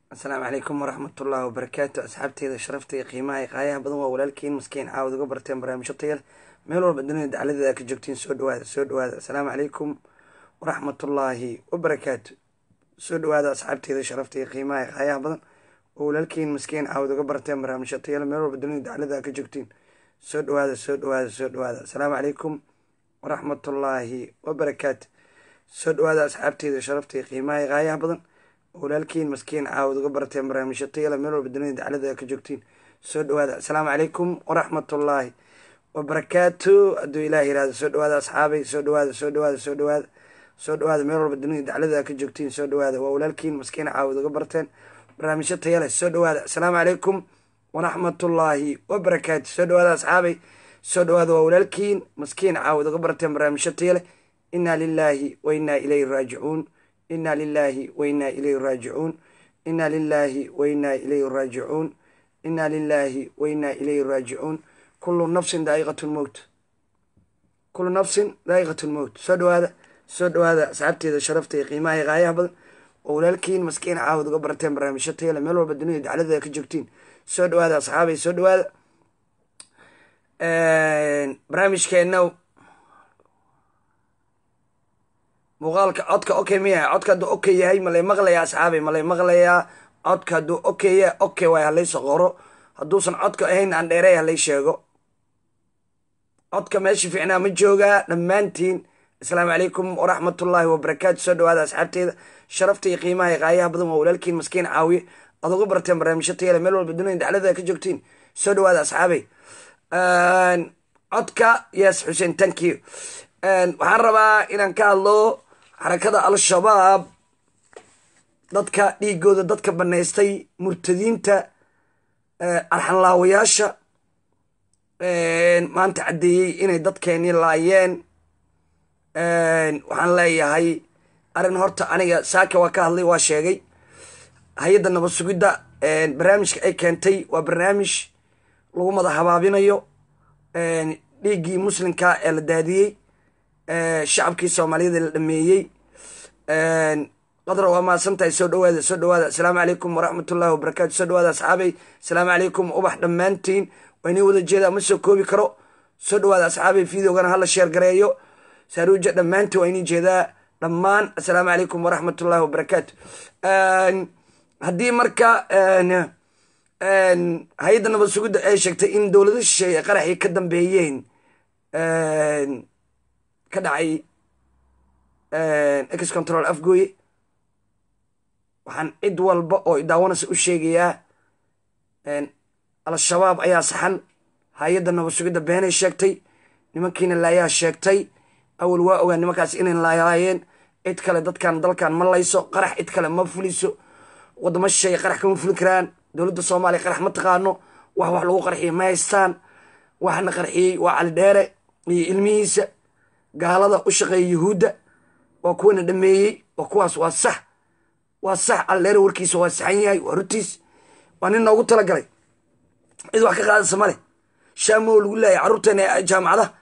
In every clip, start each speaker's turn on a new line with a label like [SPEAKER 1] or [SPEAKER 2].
[SPEAKER 1] asalaamu calaykum waraxmatullaahi wabarakaatu asxaabteeda sharafta iyo qiimaha qaayaha badan waa walaalkiin maskiin caawad uga barteen barnaamijyo tayal meel walba dunida dacladeeda ka joogtiin soo dhawaada soo dhawaada asalaamu calaykum waraxmatullaahi wabarakaatu soo dhawaada asxaabteeda sharafta iyo qiimaha qaayaha badan oo walaalkiin maskiin caawad uga barteen barnaamijyo tayal meel walba dunida dacladeeda ka joogtiin soo dhawaada soo dhawaada soo dhawaada asalaamu calaykum waraxmatullaahi wabarakaatu soo dhawaada asxaabteeda sharafta iyo qiimaha qaayaha badan walaalkiin maskiin caawad uga barteen barnaamijyo tayala meel walba dunida daclada ka joogtiin soo dhawaada asalaamu calaykum waraxmatullaahi wabarakaatu hadduu ilaah yirahdo soo dhawaada asxaabay soo dhawaada soo dhawaada soo dhawaada soo dhawaada meel walba dunida daclada ka joogtiin soo dhawaada waa walaalkiin maskiin caawad uga barteen barnaamijyo tayale soo dhawaada asalaamu calaykum waraxmatullaahi wabarakaatu soo dhawaada asxaabay soo dhawaada waa walaalkiin maskiin caawad uga barteen barnaamijyo tayale inaa lilaahi wa inaa ilayhi raajicuun inaa lilaahi wa inaa ilayhi raajicuun inaa lilaahi wa inaa ilayhi raajicuun inaa lilaahi wa inaa ilayhi raajicuun kullu nafsin daa'iqat lmowt kullu nafsin daa'iqat lmowt soo dhawaada soo dhawaada asxaabteeda sharafta iyo qiimaha iyo qaayaha badan oo walaalkiin maskiin caawad uga barteen barnaamijyo tayale meel walba dunida dacladada ka joogtiin soo dhawaada asxaabay soo dhawaada barnaamijkeena muuqaalka codka okay miya codka hadduu okay yahay malay maqlayaa asxaabay malay maqlayaa codka hadduu okay yahay okay waay halayso qoro hadduusan codka ahayn aan dheerey halay sheego codka meesha fiicnaa ma joogaa dhammaantiin asalaamu calaykum waraxmatullaahi wabarakaatu soo dhawaada asxaabteeda sharafta iyo qiimaha iyo qaayaha badan waa walaalkiin maskiin caawiye aad uga barteen barnaamijyo tayale meel walba dunida daclada ka joogtiin soo dhawaada asxaabay codka yes xuseen thank you waxaan rabaa inaan ka hadlo xarakada al-shabaab dadka dhiigooda dadka banaystay murtadiinta arxanlaawayaasha maanta caddeeyey inay dadkeeni laayeen waxaan leeyahay arrin horta aniga saaka waa ka hadlay waa sheegay hay-adda nabad sugidda barnaamijka ay keentay waa barnaamij lagu mada habaabinayo dhiiggii muslimka ee la daadiyey shacabkii soomaaliyada la dhameeyey qadra waa mahadsan tahay soo dhawaada soo dhawaada asalaamu calaykum waraxmatullahi wabarakaatu soo dhawaada asxaabay asalaamu calaykum ubax dhammaantiin waa inii wada jeeda ma soo koobi karo soo dhawaada asxaabay videogana hala sheer gareeyo saaruuja dhammaantiin waa inii jeedaa dhammaan asalaamu calaykum waraxmatullahi wabarakaatu haddii marka hay-adda nabad sugidda ay sheegtay in dowlado shisheeye ay qaraxii ka dambeeyeen ka dhacay ex control afgooye waxaan cid walba oo idaawanaysa u sheegayaa al-shabaab ayaa saxan hay-adda nabad sugidda beenay sheegtay nimankiina laayaa sheegtay awal waa ogaa nimankaas inay laayeen cid kale dadkan dalkan ma layso qarax cid kale ma fuliso wadamo shisheeye qarax kama fulin karaan dowladda soomaaliya qarax ma taqaano wax wax lagu qarxiya ma haystaan waxna qarxiyey waa calidheere iyo ilmihiisa gaalada u shaqeeya yuhuudda waa kuwana dhameeyey waa kuwaas waa sax waa sax aldheere warkiisa waa saxan yahay waa rutiis waa nin noogu talagalay cid wax ka qaadaysa male shaamoo lagu laayay carruurteena jaamacadaha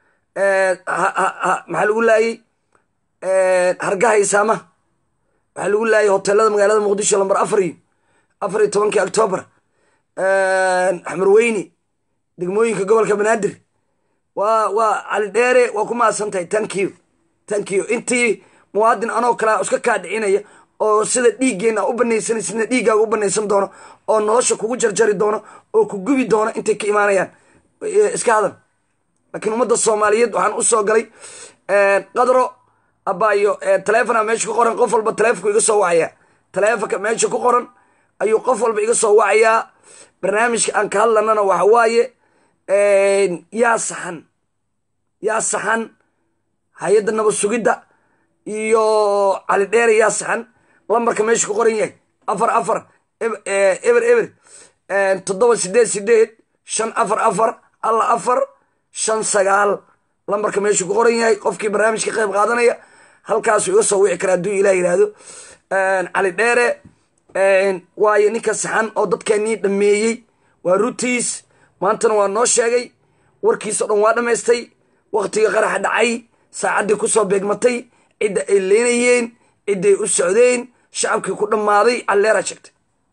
[SPEAKER 1] maxaa lagu laayey hargaha isaamaha waxaa lagu laayay hoteelada magaalada muqdisho lambar afar iyo afar iyo tobankii octoobar xamarweyne degmooyinka gobolka banaadir waa waa calidheere waa ku mahadsan tahay thank you thank you intii muwaadin anoo kalea iska kaa dhicinaya oo sida dhiiggeena u banaysan sida dhiiggaaga u banaysan doono oo nolosha kugu jarjari doono oo ku gubi doono intay ka imaanayaan iska hadan laakiin ummadda soomaaliyeed waxaan u soo galay qadro abaayo taleefona meesha ku qoran qof walba taleefonku iga soo wacayaa taleefonka meesha ku qoran ayuu qof walba iga soo wacayaa barnaamijka aan ka hadlanana waxa waaye yaa saxan yaa saxan hay-adda nabad sugidda iyo calidheere yaa saxan lambarka meesha ku qoran yahay afar afar eber eber toddoba sideed sideed shan afar afar alla afar shan sagaal lambarka meesha ku qoran yahay qofkii barnaamijka qayb qaadanaya halkaasuu iga soo wici kara hadduu ilah yihahdo calidheere waayo ninka saxan oo dadkeenii dhameeyey waa rutiis maantana waa noo sheegay warkiisao dhan waa dhammaystay wakhtiga qaraxa dhacay saacaddii kusoo beegmatay cidda ay leenayeen cidday u socdeen shacabkii ku dhammaaday alleeraa sheegtay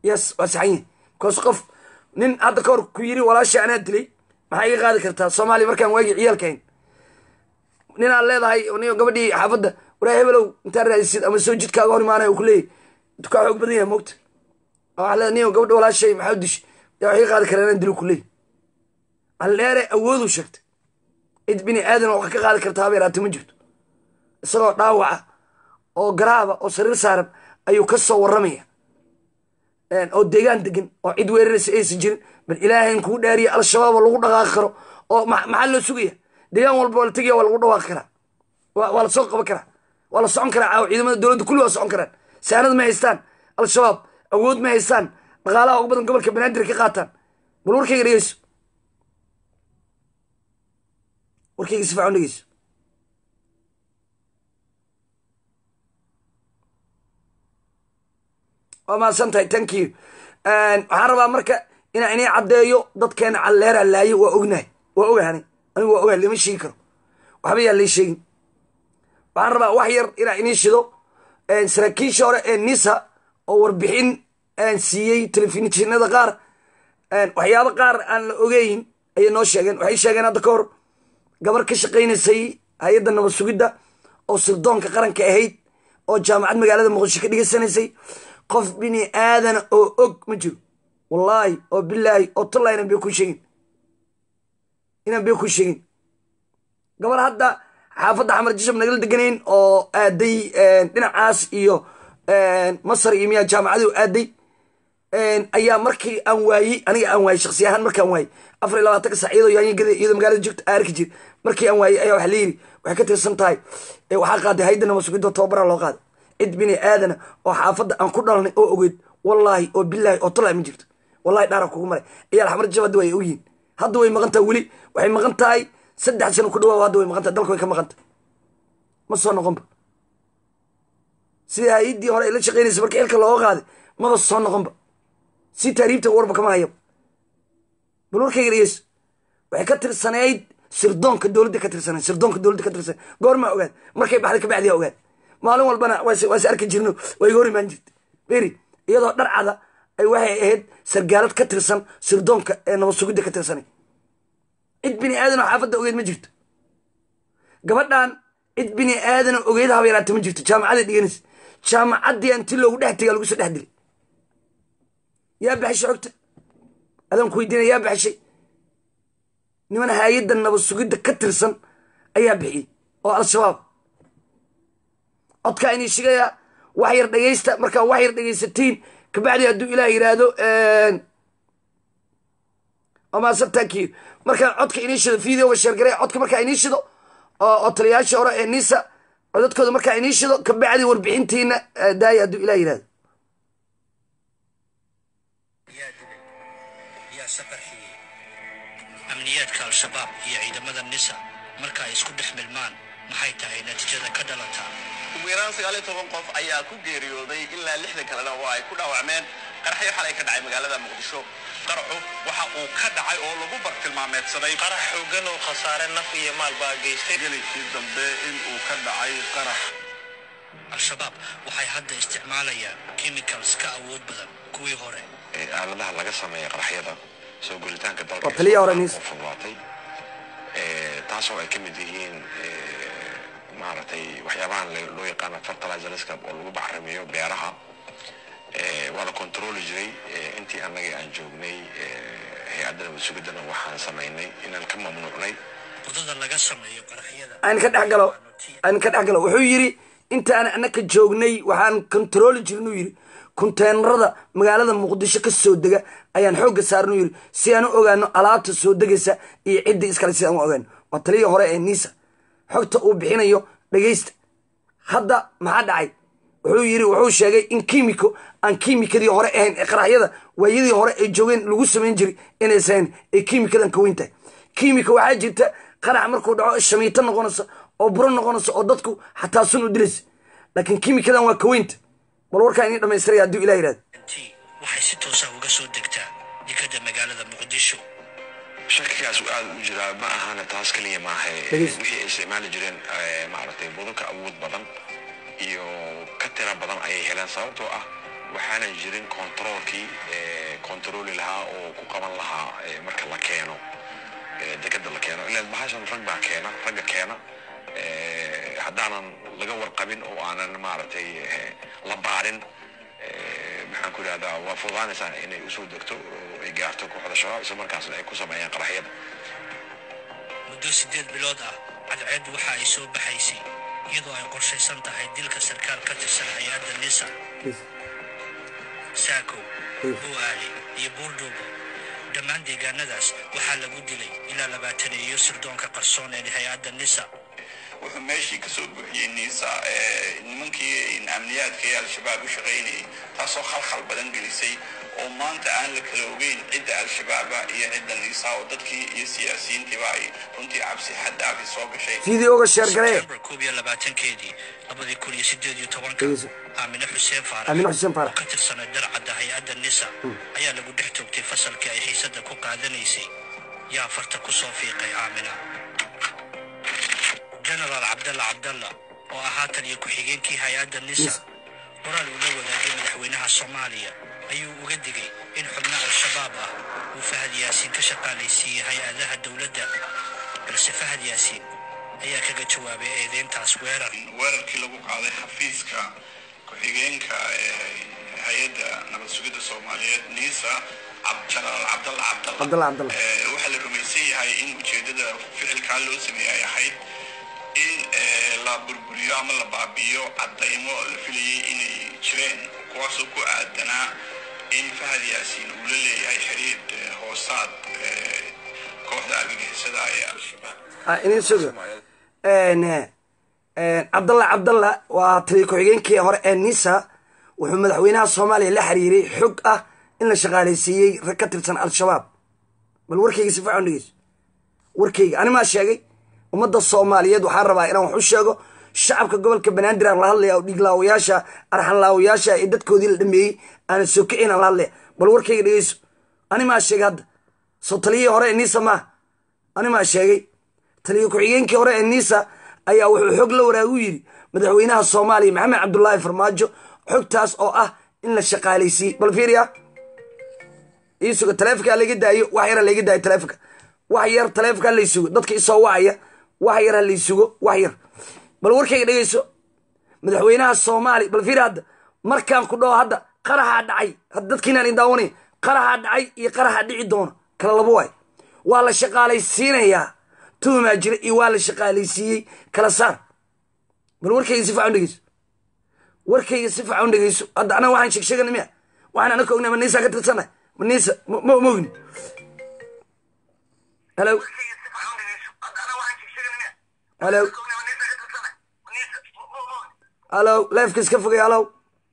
[SPEAKER 1] yes waa saxan yahay because qof nin hadda ka hor ku yiri walaashay anaa dilay maxaa iga qaadi kartaa soomaaliya markaan waagi ciyaalkahayn nin aad leedahay nin gabadhii xaafadda waraa hebelow intaa raadisid ama soo jidkaaga hor imaanaya uu ku leeyahy dukaa xoog badan yahay moogta waxaa leedahay nin gabadha walaashay maxaa dish yaa wax iga qaadi karaa inaan dilo ku leeyahy alleere awooduu sheegtay cid bini aadan oo wax ka qaadi kartaa haba yaraate ma jirto isagoo dhaawaca oo garaaba oo sariir saaran ayuu ka soo warramaya oo deegaan degan oo cid weeraraysa aysan jirin bal ilaahayn kuu dhaariya al-shabaab oo lagu dhaqaaqi karo oo maxaa loo sugaya deegaan walba waa la tegaya waa lagu dhawaaqi karaa waa la soo qaban karaa waa la socon karaa caawa ciidamada dowladda kulli waa socon karaan saanad ma haystaan al-shabaab awood ma haystaan dhaqaalaha ugu badan gobolka banaadir ka qaataan bal warkayga dhegeyso warkayga si fiican dhegeyso waa mahadsan tahay thank you waxaan rabaa marka inaan inii caddeeyo dadkeena calleeraa laayo waa ognahay waa ogahanay anigu waa ogahay lama sheegi karo waxba yaa lay sheegin waxaan rabaa wax yar inaan inii shido saraakiisha hore ee nisa oo warbixin siiyey telefishinada qaar waxyaabo qaar aan la ogeyn ayay noo sheegeen waxay sheegeen hadda ka hor gabar ka shaqaynaysay hay-adda nabad sugidda oo sirdoonka qaranka ahayd oo jaamacad magaalada muqdisho ka dhigaysanaysay qof bini aadana oo og ma jiro wallaahi oo bilaahi oo tallaa inan bay ku sheegin inan bay ku sheegin gabar hadda xaafadda xamar jishab nagala deganayn oo aaday dhinacaas iyo masar iyo miyaa jaamacadu aaday ayaa markii aan waayey aniga aan waayey shaksi ahaan markaan waayey afar iyo labaatanka sac iyadoo yaanyagada iyadoo magaalada joogta aarki jir markii aan waayey ayaa waxa la yidhi waxay ka tirsan tahay waxaa qaaday hayda nabad sugidoo tababaraa loo qaaday cid bini aadana oo xaafadda aan ku dhalanay oo ogeyd wallaahi oo bilaahi oo tallaa ma jirto wallahi dhaara kugu maray ciyaal xamar jab hadda way ogyihin hadda way maqan tahay weli waxay maqan tahay saddex sano ku dhawaa hadda way maqan tahay dalka way ka maqan tahay ma soo noqonba sida hay-addii hore ay la shaqaynaysa markii xilka looga qaaday maba soo noqonba si taariibta warba kama hayaba bal warkayga dhegeyso waxay ka tirsanayd sirdoonka dowladda ka tirsanayd sirdoonka dowladda ka tirsanayd goormaa ogaad markay baxday kabacdiyaa ogaad maalin walbana waase arki jirno waa iga hor imaan jirta beri iyadoo dharcada ay waxay ahayd sargaalad ka tirsan sirdoonka ee nabad sugidda ka tirsanay cid bini aadan oo xaafadda ogeyd ma jirto gabadhan cid bini aadan oo ogeyd haba yaraata ma jirto jaamacaday dhiganaysa jaamacaddii anti loogu dhex tegaa lagu soo dhex dilay yaa baxshay xogta adaan ku weydiinaya yaa baxshay niman hay-adda nabad sugidda ka tirsan ayaa bixiyey oo al-shabaab codkaa inii shigaya wax yar dhegaysta markaa wax yar dhegaysatiin kabacdi hadduu ilaah yidhaahdo maasantanki markaa codka inii shido videoga sheergaray codka markaa inii shido oo taliyayaashii hore ee nisa codadkooda markaa inii shido kabacdi warbixintiina daaya hadduu ilah yidhahdo
[SPEAKER 2] yaa safarxiyey amniyaadka al-shabaab iyo ciidamada nisa marka ay isku dhex milmaan maxay tahay natiijada ka dhalataa
[SPEAKER 3] ugu yaraan sagaal iyo toban qof ayaa ku geeriyooday ilaa lixdan kalena oo ay ku dhaawacmeen qaraxyo xalay ka dhacay magaalada muqdisho qaraxu waxa uu ka dhacay oo lagu bartilmaameedsaday
[SPEAKER 4] qarax xoogan oo khasaare naf iyo maal baa geystay
[SPEAKER 3] gelikii dambe in uu ka dhacay qarax
[SPEAKER 2] al-shabaab waxay hadda isticmaalayaan chemicals ka awood badan kuwii hore
[SPEAKER 5] aaladaha laga sameeya qaraxyada soo guritaanka dalka
[SPEAKER 1] Waa taliya hore nis.
[SPEAKER 5] fududaatay taasoo ay ka mid yihiin maaragtay waxyaabahan le- loo yaqaano fertilizerska oo lagu bacrimiyo beeraha Eh, waa la controli jiray eh, intii annaga aan joognay eh, hay-adda nabad sugidana waxaan samaynay inaan ka mamnuucnay
[SPEAKER 2] wadada laga sameeyo qaraxyada
[SPEAKER 1] aan ka dhex galo aan ka dhex galo wuxuu yidhi intaan annaka joognay waxaan kontarooli jirin uu yidhi konteenarada magaalada muqdisho ka soo dega ayaan xoogga saaran uu yidhi si aan u ogaano alaabta soo degaysa iyo ciddii iskale si aan u ogaano waa taliyii hore ee niisa xogta uu bixinayo dhegaysta hadda maxaa dhacay wuxuu yidhi wuxuu sheegay in kiimiko aan kiimikadii hore ahayn ee qaraxyada waayadii hore ay joogeen lagu samayn jiray inaysan ay kiimikadan ka weyn tahay kiimika waxaa jirta qarax markuu dhaco shamiito noqonaysa oo buro noqonaysa oo dadku xataa sun u dilaysa laakiin kiimikadan waa ka weynta bal warkaa inii dhamaystiraya hadduu ilah yidhahdo
[SPEAKER 2] t waxay si toosa uga soo degtaa dekada magaalada muqdisho
[SPEAKER 5] shakigaas uu aad u jiraa ma ahana taas keliya maaha
[SPEAKER 1] Dhegeysta.
[SPEAKER 5] wixii ay isticmaali jireen eh, maaragtay budunka awood badan iyo ka tira badan ayay heleen sababtoo ah waxaanan jirin controolkii controli lahaa oo ku qaban lahaa eh, marka la keeno eh, dekeda la keeno ilaan bahashan rag baa keena ragga keena eh, haddaanan laga warqabin oo aanan maaragtay eh, la baarin eh, maxaan ku idhahdaa waa fududaanaysaa inay usoo degto oo ay gaarto kooxda shabaab isla markaasna ay ku sameeyaan qaraxyada
[SPEAKER 2] muddo siddeed bilood ah cadceed waxa ay soo baxaysay iyadoo ay qorshaysan tahay dilka sarkaal ka tirsan hay-adda nisa saakow bu'aali iyo buurdhuubo dhammaan deegaanadaas waxaa lagu dilay ilaa labaatan iyo sirdoonka qarsoon ee hay-adda nisa
[SPEAKER 3] wuxuu meeshii ka soo buuxiyey niisa ee, nimankii amniyaadka ee al-shabaab u shaqaynayay taasoo khalkhal badan gelisay oo maanta aan la kala ogeyn cidda al-shabaaba iyo cidda niisa oo dadkii iyo siyaasiyiintiiba ay runtii cabsi xaddaafi soo gashay
[SPEAKER 1] fideoga sheer garee
[SPEAKER 2] sebtembar koob iyo labaatankeedii labadii kun iyo sideed iyo tobanka
[SPEAKER 1] Dhegeyso.
[SPEAKER 2] aamine xuseen faarax
[SPEAKER 1] Aamine Xuseen Faarax.
[SPEAKER 2] oo ka tirsanay darcadda hay-adda nisa ayaa lagu dhex toogtay fasalkii ay xiisadda ku qaadanaysay yaa farta ku soo fiiqay aamina genaraal cabdalla cabdalla oo ahaa taliya ku-xigeenkii hay-adda nisa
[SPEAKER 1] Nisa.
[SPEAKER 2] qoraal uu la wadaagay madaxweynaha soomaaliya ayuu uga digay in xubno al-shabaab ah uu fahad yaasiin ka shaqaalaysiiyey hay-adaha dowladda balse fahad yaasiin ayaa kaga jawaabay eedeyntaas weerar
[SPEAKER 3] weerarkii lagu qaaday xafiiska ku-xigeenka ee hay-adda nabad sugidda soomaaliyeed niisa Cab- jenaraal cabdalla cabdalla
[SPEAKER 1] Cabdalla Cabdalla.
[SPEAKER 3] Ee, waxaa la rumaysan yahay in ujeedada ficilkaa loo sameeyey ay ahayd in ee, la burburiyo ama la baabi'iyo cadaymo la filayay inay jireen kuwaasoo ku aadanaa in fahad yaasiin uu la leeyahay xiriir ee, hoosaad ee, kooxda argagixisada ee al-shabaab
[SPEAKER 1] Ah, idin sugo Een, een, cabdalla cabdalla waa taliya ku-xigeenkii hore ee nisa wuxuu madaxweynaha soomaaliya la xiriiray xog ah in la shaqaalaysiiyey rag ka tirsan al-shabaab bal warkayga si fiican u dhegeyso warkayga animaa sheegay ummadda soomaaliyeed waxaan rabaa inaan wax u sheego shacabka gobolka banaadir aan la hadlaya oo dhiiglaawayaasha arxanlaawayaasha ee dadkoodii la dhameeyey aanan soo kicin aan la hadlaya bal warkayga dhegeyso animaa sheegay hadda soo taliyihii hore ee nisa maaha animaa sheegay taliya ku-xigeenkii hore ee nisa ayaa wuxuu xog la waraagu yidhi madaxweynaha soomaaliya maxamed cabdulaahi farmaajo xogtaas oo ah in la shaqaalaysiiyey bal fiiriya ii sugo taleefonkaa layga daayo wax yar ha layga daayo taleefonka wax yar taleefonkaa laysugo dadka isoo wacaya wax yar ha laysugo wax yar bal warkayga dhegeyso madaxweynaha soomaaliya bal fiiri hadda markaan ku dhaho hadda qaraxaa dhacay hadda dadkiinaan idin daawanaya qaraxaa dhacay iyo qaraxaa dhici doona kala labo waay waa la shaqaalaysiinayaa tuhumaa jira iyo waa la shaqaalaysiiyey kala saar bal warkayga si fiican u dhegeyso warkayga si fiican u dhegeyso hadda anaga waxaan sheegsheegana miya waxaan anaka ognaa maniisa ka tirsanay maniisa ma ma ogni halo halo halo leefka iska fogay halow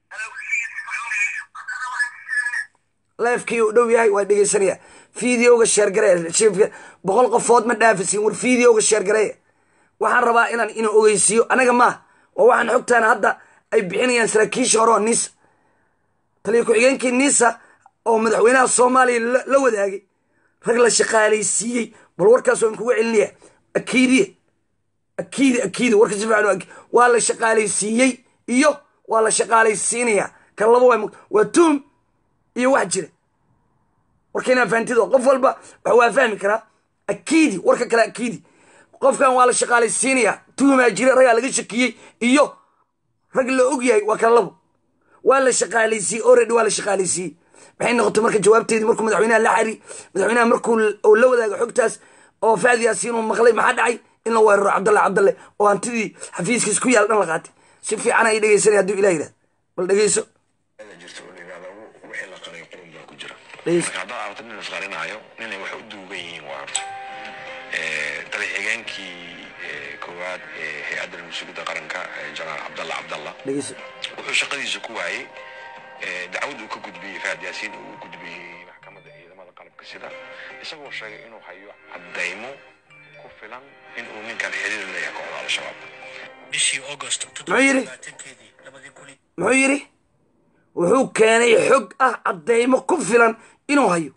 [SPEAKER 1] leefkii uu dhow yahay waa dhegeysanaya fideoga sheergaree shifka boqol qofood ma dhaafisin war fideoga sheergaree waxaan rabaa inaan ina ogeysiiyo anaga maaha waa waxaan xogtaan hadda ay bixinayaan saraakiisha hore oo nisa taliya ku-xigeenkii nisa oo madaxweynaha soomaaliya la- la wadaagay rag la shaqaalaysiiyey bal warkaas waan kuga celinaya akiidiye akiidi akiidi warka si fiican u aki- waa la shaqaalaysiiyey iyo waa la shaqaalaysiinaya kan laba waa waa tuum iyo wax jira warka inaa fahantido qof walba wax waa fahmi karaa akiidi warka kale akiidi qofkan waa la shaqaalaysiinaya tuumaa jira ragaa laga shakiyey iyo rag la og yahay waa kala labo waa la shaqaalaysiiyey already waa la shaqaalaysiiyey maxay noqotay marka jawaabteedii markuu madaxweynaha la xari madaxweynaha markuu uu la wadaago xogtaas oo faad yaasiin uu maqlay maxaa dhacay in la weeraro cabdalle cabdalle oo hantidii xafiiskiis ku yaal dhan la qaatay si fiican ay dhegeysanaya hadduu ilah yidhahdo bal dhegeyso
[SPEAKER 5] jirta oo la yidhahdo wixii la qaray qurun baa ku jira
[SPEAKER 1] Dhegeyso.
[SPEAKER 5] marka haddaad aragto nin isqarinaayo ninay wax u duugan yihiin waa horta Eh, taliya-xigeenkii eh, koowaad ee hay-adda nabadsugyadda qaranka eh, jenaraal cabdalla cabdalla
[SPEAKER 1] dhegeyso
[SPEAKER 5] wuxuu shaqadiisa ku waayey eh, dacwad uu ka gudbiyey faad yaasiin uu u gudbiyey maxkamadda ciidamada qalabka sida isagoo sheegay inuu hayo caddaymo ku filan inuu ninkan xiriir leeyahay kooxda al-shabaab
[SPEAKER 2] bishii augost
[SPEAKER 1] Muxuu yidhi?
[SPEAKER 2] keedii labadii kun
[SPEAKER 1] muxuu yidhi wuxuu keenay xog ah caddaymo ku filan inuu hayo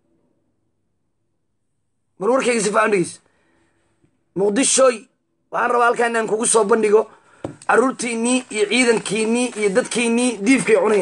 [SPEAKER 1] bal warkayga si fiican dhegeyso muqdishooy waxaan rabaa halkaa inaan kugu soo bandhigo carruurtiinnii iyo ciidankiinnii iyo dadkiinnii diifkay cunayaan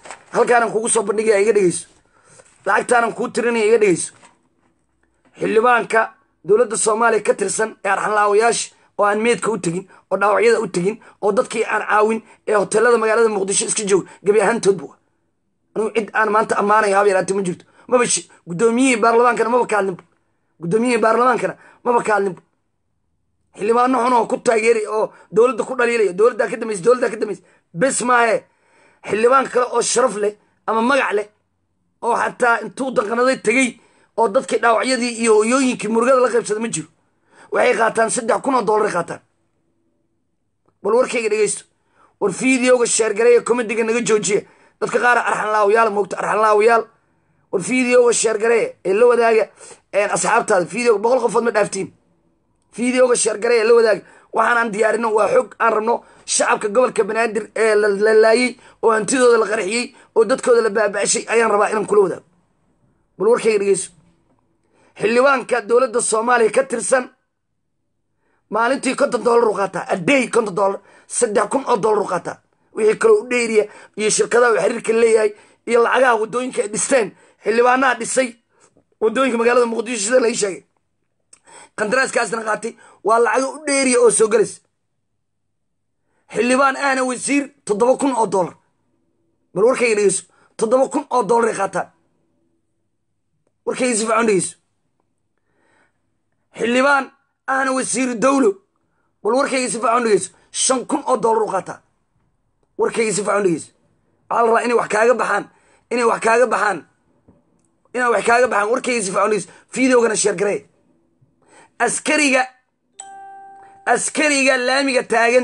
[SPEAKER 1] halkaanan kugu soo bandhigaya iga dhegeyso lacagtaanan kuu tirinaya iga dhegeyso xildhibaanka dowladda soomaaliya ka tirsan ee arxanlaawayaasha oo aan meedka u tegin oo dhaawacyada u tegin oo dadkii aan caawin ee hoteelada magaalada muqdisho iska jooga gebi ahaantoodba wa anugu cid aan maanta ammaanaya haba yaraate ma jirto maba guddoomiyihii baarlamaankana maba ka hadlinba guddoomiyihii baarlamaankana maba ka hadlinba xildhibaano xun oo ku taageeray oo dowladda ku dhaliilaya dowladdaa ka dambaysa dowladdaa ka dambaysa bes maahe xildhibaan kale oo sharaf leh ama magac leh oo xataa intuu danqanaday tegey oo dadkii dhaawacyadii iyo hoyooyinkii murugada la qaybsada ma jiro waxay qaataan saddex kun oo dollaray qaataan bal warkayga dhegeysto war fideoga sheergareeya komediga naga joojiya dadka qaar arxanlaawayaal moogta arxanlaawayaal war fideoga sheergareeya ee la wadaaga asxaabtaada fideoga boqol qofood ma dhaaftiin fideoga sheergareeya la wadaaga waxaanaan diyaarino waa xog aan rabno shacabka gobolka banaadir ee la laayey oo hantidooda la qarxiyey oo dadkooda la baaba'shay ayaan rabaa inaan kula wadaago bal warkayga dhegeyso xildhibaanka dowladda soomaaliya ka tirsan maalintii konton dollar u qaataa aday konton dollar saddex kun oo dollar u qaataa wixii kaloo u dheeriya iyo shirkadaha uu xiriirka leeyahay iyo lacagaha waddooyinka ay dhisteen xildhibaanaha dhisay waddooyinka magaalada muqdisho sida lai sheegay qandaraaskaasna qaatay waa lacago u dheeriya oo soo gelaysa xildhibaan ahna wasiir toddoba kun oo dollar bal warkayga dhegeyso toddoba kun oo dollaray qaataan warkayga si fiican dhegeyso xildhibaan ahna wasiiru dawlo bal warkayga si fiican dhegeyso shan kun oo dollar u qaataa warkayga si fiican dhegeyso waxaa la rabaa inay wax kaaga baxaan inay wax kaaga baxaan inay wax kaaga baxaan warkayga si fiican dhegeyso fideogana sheergaree askariga askariga laamiga taagan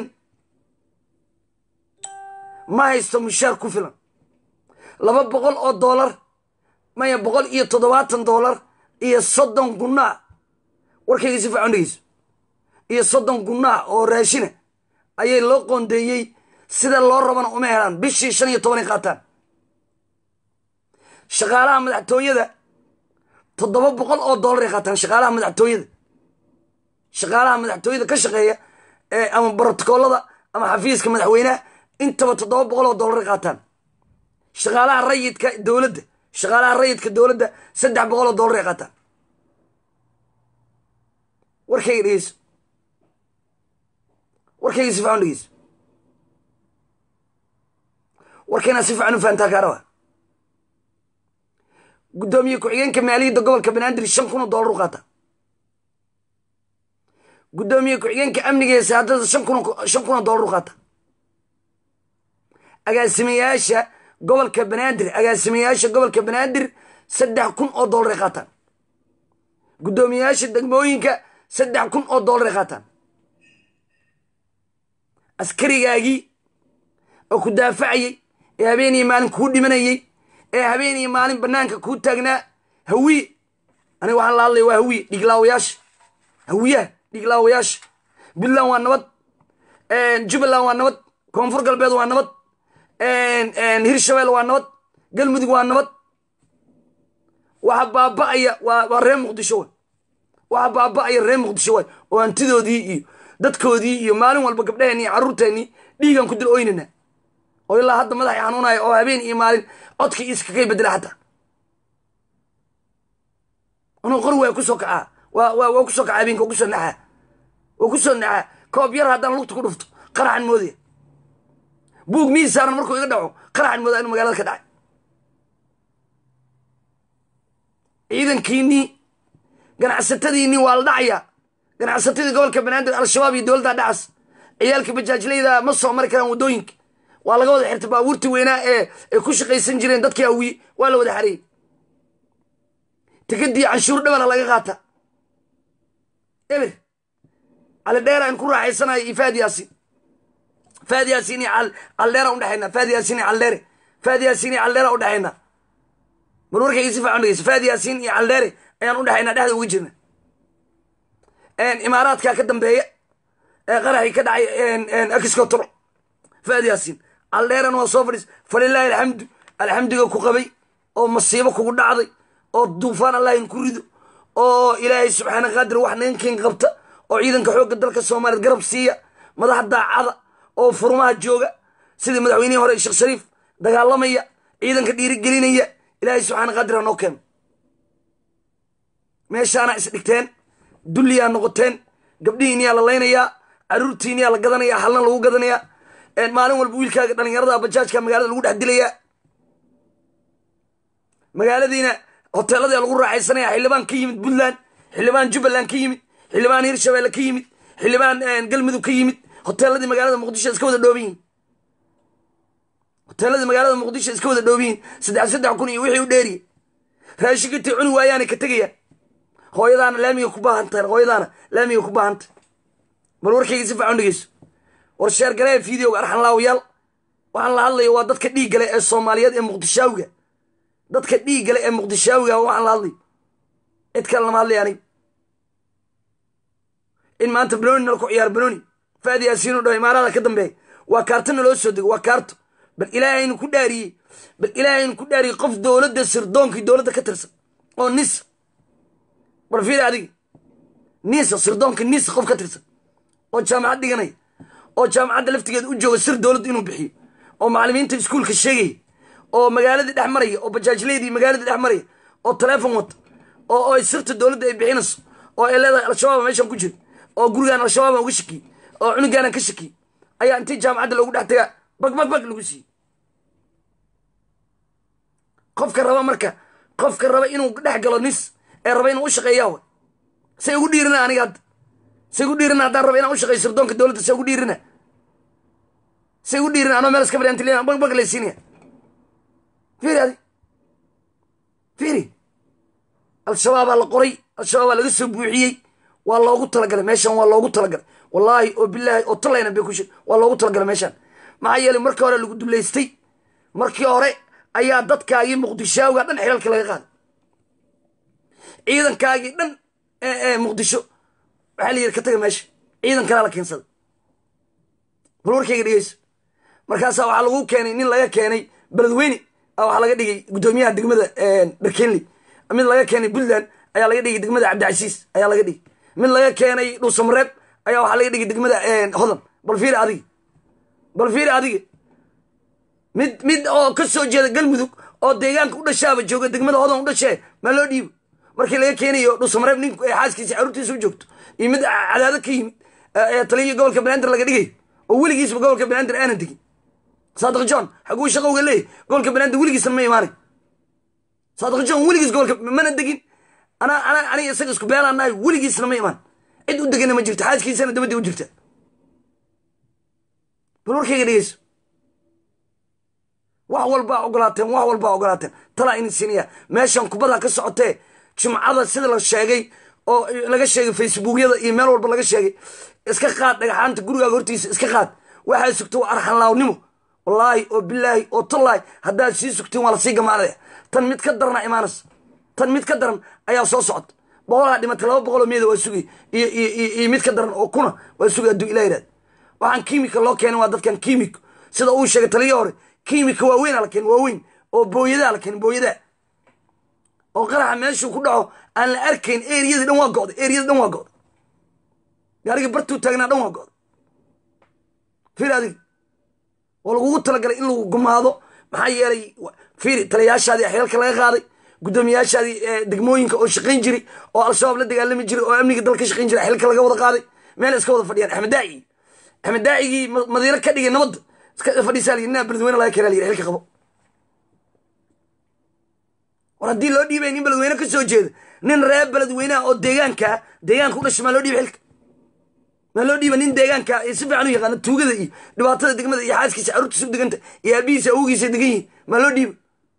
[SPEAKER 1] ma haysto mushaar ku filan laba boqol oo dollar maya boqol iyo toddobaatan dollar iyo soddon gunnaa warkayga si fiican dhegeyso iyo soddon gunnaa oo raashina ayay loo qoondeeyey sida loo rabana uma helaan bishii shan iyo tobanay qaataan shaqaalaha madaxtooyada toddoba boqol oo dollaray qaataan shaqaalaha madaxtooyada shaqaalaha madaxtooyada ka shaqeeya ama brotokoolada ama xafiiska madaxweynaha intaba toddoba boqol oo dollaray qaataan shaqaalaha rayidka dowladda shaqaalaha rayidka dowladda saddex boqol oo dollaray qaataan warkayga dhegeyso warkayga si fiican dhegeyso warkayna si fiican u fahantaa kaa rabaa guddoomiye ku-xigeenka maaliyadda gobolka banaadir shan kun oo dollar u qaata guddoomiye ku-xigeenka amniga ee saadada shan kun shan kun oo dollar u qaata agaasimayaasha gobolka banaadir agaasimayaasha gobolka banaadir saddex kun oo dollaray qaataan guddoomiyayaasha degmooyinka saddex kun oo dollaray qaataan askarigaagii oo ku daafacayey ee habeen iyo maalin kuu dhimanayey ee habeen iyo maalin banaanka kuu taagnaa hawiye aniga waxaan la hadlaya waa hawiye dhiglaawayaasha hawiyaha dhiglaawayaasha puntland waa nabad jubbaland waa nabad koonfur galbeed waa nabad hirshabelle waa nabad galmudug waa nabad waxa baaba'aya waa reer muqdisho way waxa baaba'aya reer muqdisho way oo hantidoodii iyo dadkoodii iyo maalin walba gabdhaheenni iyo carruurteennii dhiigan ku dil oynana oo ilaa hadda madaxay xanuunaya oo habeen iyo maalin codkii iskakay bedela xataa anuu qor waa kusoo kacaa waa kusoo kacaa habeenka waa kusoo naxaa waa kusoo naxaa koob yar haddaan lugta ku dhufto qaraxan moodaya buug miis saaran markuu iga dhaco qaraxan moodaa inuu magaalada ka dhacay ciidankiinnii ganacsatadiinnii waa la dhacayaa ganacsatadii gobolka banaadir al-shabaab iyo dowladda dhacas ciyaalka bajaajlayda ma soo mari karaan waddooyinka waa laga wada xirtay baabuurtii weynaa ee ay ku shaqaysan jireen dadkii awiye waa la wada xareeyey tikadii canshuur dhabala laga qaata eber cali dheera in ku raaxaysanayo iyo faad yaasin faad yaasin iyo caldheera udhexayna faad yaasin iyo caldheere faad yaasin iyo caldheera udhexayna mar warkayga si fiican dhegeysa faad yaasin iyo caldheere ayaan udhexaynaa dhexda uga jirna imaaraadkaa ka dambeeya ee qaraxii ka dhacay excotor faad yaasin caldheeran waa soo fadhiis falilaahi alxamdu alxamdiga ku qabay oo masiibo kugu dhacday oo duufaan allahin ku rido oo ilaahay subxaana qaadir wax ninkin qabta oo ciidanka xoogga dalka soomaaliyeed garab siiya madax daacada oo furmaha jooga sidii madaxweynihii hore sheekh shariif dagaalamaya ciidanka dhiirigelinaya ilaahay subxaana qadira noo keeno meeshaana isdhigteen dulliyaa noqoteen gabdhihiiniyaa la laynayaa caruurtiiniyaa la gadanayaa halna lagu gadanayaa maalin walba wiilkaaga dhalinyarada bajaajka magaalada lagu dhex dilayaa magaaladiina hoteeladaa lagu raaxaysanaya xildhibaan ka yimid puntland xildhibaan jubbaland ka yimid xildhibaan hirshabeelle ka yimid xildhibaan galmudug ka yimid hoteeladii magaalada muqdisho iska wada dhooban yihin hoteeladii magaalada muqdisho iska wada dhooban yihin saddex saddex kun iyo wixii u dheeriye raashinkatay cuni waayaanay ka tegayaan hooyadaana laamiga ku baahantahay hooyadaana laamiga ku baahantay bal warkayga si fiican dhegeyso war sheergalee videoga arxan laawayaal waxaan la hadlaya waa dadka dhiiggale ee soomaaliyeed ee muqdishaawiga dadka dhiiggale ee muqdishaawiga waxaan la hadlaya cid kale lama hadlaya anig in maanta banoni nala ku ciyaar banoni faadi yaasiinu dhaho imaarada ka dambeeya waa kaarto naloo soo dego waa kaarto bal ilaahaynu ku dhaariyey bal ilaahaynu ku dhaariyey qof dowladda sirdoonkii dowladda ka tirsan oo nisa bal fiiri adiga nisa sirdoonka nisa qof ka tirsan oo jaamacad dhiganaya oo jaamacadda laftigeeda u jooga sir dowladda inuu bixiyo oo macallimiinta iskuulka sheegaya oo magaaladii dhex maraya oo bajaajleydii magaaladii dhex maraya oo taleefon wata oo ay sirta dowladda ay bixinayso oo ay leedahay al-shabaaba meeshaan ku jira oo gurigaan al-shabaabaan uga shakiyey oo cunugaanan ka shakiyey ayaa intii jaamacadda loogu dhex tagaa bag bag bag lagu siiyey qofka raba marka qofka raba inuu dhex galo nis ee raba inuu u shaqeeyaa wa say ugu dhiirina aniga hadda say ugu dhiirina haddaan raba inaan u shaqeeyo sirdoonka dowladda say ugu dhiirina say ugu dhiirina anoo meel iska fadhiyantilina bag bag laysiinaya fiiri adi fiiri al-shabaabaa la qoray al-shabaabaa laga soo buuxiyey waa loogu talagalay meeshaan waa loogu talagalay wallaahi oo bilaahi oo talayna bay ku shir waa loogu talagalay meeshaan maxaa yeelay markii hore lagu dullaystay markii hore ayaa dadkaagii muqdishaawiga dhan xilalka laga qaaday ciidankaagii dhan ee muqdisho waxaa la yidhi ka taga meesha ciidan kalaa la keensaday bal warkayga dhegeyso markaasaa waxaa lagu keenay nin laga keenay beledweyne waxaa laga dhigay guddoomiyaha degmada dharkenley mid laga keenay puntland ayaa laga dhigay degmada cabdicasiis ayaa laga dhigay mid laga keenay dhuusamareeb ayaa waxaa laga dhigay degmada hodan bal fiiri adiga bal fiiri adiga mid mid oo ka soo jeeda galmudug oo deegaanka u dhashaaba jooga degmada hodan u dhashee maa loo dhiibo markii laga keenayo dhuusamareeb nink xaaskiisa caruurtiisa u joogto iyo mid cadaado ka yimid taliya gobolka banaadir laga dhigayo oo weligiisba gobolka banaadir aanan degin saadiq john xaguu shaqowga leeyahy gobolka banaadir weligiisna ma imaanay saadiq john weligiis gobolka mana degin ana ana aniga isaga isku beelaanahay weligiisna ma imaan cid u degana ma jirto xaaskiisana dabadii u jirta bal warkayga dhegeyso wax walbaa ogolaateen wax walbaa ogolaateen talaa ini siniya meeshan kubada ka socotee jumcada sida la sheegay oo laga sheegay facebookyada iyo meel walba laga sheegay iska qaad dhagaxaanta gurigaaga hortiisa iska qaad waxaa sugta waa arxanlaawnimo wallaahi oo bilaahi oo tallaahi haddaad sii sugtiin waa lasii gamaanaya tan mid ka darana imaanaysa tan mid ka daran ayaa soo socota boqolaa dhimatay laba boqoloo meeda waa sugay iyo iyo mid ka daran oo kuna waa sugay hadduu ilah yidhahda waxaan kiimika loo keenay waa dadkan kiimiko sida uu sheegay taliya hore kiimika waaweyn ala keen waaweyn oo booyadaa la keen booyadaa oo qaraxa meeshuu ku dhaco aan la arkayn eriyadii dhan waa go'day eriyadii dhan waa go'day gaarigii bartuu taagnaa dhan waa go'day fiiri adiga oo lagugu talagalay in lagu gumaado maxaa yeelay fiiri taliyayaashaadii xeelka laga qaaday guddoomiyaashaadii degmooyinka oo shaqayn jiray oo al-shabaab la dagaalami jiray oo amniga dal ka shaqayn jiray xilka laga wada qaaday meel iska wada fadhiyaan axmed daaci axmed daacigii madiiro ka dhigay nabadda iska fadhiisaa layidhi nin beledweyne laga keenaa layidhi xilka qabo war haddii loo dhiibay nin beledweyne ka soo jeeda nin reer beledweyneha oo deegaankaa deegaanka u dhashay maa loo dhiibay xilka maa loo dhiiba nin deegaanka si fiican u yaqaana tuugada iyo dhibaatada degmada iyo xaaskiisa carruurtiisa u deganta iyo aabihiisa awgiisa degan yihin maa loo dhiiba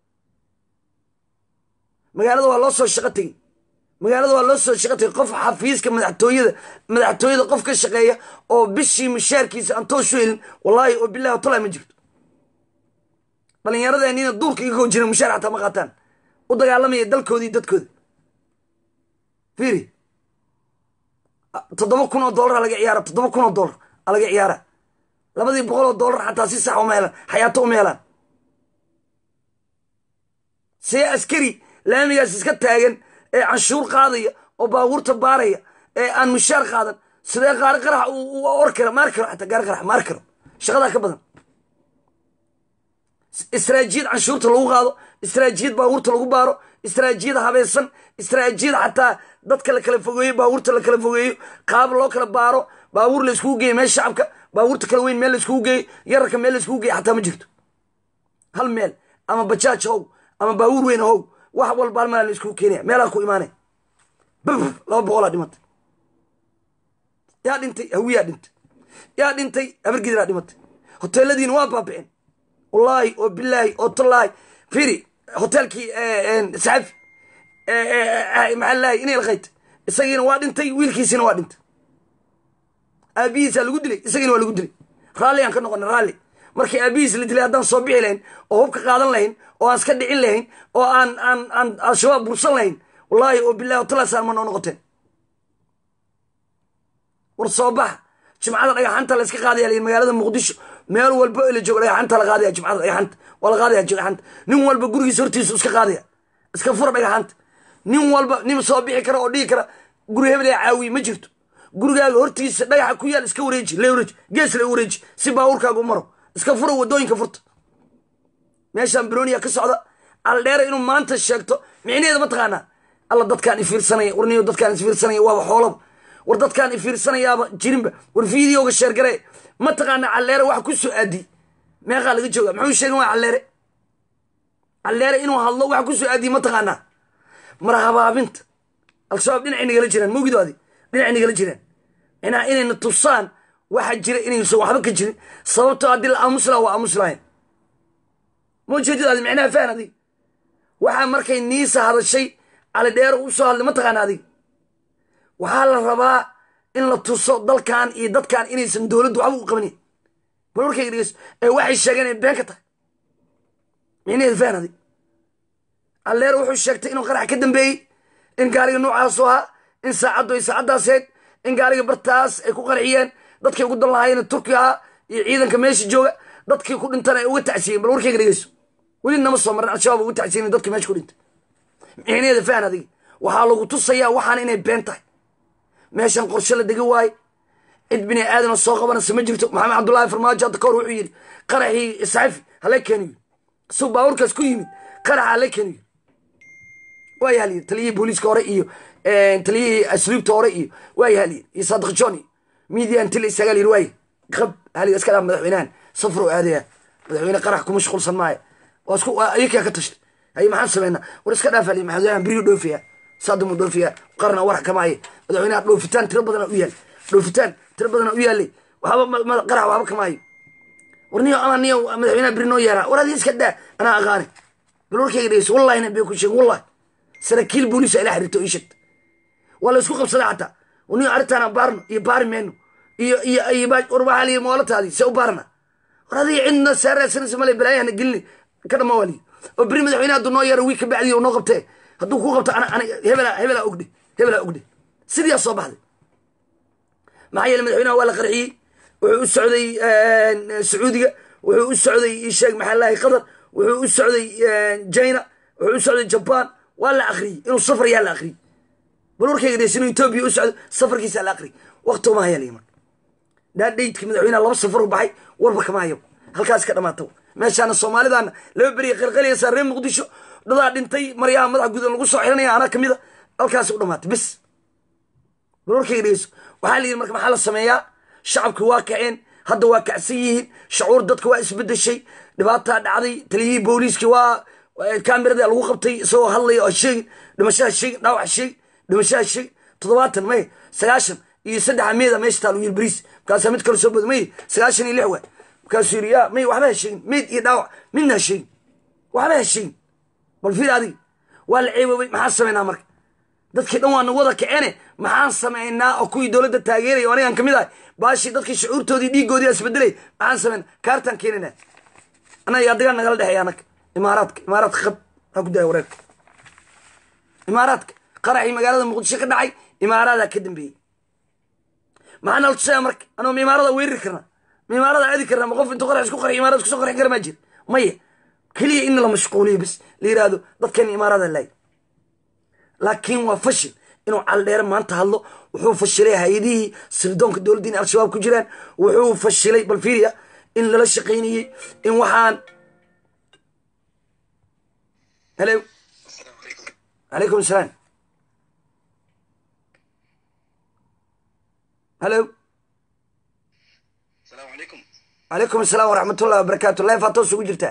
[SPEAKER 1] magaalada waa loo soo shaqo tegey magaalada waa loo soo shaqo tegey qof xafiiska madaxtooyada madaxtooyada qof ka shaqeeya oo bishii mushaarkiisa aan tooshu helin wallaahi oo bilahi tolaa ma jirto dhallinyaradeenina duurka iga koo jira mushaar xataa ma qaataan u dagaalamaya dalkooda iyo dadkooda fiiri toddoba kun oo dollar laga ciyaara toddoba kun oo dollar a laga ciyaara labadii boqol oo dollar xataa si sax uma helaan xayaato uma helaan see askari laamigaas iska taagan ee canshuur qaadaya oo baabuurta baaraya ee aan mushaar qaadan sidee qaari qarax or kara maar karo xataa gaari qarax maar karo shaqadaa ka badan istaraajiyad canshuurta lagu qaado istaraajiyad baabuurta lagu baaro istaraajiyad habaysan istaraajiyad xataa dadka la kala fogeeyo baabuurta la kala fogeeyo qaab loo kala baaro baabuur la iskugu geeyo meel shacabka baabuurta kala weyn meel la iskugu geeyo yararka meel la iskugu geeyo xataa ma jirto hal meel ama bajaaj how ama baabuur weyn how wax walba hal meel la iskugu keenaya meelaa ku imaanaya bab laba boqolaa dhimatay yaa dhintay hawiyaa dhintay yaa dhintay habargidiraa dhimatay hoteeladiina waa baabiceen wallaahi oo bilaahi oo tallaahi firi hoteelkii saxafi maxaa laahay inay laqayta isagiina waa dhintay wiilkiisina waa dhintay aabihiisaa lagu dilay isagiina waa lagu dilay raalli aan ka noqona raalli markii aabihiis la dilay haddaan soo bixi lahayn oo hubka qaadan lahayn oo aan iska dhicin lahayn oo aan aan aan al-shabaab bursan lahayn wallaahi oo bilahi otalaasaan ma noo noqoteen war soo baxa jimcada dhagaxanta la iska qaadaya layihi magaalada muqdisho meel walba la joogo dhagaxanta la qaadaya jimcada dhagaxanta waa la qaadaya dhagaxanta nin walba gurigiisa hortiisa iska qaadaya iska fura dhagaxanta nin walba nin soo bixi kara oo dhigi kara guri hebel ee caawiye ma jirto gurigaaga hortiisa dhagaxa ku yaal iska wareeji la wareeji gees la wareeji si baabuurkaaga u maro iska fura wadooyinka furta meeshaan broniya ka socda aldheera inuu maanta sheegto micnaheeda ma taqaanaa alla dadkaan ifiirsanaya warniyo dadkaan isfiirsanaya waaba xoolaba war dadkaan ifiirsanayaaba jirinba war videoga sheergare ma taqaanaa calleere wax ku soo aadi meeqaa laga jooga muxuu sheegan waa calleere calleere inuu hadlo wax ku soo aadiye ma taqaanaa marhabaabinta al-shabaab dhinacay nagala jiraan mawgidoodi dhinacay nagala jiraan inaa inayna tusaan waxa jira inaysan waxba ka jirin sababtoo haddii la aamus laha waa aamus lahayn ma ujeedadaadi micnaha fahan adig waxaa markay niisa hadashay cali dheero u soo hadlay ma taqaana adig waxaa la rabaa in la tuso dalkan iyo dadkan inaysan dowladdu waxba u qabanin bal warkayga dhegeyso ee waxay sheegeen inay been ka tahay micnaheeda fahan adig alleer wuxuu sheegtay inuu qarax ka dambeeyey in gaariga noocaasu ahaa in saacaddu ay saacaddaas hayd in gaariga bartaas ay ku qarxiyeen dadkay ugu dan lahaayeen turkiga ahaa iyo ciidanka meesha jooga dadkii ku dhintan ay uga tacsiyeen bal warkayga dhegeyso weli nama soo marin al-shabaab uga tacsiyen dadkii meesha ku dhintay micnaheeda fahan adigi waxaa lagu tusayaa waxaan inay been tahay meeshan qorshe la degi waaye cid bini aadana soo qabanaysa ma jirto maxamed cabdullaahi farmaajo hadda kahor wuxuu yidhi qaraxii isxafi hala keeniyo isuu baabuurkaas ku yimid qaraxa hala keeniyo waaya halyiri taliyihii booliiska hore iyo taliyihii asluubta hore iyo waaya halyiri iyo saadiq john iyo midian tili isagaa layiri waaya qab haliga iska dhaa madaxweynahan safruu aadaya madaxweyne qarax ku mashquulsan maayo waa isku ayakaa ka tashtay haye maxaan sameynaa war iska dhaaf haliy madaxweynahan beriyu dhoofiyaa saadamuu dhoofiyaa qarna warax kamaaye madaxweynaha dhoofitaan tiro badana u yaal dhoofitaan tiro badana u yaalay waxba qarax waxba kamaayo war niyo ama niyo madaxweynaha beri noo yeeraa war adii iska daa anaa aqaani bal warkayga dhegeyso wallahina bee ku sheeg wallahi saraakiil booliisa ila xiriirto ii sheegta waa la isku qabsaday xataa niyo arrintaana baarno iyo baari meyno iyo iyo iyo war waxaa liyi moolataadii se u baarna war adii cidna saaraasanaysa male balaayahana gelini ka dhama waaliyi oo beri madaxweynaha hadduu noo yeero wiig ka bacdii noo qabtee hadduu ku qabto ana ana hebela hebelaa ogdhe hebelaa ogdhe sidiyaa soo baxday maxaa yeele madaxweynaha waa la qarxiyey wuxuu u socday sacuudiga wuxuu u socday isheeg maxaa lahay qatar wuxuu u socday china wuxuu u socday jaban waa la akriyey inuu safar yaa la akriyey bal warkayga dhees inuu etoobiya u socdo safarkiisa la akriyey waqti uma haya marka dhaadhaydki madaxweynaha laba safar u baxay warba kama hayo halkaas ka dhamaata meeshaana soomaalidaana laba beriya qalqalaysaa reer muqdisho dadaa dhintay maryaha madaxa gudan lagu soo xiranaya anaa kamid a halkaas u dhamaatay bis bal warkayga dhegeyso waxaa la yidhi marka maxaa la sameeyaa shacabki waa kaceen hadda waa kacsan yihiin shacuur dadka waa isbedeshay dhibaataa dhacday taliyihii booliiskii waa kamerada lagu qabtay isagoo hadlaya oo sheegin dhimashaha sheegin dhaawac sheegin dhimashaha sheegin toddobaatan may sagaashan iyo saddexa meeda meesha taal yiri bariis markaasaa mid kale soo boda may sagaashan iyo lix waay markaasuu yidhi yaa may waxba ha sheegin meyd iyo dhaawac midna ha sheegin waxba ha sheegin bal fiir adiga waa la ceeboobay maxaan samaynaa marka dadkii dhan waa nagu wada kaceene maxaan samaynaa oo kuwii dowladda taageeraya o anigaan kamid ahay baashii dadkii shucuurtoodii dhiigoodii isbedelay maxaan samaynaa kaartaan keenina annaga adigaa nagala dhexeeya annaga imaaraadka imaaraadka qab haa ku daaya wareerka imaaraadka qaraxii magaalada muqdisho ka dhacay imaaraadaa ka dambeeyey maxaa nala tusaya marka anoo ma imaarada weerari karna ma imaarada aadi karna ma qof intuu qarax isku qarxiy imaarada iskusoo qarxin kara maa jira maya keliya in la mashquuliyo bas la yidhaahdo dadkeena imaarada laay laakiin waa fashil inuu caldheere maanta hadlo wuxuu fashilay hay-adihii sirdoonka dowladda inay al-shabaab ku jiraan wuxuu fashilay balfiria in lala shaqaynayey in waxaan hello calaykum asalaam hello
[SPEAKER 3] asalaamu calaykum
[SPEAKER 1] calaykum asalaam waraxmatullahi wabarakaatu life aa toos ugu jirtaa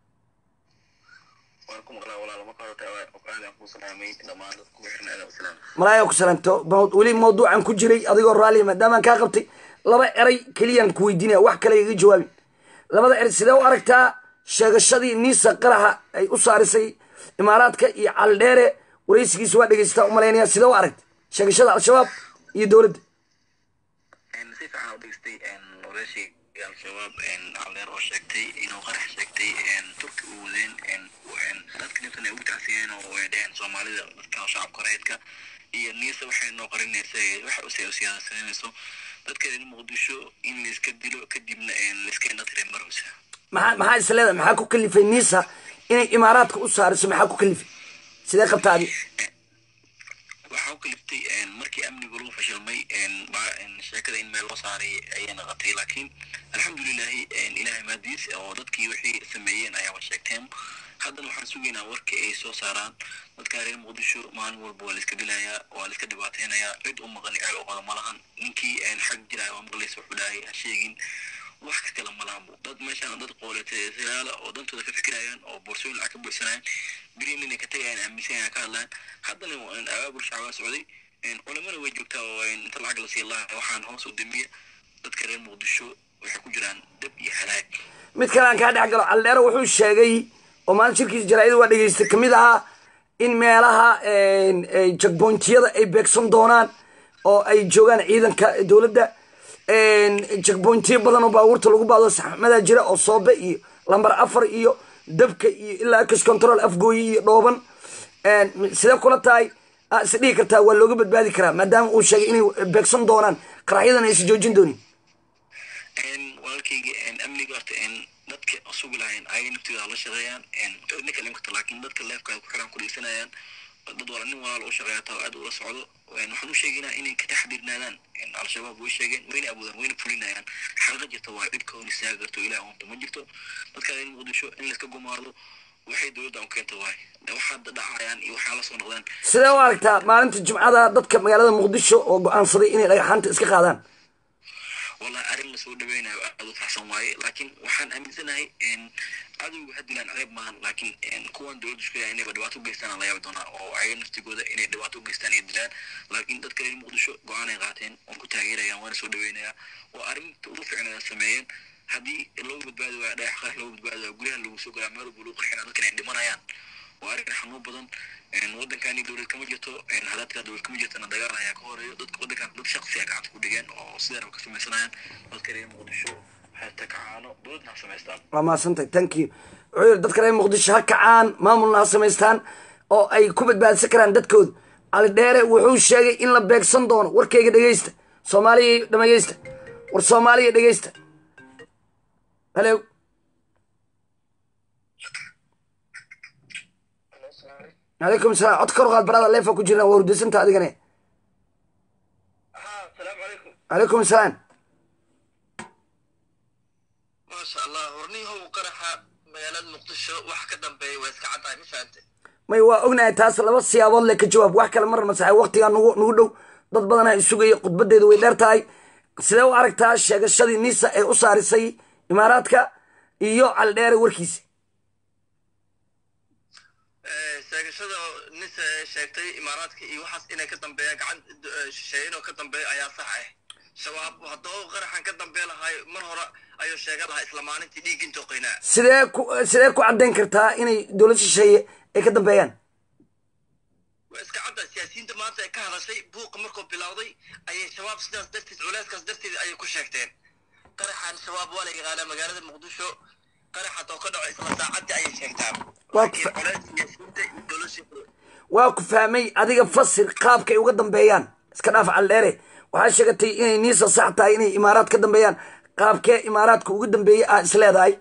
[SPEAKER 3] waan ku maqlaa walaal marka hore aadaan kuu salaamay dhammaan dadka ku xiran aadaan u salaam
[SPEAKER 1] malaaya ku salaamto maw- weli mawduucan ku jiray adigoo raalliya maadaamaan kaa qabtay laba eray keliyaan ku weydiinaya wax kale iga jawaabin labada eray sidee u aragtaa sheegashadii niisa qaraxa ay u saarisay imaaraadka iyo caldheere waraysigiisa waa dhegeysataa u malaynaya sidee u aragta sheegashada al-shabaab iyo dowladda
[SPEAKER 3] si fiican u dhegestay walaashayga al-shabaab caldeer oo sheegtay inuu qarax sheegtay turki u wadeen dadka dhibtan ay ugu tacsiyeen oo ay dheheen soomaalida dadka shacabka reedka iyo niisa waxay noo qarinaysa waxa usii u siyaasanayso dadka reer muqdisho in layska dilo kadibna layska indhatiray marwasa
[SPEAKER 1] maxaa maxaa is leedahay maxaa ku kalifay niisa inay imaaraadka u saariso maxaa ku kalifay sidee qabta adi
[SPEAKER 3] waxaa u kaliftay markii amnigu lagu fashilmay ba- sheekada in meel loo saaray ayay naqatay laakiin alxamdulilahi ilahay maadiis oo dadkii wixii sameeyeen ayaaba sheegteen haddana waxaan sugaynaa warka ay soo saaraan dadka reer muqdisho maalin walba waa laiska dilayaa waa laiska dhibaateynayaa cid u maqan ceel u qada malahan ninkii xag jiraya waa maqlaysa wuxuu dhahay ha sheegin wax ka kala malaanbo dad meeshaan dad qooleetayalaala oo dantooda ka fikirayaan oo boorsooyin lacag ka buuxsanayaan beriin inay ka tagayaan aaminsanayaan ka hadlaan haddana abaabul shacbaa socday culamana way joogtaa oo inta lacag la sii laha waxaan hoos u damiya dadka reer muqdisho waxay ku jiraan dab iyo halaag
[SPEAKER 1] mid kale aan kaa dhex galo caldheere wuxuu sheegay oo maalin shirkiisa jaraa'ida waa dhegeystay kamid ahaa in meelaha jagbointiyada ay beegsan doonaan oo ay joogaan ciidanka dowladda jagbointiyo badan oo baabuurta lagu baado saxmadaa jira oo soobe iyo lambar afar iyo dabka iyo ilaa x control afgooye iyo dhooban sidee kula tahay aa is dhihi kartaa waa looga badbaadi karaa maadaama uu sheegay inay beegsan doonaan qaraxyadan aysan joojin doonin
[SPEAKER 3] walaalkayga amniga horta dadka sugi lahayn ayaga naftooda la shaqeeyaan cidna kale imkata laakiin dadka leefka ku xiran ku dhegeysanayaan dad wala nin walaal u shaqeeya taa aad ula socdo waxaan u sheegaynaa inay ka taxdirnaadaan al-shabaab way sheegeen wayna awoodaan wayna fulinayaan xalqa jirta waa dhibka hor istaaga karto ilaah unta ma jirto dadka reer muqdisho in layska gumaado waxay dowladda u keenta waay waxaa dhacayaan iyo waxaa la soo noqdaan
[SPEAKER 1] sidee u aragtaa maalinta jimcada dadka magaalada muqdisho oo go-aansaday inay dhagaxaanta iska qaadaan
[SPEAKER 3] wallahi arrin lasoo dhaweynayo aad u farxsan waaye laakiin waxaan aaminsanahay cadowga ha dilaan ceeb maahan laakiin kuwan dowladda isku yahay inayba dhibaato u geystaan la yaabi doonaa oo ayaga naftigooda inay dhibaato u geystaan ay dilaan laakiin dadka reer muqdisho go-aan ay qaateen waan ku taageerayaan waana soo dhaweynayaa oo arrinta ugu fiicnay ay sameeyeen haddii loogu badbaadi waayo dhagax qarax loogu badbaadi waayo guryaha lagu soo galaa meel walba lagu qarxina dadkan ay dhimanayaan waa arrin xanuun badan waddankani dowlad kama jirto hadaadka dowlad kama jirtana dagaal ayaa ka horeeyo dadka waddankan dad shaqsiya gacanta ku dhigeen oo sideena ka samaysanayaan dadka reer muqdisho waxay takacaano dowladna ha samaystaan
[SPEAKER 1] waa mahadsantahay thank you wuxuu yidhi dadka reer muqdisho ha kacaan maamulna ha samaystaan oo ay ku badbaadsan karaan dadkooda cali dheere wuxuu sheegay in la beegsan doono warkayga dhegeysta soomaaliya dhegeysta war soomaaliya dhegeysta halo calaykum salaam cod kor u qaad barada leefa ku jirna waa hurdasanta adigane
[SPEAKER 3] asalaamu calaykum
[SPEAKER 1] calaykum salaam
[SPEAKER 3] maasha allah hornihow qaraxa magaalada muqdisho wax ka dambeeya waa iska caddahay ma fahante
[SPEAKER 1] may waa ognahay taas laba siyaabood le ka jawaab wax kale marna saxay waqtigaa nugu nugu dhow dad badanaa isugaya khudbadeedu way dheer tahay sidee u aragtaa sheegashadii nisa ee u saarisay imaaraadka iyo caldheere warkiisa
[SPEAKER 3] sheegashada nisa ee sheegtay imaaraadka iyo waxaas inay ka dambeeyaan gacan shisheeyin oo ka dambeeya ayaa sax ah shabaab haddoo qaraxan ka dambee lahay mar hore ayuu sheegan lahaa isla maalintii dhiiggin toqaynaa
[SPEAKER 1] sidee ku sidee ku caddayn kartaa inay dowlad shisheeye ay ka dambeeyaan
[SPEAKER 3] waa iska cadda siyaasiyiinta maanta ee ka hadashay buuqa markuu bilowday ayay shabaab sidaas darteed culeyskaas darteed ayay ku sheegteen qaraxan shabaab waa la yaqaanaa magaalada muqdisho qarax haddoo ka dhaco isla saacaddii ayay sheegtaan
[SPEAKER 1] Waa
[SPEAKER 3] laakiin
[SPEAKER 1] fa-
[SPEAKER 3] culeys siyaasiyiinta iyo dowladda
[SPEAKER 1] waa ku fahmay adiga fasir qaabkay uga dambeeyaan iska dhaaf caldheere waxaa sheegatay inay niisa sax tahay inay imaaraad ka dambeeyaan qaabkee imaaraadka ugu dambeeyey ah is leedahay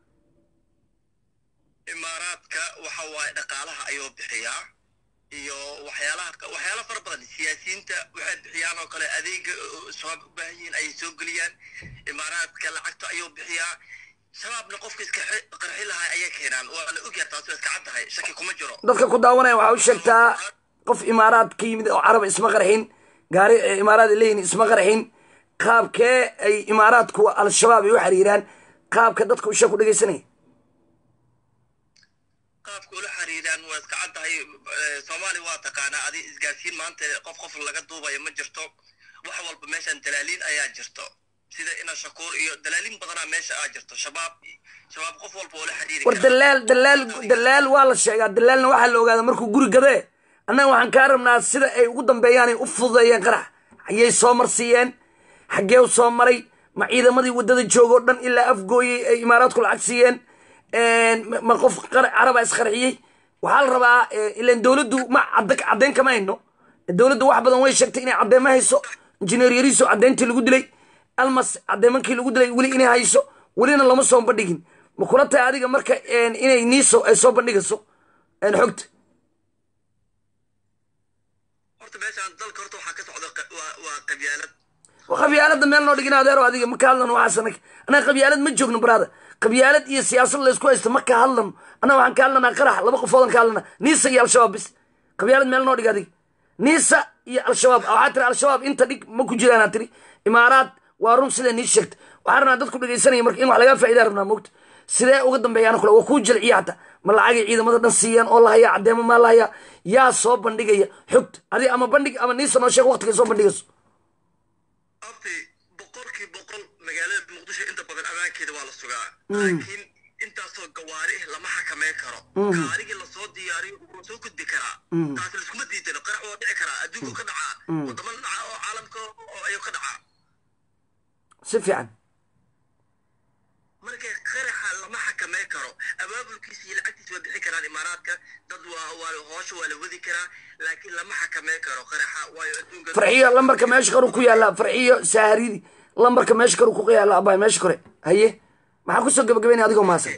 [SPEAKER 3] imaaraadka waxa waaye dhaqaalaha ayuu bixiyaa iyo waxyaalaha waxyaala fara badan siyaasiyiinta waxay bixiyaan oo kale adeega oo shabaab u baahan yihiin ayay soo geliyaan imaaraadka lacagta ayuu bixiyaa
[SPEAKER 6] shabaabna qofka iska xe- qarxi lahaa ayay keenaan waa la ogyahay taasi waa iska caddahay shaki kuma jiro
[SPEAKER 1] dadka ku daawanaya waxaa u sheegtaa qof imaaraad ka yimid oo carab isma qarxin gaari ee imaaraad ay leeyihin isma qarxin qaabkee ay imaaraadku al-shabaab ay u xiriiraan qaabka dadka usha ku dhegaysanaya
[SPEAKER 6] qaabka ula xiriiraan waa iska caddahay Eh, soomaali waa taqaanaa adi isgaarsiin maanta qof qof laga duubayo ma jirto wax walba meeshan dalaaliin ayaa jirto sida ina shakuur iyo dalaaliin badanaa meesha aa jirto shabaab shabaab qof walba ula xiriiri
[SPEAKER 1] war
[SPEAKER 6] karaa.
[SPEAKER 1] dalaal dalaal dalaal waa la sheegaa dalaalna waxaa la ogaada markuu guri gadee annaga waxaan kaa rabnaa sida ay ugu dambeeyaan ay u fududeeyeen qarax ayay soo marsiiyeen xaggee u soo maray ma ciidamadii waddada joogoo dhan ilaa afgooyey ay imaaraadku lacag siiyeen ma- ma qof qar- caraba isqarxiyey waxaa la rabaa eh, ilaan dowladdu ma cadda- caddeyn kama hayno dowladdu wax badan way sheegtay inay caddeema hayso injineer yariiso caddeyntii lagu dilay almas caddeemankii lagu dilay weli inay hayso welina lama soo bandhigin ma kula tahay adiga marka eh, inay niiso ay soo bandhigayso eh, xogta
[SPEAKER 6] horta meeshaan dalka horta waxaa ka socda qa- waa- waa qabyaalad
[SPEAKER 1] qabyaalada meel noo dhigin adeero adiga ma ka hadlano waxaas anag annaga qabyaalad ma joogno brada qabyaalad iyo siyaasad laysku haysto ma ka hadlano annaga waxaan ka hadlanaa qarax laba qofoodan ka hadlana niisa iyo al-shabaab bis qabyaalad meel noo dhig adiga niisa iyo al-shabaab waxaa tiri al-shabaab inta dhig ma ku jiraanaa tiri imaaraad waa run sidee nii sheegta waxaa rabnaa dadku dhegaysanaya marka in wax lagaa faa'idaa rabnaa mogta sidee uga dambeeyaan kule waa kuu jilciya hata ma lacagay ciidamada dhan siiyaan oo la hayaa caddeemo maa la hayaa yaa soo bandhigaya xogta adiga ama bandhig ama niisa noo sheeg waqtigay soo bandhigayso
[SPEAKER 6] abti boqolkii boqol magaalada muqdisho inta badan ammaankeeda waa la sugaa laakiin intaasoo gawaari lama xakameyn karo gaarigii lasoo diyaariyo wuu soo gudbi karaa taas laiskuma diidano qarax waa dhici karaa adduunku ka dhacaa wadamo dhaca oo caalamka oo ayuu ka dhacaa
[SPEAKER 1] si fiican
[SPEAKER 6] marka qaraxa lama xakameyn karo abaabulkiisa iyo lacagtiisa waa bixi karaan imaaraadka dad waa waa hoosha waa la wadi karaa laakiin lama xakameyn karo qaraxa waayo adduunka
[SPEAKER 1] farxiyo lambarka meesha kore ku yaala farxiyo saharidi lambarka meesha kore ku yaala abay meesha kore haye maxaa kusoo gabagabaynaya adigoo maasan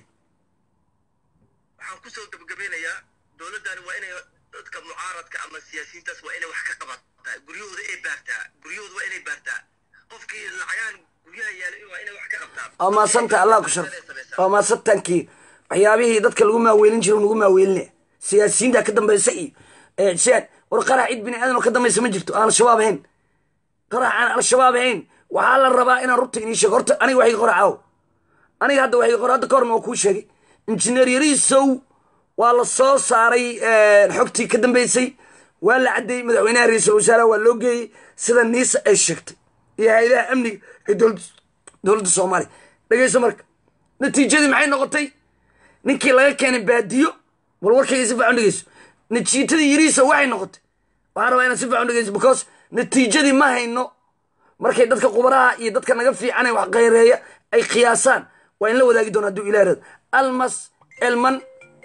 [SPEAKER 6] waxaan kusoo gabagabeynayaa dowladdan waa inay dadka mucaaradka ama siyaasiyiintaas waa inay wax ka qabataa guryahooda ay baartaa guryahooda waa inay baartaa qofkii lacagaan guryaha yaala waa inay wax ka qabtaa
[SPEAKER 1] waa maasanta allah ku sharf waa maasantankii waxyaabihii dadka lagu maaweelin jiro lagu maaweelinaya siyaasiyiinta ka dambaysa iyo eh, siyaad war qarax cid bini aadan oo ka dambaysa ma jirto aan al-shabaab ahayn qarax aan al-shabaab ahayn waxaa la rabaa inaan rubta inii sheego horta aniga waxay qora caawo aniga hadda waxay qora hadda ka horna waa kuu sheegay injineer yariisow waa la soo saaray eh, xogtii ka dambaysay waa la caddeeyey madaxweynaha ra-iisul wasaaraha waa loo geeyey sida niisa ay sheegtay iyo hay-adaha amniga ee dowladda dowladda soomaaliya dhegayso marka natiijadii maxay noqotay ninkii laga keenay baadiyo bal warkayga si fiican dhegeyso natiijadii yariisa waxay noqotay waxaan rabaa inaad si fiican dhegeyso because natiijadii ma hayno markay dadka qubaraha iyo dadka naga fiican ee wax qayreeya ay qiyaasaan waa in la wadaagi doona hadduu ilaah rado almas elman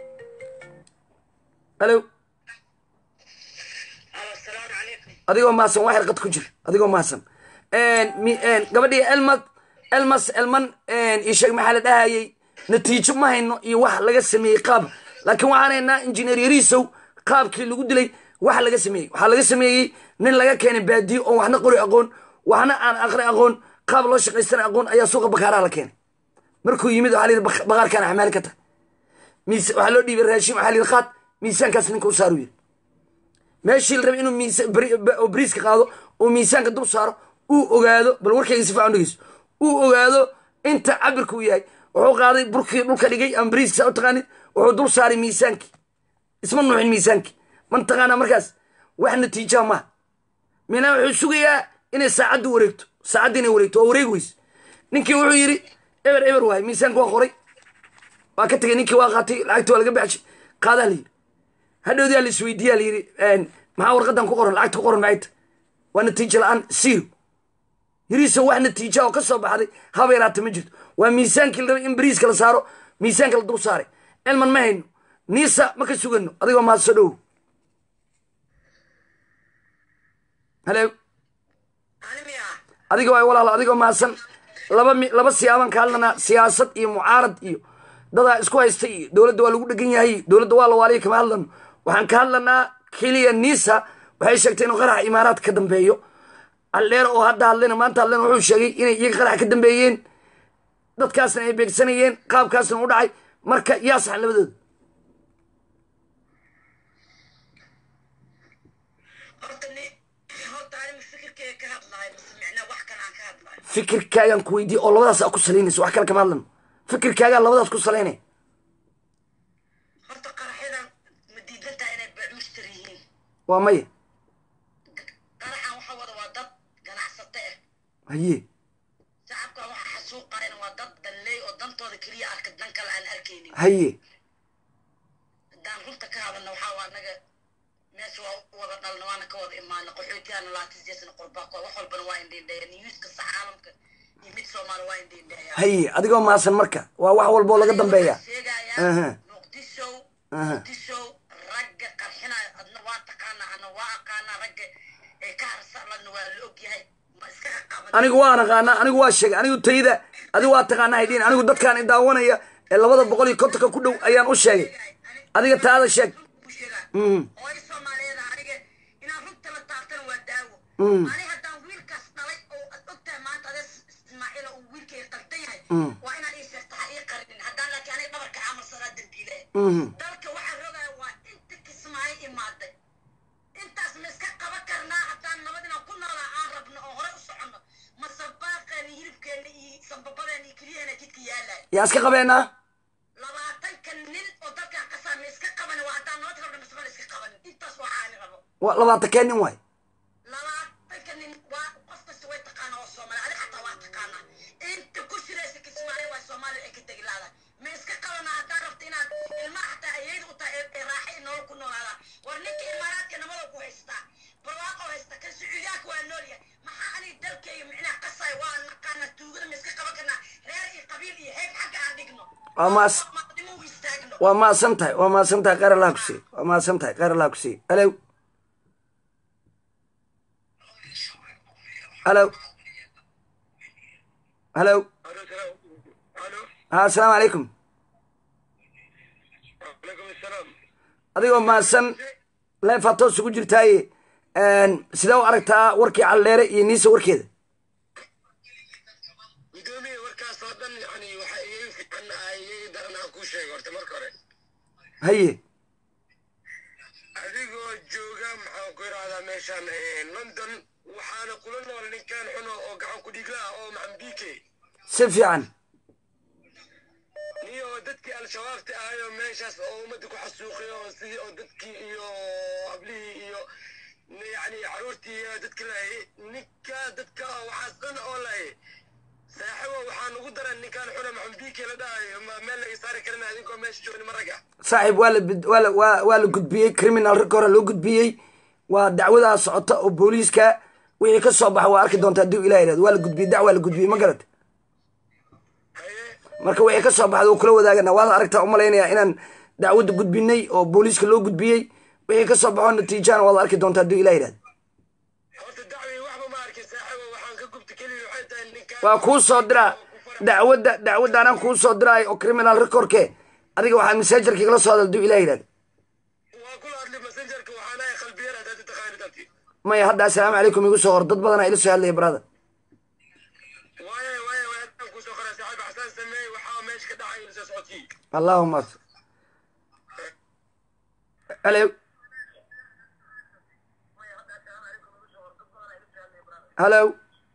[SPEAKER 1] halo
[SPEAKER 6] asalaamu calaykum
[SPEAKER 1] adigoo maasan wax yarqad ku jir adigoo maasan mi- gabadhii elmad elmas elman io sheeg maxaa la dhahayay natiijo ma hayno iyo wax laga sameeyey qaab laakiin waxaan haynaa injineer yariisow qaabkii lagu dilay wax laga sameeyey waxaa laga sameeyey nin laga keenay baadiyo oon waxna qori aqoon waxna aan aqri aqoon qaab loo shaqaystana aqoon ayaa suuqa bakaaraha la keenay markuu yimid waxaa la yidhi "Bak- baqaarkaan xamaali ka tahay miis waxaa loo dhiibay raashin waxaa la yidhi qaad miisaankaas ninka u saaru yidhi meeshii la rabay inuu miisa- bari- ba- oo bariiska qaado oo miisaanka dul saaro uu ogaado bal warkayga si fiican dhegeyso uu ogaado inta cabirka uu yahay wuxuu qaaday burkii dhulka dhigay ama bariiska saa u taqaanid wuxuu dul saaray miisaankii isma nuuxin miisaankii man taqaanaa markaas wax natiijaa maaha minaa wuxuu sugayaa inay saacaddu wareegto saacadda inay wareegto waa wareegi weyse ninkii wuxuu yidhi eber eber waay miisaanka waa qoray waa ka tegay ninkii waa qaatay lacagti waa laga baxshay qaadaa la yidhi hadhowdaa la isweydiiyaa la yidhi maxaa warqadan ku qoran lacagta ku qoran maxay tahay waa natiijo la-aan zero yiriisa wax natiija oo ka soo baxday haba yaraata ma jirto waa miisaankii la rabay in bariiska la saaro miisaanka la dul saaray elman ma hayno niisa ma ka sugano adigoo mahad soo dhowow halo adiga waay walaalo adigoo mahadsan laba mi laba siyaaban ka hadlanaa siyaasad iyo mucaarad iyo dadaa isku haysta iyo dowladda waa lagu dhegan yahay dowladda waa la waaliya kama hadlano waxaan ka hadlanaa keliya nisa waxay sheegtay inuu qaraxa imaaraadka ka dambeeyo aldheer oo hadda hadlayna maanta hadlayna wuxuu sheegay inay iyaga qaraxa ka dambeeyeen dadkaasna ay beegsanayeen qaabkaasna u dhacay marka yaa saxan labadooda
[SPEAKER 7] horta ni horta anima fikirkeyga ka hadlahay mise micnaa wax kale aan ka hadlahay
[SPEAKER 1] fikirkaagaan ku weydiye oo labadaas aa ku salaynaysa wax kale kama hadlano fikirkaagaa labadaas ku salaynaya
[SPEAKER 7] horta qaraxyadan ma diidan tahay inay beecmushtar yihiin
[SPEAKER 1] waa maya
[SPEAKER 7] qaraxan waxa wada waa dad ganacsato ah
[SPEAKER 1] haye
[SPEAKER 7] shacabkan waxa xasuuqayan waa dad danleey oo dantooda keliya arka dan kale aan arkaynin
[SPEAKER 1] haye
[SPEAKER 7] haddaan runta ka hadalna waxaa waa naga meesha waa u wada dhalna waana ka wada imaana qaxootiyaana laatisjeesna qurbaa wax walbana waa indhiindheeya niyuuska sax caalamka iyo mid soomaali waa indhiindheeya
[SPEAKER 1] haye adigoo maasan marka waa wax walboo laga dambeeya Aha.
[SPEAKER 7] sheegayaa muqdisho
[SPEAKER 1] Aha.
[SPEAKER 7] muqdisho ragga qarxinaya adna waa taqaanaa ana waa aqaanaa ragga ee ka harsaladna waa la ogyahay ma iska qaban
[SPEAKER 1] anigu waan aqaanaa anigu waa sheegay anigu tayda adigu waa taqaanaa haydhiin anigu dadkaan i daawanaya ee labada boqol iyo kontonka ku dhow ayaan u sheegay adiga taada sheeg Mm.
[SPEAKER 7] hooyo soomaaliyeed aniga inaan runta la taabtana waa daawo
[SPEAKER 1] Mm.
[SPEAKER 7] ani haddaan wiilkaas dhalay oo ad ogtahay maanta ade ismaaciila uu wiilkay qaldan yahay
[SPEAKER 1] Mm.
[SPEAKER 7] waa inaan ii sheegta ha ii qarinin haddaan laakiin aniga dhabarka camalsanaa dambiile
[SPEAKER 1] Mhm.
[SPEAKER 7] dalka waxaa rogaya waa inta kismaayo imaaday intaas ma iska qaban karnaa haddaan nabad inaan ku noolaa aan rabno oo hore u soconno mase baaqeena hilibkeena iyo sambabadeena iyo keliyaheena jidka yaalay
[SPEAKER 1] yaa iska qabeenaa
[SPEAKER 7] labaatanka nin oo dalkan qasaa ma iska qabanin waa haddaan nabad rabno mise ma la iska qabanin intaas waa caani rabo
[SPEAKER 1] waa labaatankee nin waay
[SPEAKER 7] labaatanka nin waa qof kasta way taqaana oo soomaali adi xataa waa taqaanaa inta ku shiraysa kismaayo waa soomaaliya ay ka tegi laadahay ma iska qabanaa haddaa rabta inaad ilmaha xataa ayayda u tahay ee raaxa iyo nolol ku noolaadaan war ninka imaaraadka nabada ku haystaa barwaaqo haysta kan sacuudiyaanka waa noolyahay maxaa aniga dalkayga micnaha qasaay waa naqaana tuugada ma iska qaban karnaa reer iyo qabiil iyo heeb xagga aan dhigno
[SPEAKER 1] Waa maas-
[SPEAKER 7] maqdimo u istaagno
[SPEAKER 1] waa maasan tahay waa maasan tahay khayr allah ku siiy waa maasan tahay khayr allah ku siiy alow alow alow ha asalaamu calaykum
[SPEAKER 6] calaykum asalaam
[SPEAKER 1] adigoo maasan leefaa toos ugu jirtaaye sidee u aragtaa warkii calleere iyo niisa warkeeda
[SPEAKER 6] gudoomiye warkaas oo dhan yani waxa iyaga fiican ah iyaga daran aan kuu sheego horta marka hore
[SPEAKER 1] haye
[SPEAKER 6] adigoo jooga maxaan ku idhahdaa meeshaan eh, london waxaana kula nool ninkan xuno oo gacan ku dhigla ah oo maxambike
[SPEAKER 1] si fiican
[SPEAKER 6] niyo dadkii al-shabaabta ahayoo meeshaas oo ummadda ku xasuuqay oo sidii oo dadkii iyo hablihii iyo yani caruurtii iyo dadka lahay ninka dadka waxaas dhan oo lahay saaxibo waxaan ugu daran ninkaan xuna maxambike la dhahayo ma meel laga saari karin adinkoo meesha joogni maraga
[SPEAKER 1] saaxiib waa la bid- waa la waa waa la gudbiyey criminal ragga hore loo gudbiyey waa dacwadaa socota oo booliiska wixii ka soo baxa waa arki doonta haddii ilaah yidhahdo waa la gudbiyey dacwaa la gudbiyey ma garata
[SPEAKER 6] haye
[SPEAKER 1] marka wixii ka soo baxda wuu kula wadaagana waad aragtaa umalaynayaa inaan dacwadda gudbinay oo booliiska loo gudbiyey wixii ka soo baxo natiijana waad arki doonta haddii ilaah yidhahdo
[SPEAKER 6] horta dacwii waxba ma arkin saaxibo waxaan ka gubta keliya waxay tahay ninkaan
[SPEAKER 1] waa kuu soo diraa dacwadda dacwadda anaan kuu soo diraay oo criminal recordke adiga waxaa messengerka igala soo hadal haddii ilaah yidhahdo
[SPEAKER 6] waa kula hadli messengerka waxaan ahay qalbiyar haddaad taqaanid abti
[SPEAKER 1] maya hadda assalaamu calaykum igu soo hor dad badanaa ila soo hadlaya brother
[SPEAKER 6] waaye waaye waaye haddaan kusoo qoray saaxiib xasaan sameey waxaa meesha ka dhacay ila soo socotii
[SPEAKER 1] allahuma alo halo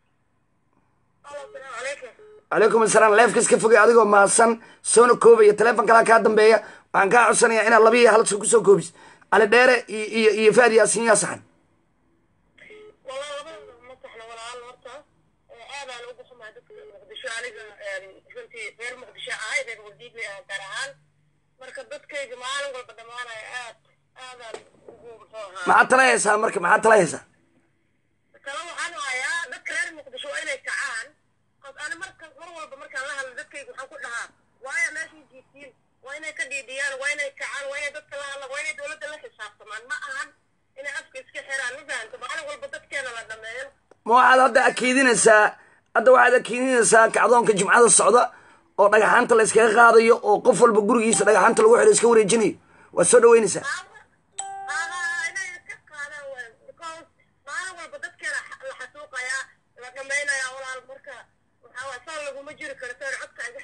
[SPEAKER 1] calaykum asalaam leefka iska fogay adigoo mahadsan soona koobaya teleefon kalaa kaa dambeeya waxaan kaa codsanayaa inaad laba iyo hal soo kusoo koobis cali dheere iyo iyo iyo faad yaasiin yaa saxan
[SPEAKER 8] والله labadooda ma saxna walaal horta aadaan ugu xumaa dadka muqdisho aniga runtii reer muqdisho ahay reer wadiidna ah gaar ahaan marka dadkayga maalin walba dhammaanaya aad aadaan ugu muxuu ahaa
[SPEAKER 1] maxaad tala haysaa marka maxaad tala haysaa
[SPEAKER 8] kale waxaan hayaa dadka reer muqdisho waa inay kacaan qos ani marka mar walba markaan la hadlo dadkayga waxaan ku dhahaa waaya meeshay jiiftiin waa inay ka dhiidhiyaan waa inay kacaan waa inay dadka la hadlaan waa inay dowladda la xisaabtamaan ma ahan inay afka iska xiraan ma fahamta maalin walba dadkeena la dhameeyo
[SPEAKER 1] ma waxaad hadda akiidinaysaa hadda waxaad akiidinaysaa kacdoonka jimcada socda oo dhagaxaanta la iskaga qaadayo oo qof walba gurigiisa dhagaxaanta lagu xidho iska wareejinayo waad soo dhaweynaysaa
[SPEAKER 8] inay iska qaadaan waay because maalin walba dadkeena la xasuuqayaa la dhamaynayaa walaal marka waxaa waay saan laguma jiri karo saan codka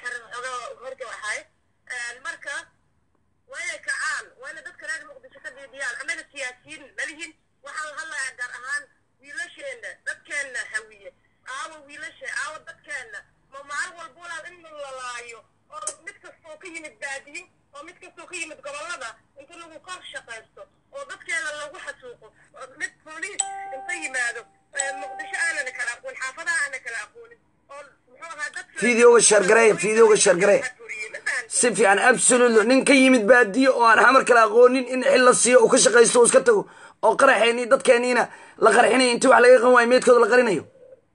[SPEAKER 8] marka waa inay kacaan waa inay dadka reer muqdisho ka dhiidhiyaan annaga siyaasiyiin malihin waxaan hadlayaa gaar ahaan wiilasheenna dadkeenna hawiye aawa wiilasha aawa dadkeenna ma maalin walba walaal in la lalaayo oo mid kastoo ka yimid baadiye oo mid kastoo ka yimid gobollada inta lagu kor shaqaysto oo dadkeena lagu xasuuqo oo mid booliis inta yimaado ee muqdisho aanana kala aqoon xaafadaha aana kala aqoonin oo muxuu ahaa dadka
[SPEAKER 1] Fiidiyowga shargareeya, fiidiyowga shargareeya. si fiican absolutely nin ka yimid baadiye oo aan xamar kala aqoonin in xil la siiyo uu ka shaqaysto uu iska tago oo qaraxeeni dadkeeniina la qarxinayo intii wax laga qan waayo meedkooda la qarinayo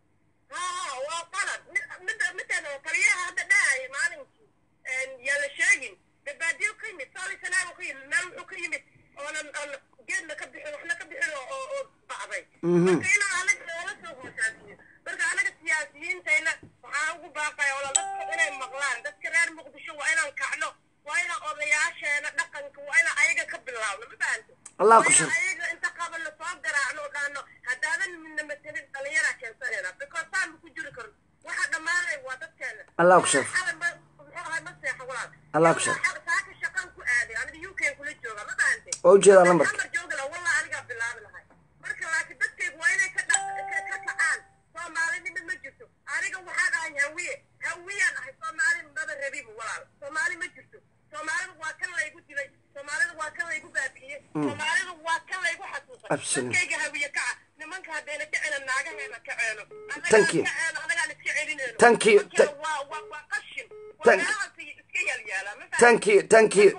[SPEAKER 8] haa waa qalad midda middan oo kaliyaha hadda dhahaya maalinkii yaa la sheegin babaadiyo ka yimid saali sanaago ka yimid meel wuxuu ka yimid oonan aan geedna ka bixin waxna ka bixin oo oo oo bacday marka inaan anaga noola soo hoosaasiyo marka anaga siyaasiyiintayna waxaan ugu baaqaya wala dadka inay maqlaan dadka reer muqdisho waa inaan kacno waa inaan odayaasheena dhaqanka waa inaan ayaga ka bilaabno ma fahamte
[SPEAKER 1] Allah ku
[SPEAKER 8] Waa
[SPEAKER 1] shar-
[SPEAKER 8] inaan ayaga inta qabanno soo garaacno oo dhahno haddaadan midna matelin dhalinyaraa keensanayna because saan ma ku jiri karno waxa dhammaanaya waa dadkeena
[SPEAKER 1] Allah ku shar-
[SPEAKER 8] Xalay ma- muxuu ahay ma seexo walaal
[SPEAKER 1] Allah ku shar-
[SPEAKER 8] Xalay saaka shaqaan ku aaday aniga UK kula jooga ma fahante
[SPEAKER 1] waa ujeedaa lambarka
[SPEAKER 8] Xamar jooga la wallah anigaa bilaabi lahay marka laakiin dadkaygu waa inay ka dha- ka- ka kacaan soomaalinima ma jirto aniga waxaan ahay hawiye hawiyaan ahay soomaali maba rabibu walaal soomaali ma jirto soomaalida waa kan laygu dilay soomaalida waa kan laygu baabi'iyey soomaalida waa kan laygu xasuuqay
[SPEAKER 1] Absolutely.
[SPEAKER 8] dadkayga hawiye kaca nimanka haddayna kacena naagaheena kaceeno
[SPEAKER 1] Thank you.
[SPEAKER 8] kaceeno anagaan iska celinayno
[SPEAKER 1] Thank you.
[SPEAKER 8] Nimankeena waa waa waa qashin waa
[SPEAKER 1] Thank-
[SPEAKER 8] meelahaas iska yalyaalaa ma fahamtay?
[SPEAKER 1] thank you thank you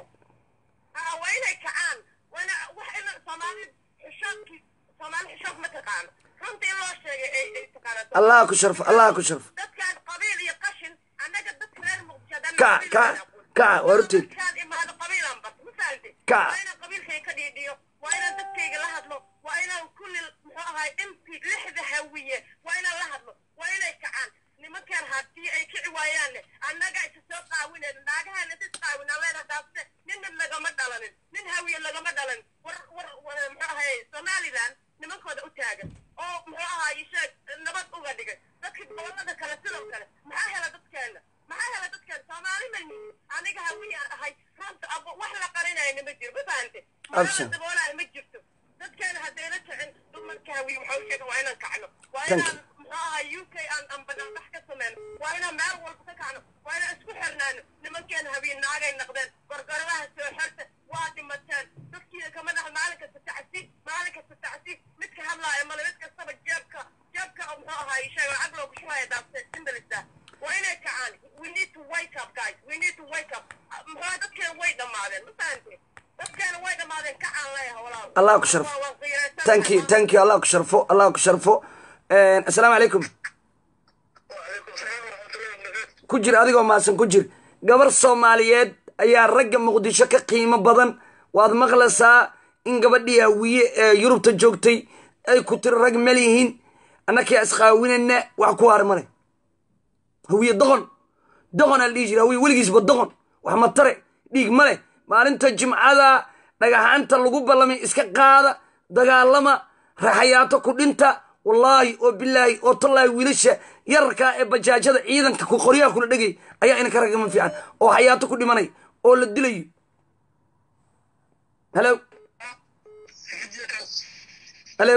[SPEAKER 8] ها وين كعان وانا وحنا صومالي حشوكي صومالي حشوك ما تقان runta in loo sheegay ay ay taqaanato
[SPEAKER 1] allah ku sharfo allah ku sharfo
[SPEAKER 8] dadkan qabiil iyo qashin annaga dadka reer muqdisho haddaan
[SPEAKER 1] Kac,
[SPEAKER 8] qabiil
[SPEAKER 1] kac,
[SPEAKER 8] aan aqoon.
[SPEAKER 1] kac, waa horteed.
[SPEAKER 8] Dadkaan imaado qabiilaan bas ma fahamte
[SPEAKER 1] Kac.
[SPEAKER 8] waa inaan qabiilkayga ka dhiidhiyo waa inaan dadkayga la hadlo waa inaan kulli muxuu ahay inti lixda hawiye waa inaan la hadlo waa inay kacaan nimankan haddii ay kici waayaanne annaga isa soo qaawineen naagahan isa isqaawin alleena daafte ninna lagama dhalanin nin hawiye lagama dhalanin war war war muxuu ahay somaliland nimankooda u taagan oo muxuu ahay sheeg nabad uga dhigay dadka gobolada kale sidoo kale maxaa hela dadkeena maxaa hela dadkeena soomaali ma nihin aniga hawiye aan ahay runta abo wax la qarinayna ma jiro ma fahante
[SPEAKER 1] Absent.
[SPEAKER 8] maxaa daboolaya ma jirto dadkeena haddayna kicin dumarka hawiye waxaa u sheega waa inaan kacno waa
[SPEAKER 1] Thank
[SPEAKER 8] inaan muxuu ahay u k aan aan banaanbax ka sameyno waa inaan meel walba ka kacno waa inaan isku xirnaano nimankeena hawiye naagay noqdeen gorgoradaha soo xirta waa dhimateen dadkiina kama dhaha maalin kasta tacsi maalin kasta tacsi midka hadlaaya male mid kastaba jeebka jeebka oo muxuu ahay sheega lacag loogu shubaya daafte simbalista waa inay kacaan we need to wake up guys we need to wake up muxuu ahay dadkeena way dhammaadeen ma fahante dadkeena way dhammaadeen kacaan leeyaha walaal
[SPEAKER 1] Allah ku sharfo.
[SPEAKER 8] Waa- waan qiiraysan
[SPEAKER 1] thank you
[SPEAKER 8] tahay.
[SPEAKER 1] thank you allah ku sharfo allah ku sharfo assalaamu calaykum
[SPEAKER 6] وعليكم السلام ورحمة الله وبركاته
[SPEAKER 1] ku jir adigoo maasan ku jir gabar soomaaliyeed ayaa ragga muqdisho ka qiimo badan waad maqlaysaa in gabadhii hawiye ee yurubta joogtay ay ku tiri rag malihiin annakaa isqaawinayna wax ku har male hawiye doqon doqon aan dhihi jira hawiye weligiisba doqon wax ma tare dhiig ma leh maalinta jimcada dhagaxaanta lagu ballamay iska qaada dagaalama raxayaato ku dhinta wallaahi oo bilaahi oo tallaahi wiilasha yararkaa ee bajaajada ciidanka ku qoryaha kula dhegay ayaa inanka ragama fiican oo xayaato ku dhimanay oo la dilayo halo halo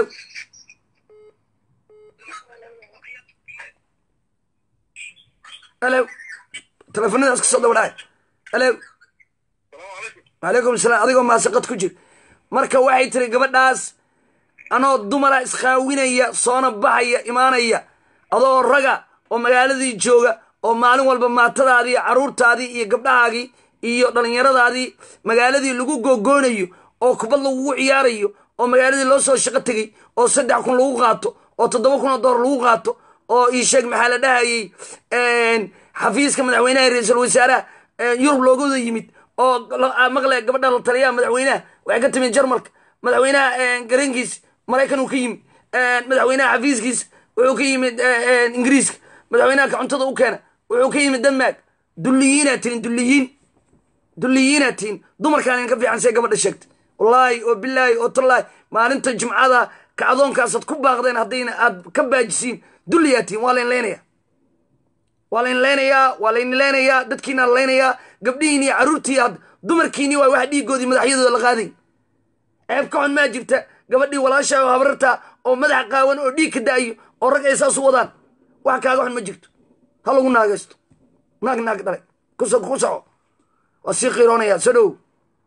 [SPEAKER 1] halo teleefonadaas ka soo dabadhaay halo wacalaykum asalaam adigoo maasaqad ku jir marka waxay tiri gabadhaas anoo dumara isqaawinaya soona baxaya imaanaya adoo raga oo magaaladii jooga oo maalin walba maatadaadii carruurtaadii iyo gabdhahaagii iyo dhallinyaradaadii magaaladii lagu googoonayo oo kubad lagugu ciyaarayo oo magaaladii loo soo shaqo tegey oo saddex kun lagu qaato oo toddoba kun oo dollar lagu qaato oo ii sheeg maxaa la dhahayey xafiiska madaxweynaha ra-iisul wasaaraha yurub loogooda yimid oo maqle gabadha la taliyaha madaxweynaha waxay ka timid jarmalka madaxweynaha garankiis maraykan uu ka yimid madaxweynaha xafiiskiis wuxuu ka yimid ingiriiska madaxweynaha ka cuntada u keena wuxuu ka yimid denmark dulliyiinaa tihin dulliyiin dulliyiinaa tihin dumarkaan idinka fiican see gabadha sheegtay wallaahi oo bilaahi oo tallaahi maalinta jimcada kacdoonkaasaad ku baaqdeen haddayna aad ka baajisiin dulliyaa tihin waa layn leynayaa waa layn leynayaa waa layn leynayaa dadkiina la leynayaa gabdhihiin iyo carruurtii had dumarkiini waay wax dhiigoodii madaxyadooda la qaaday ceeb ka xun maa jirta gabadhii walaasha oo habararta oo madax qaawan oo dhiig ka da'ayo oo rag ay saas u wadaan wax kaaga xun ma jirto ha lagu naagaysto naag naag dhalay ku so- ku soco waa sii qiiroonaya soo dhow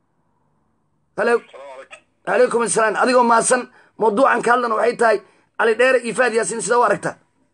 [SPEAKER 1] halo calaykum asalaam adigoo maasan mawduucan ka hadlana waxay tahay cali dheere iyo faad yaasin sida u aragtaa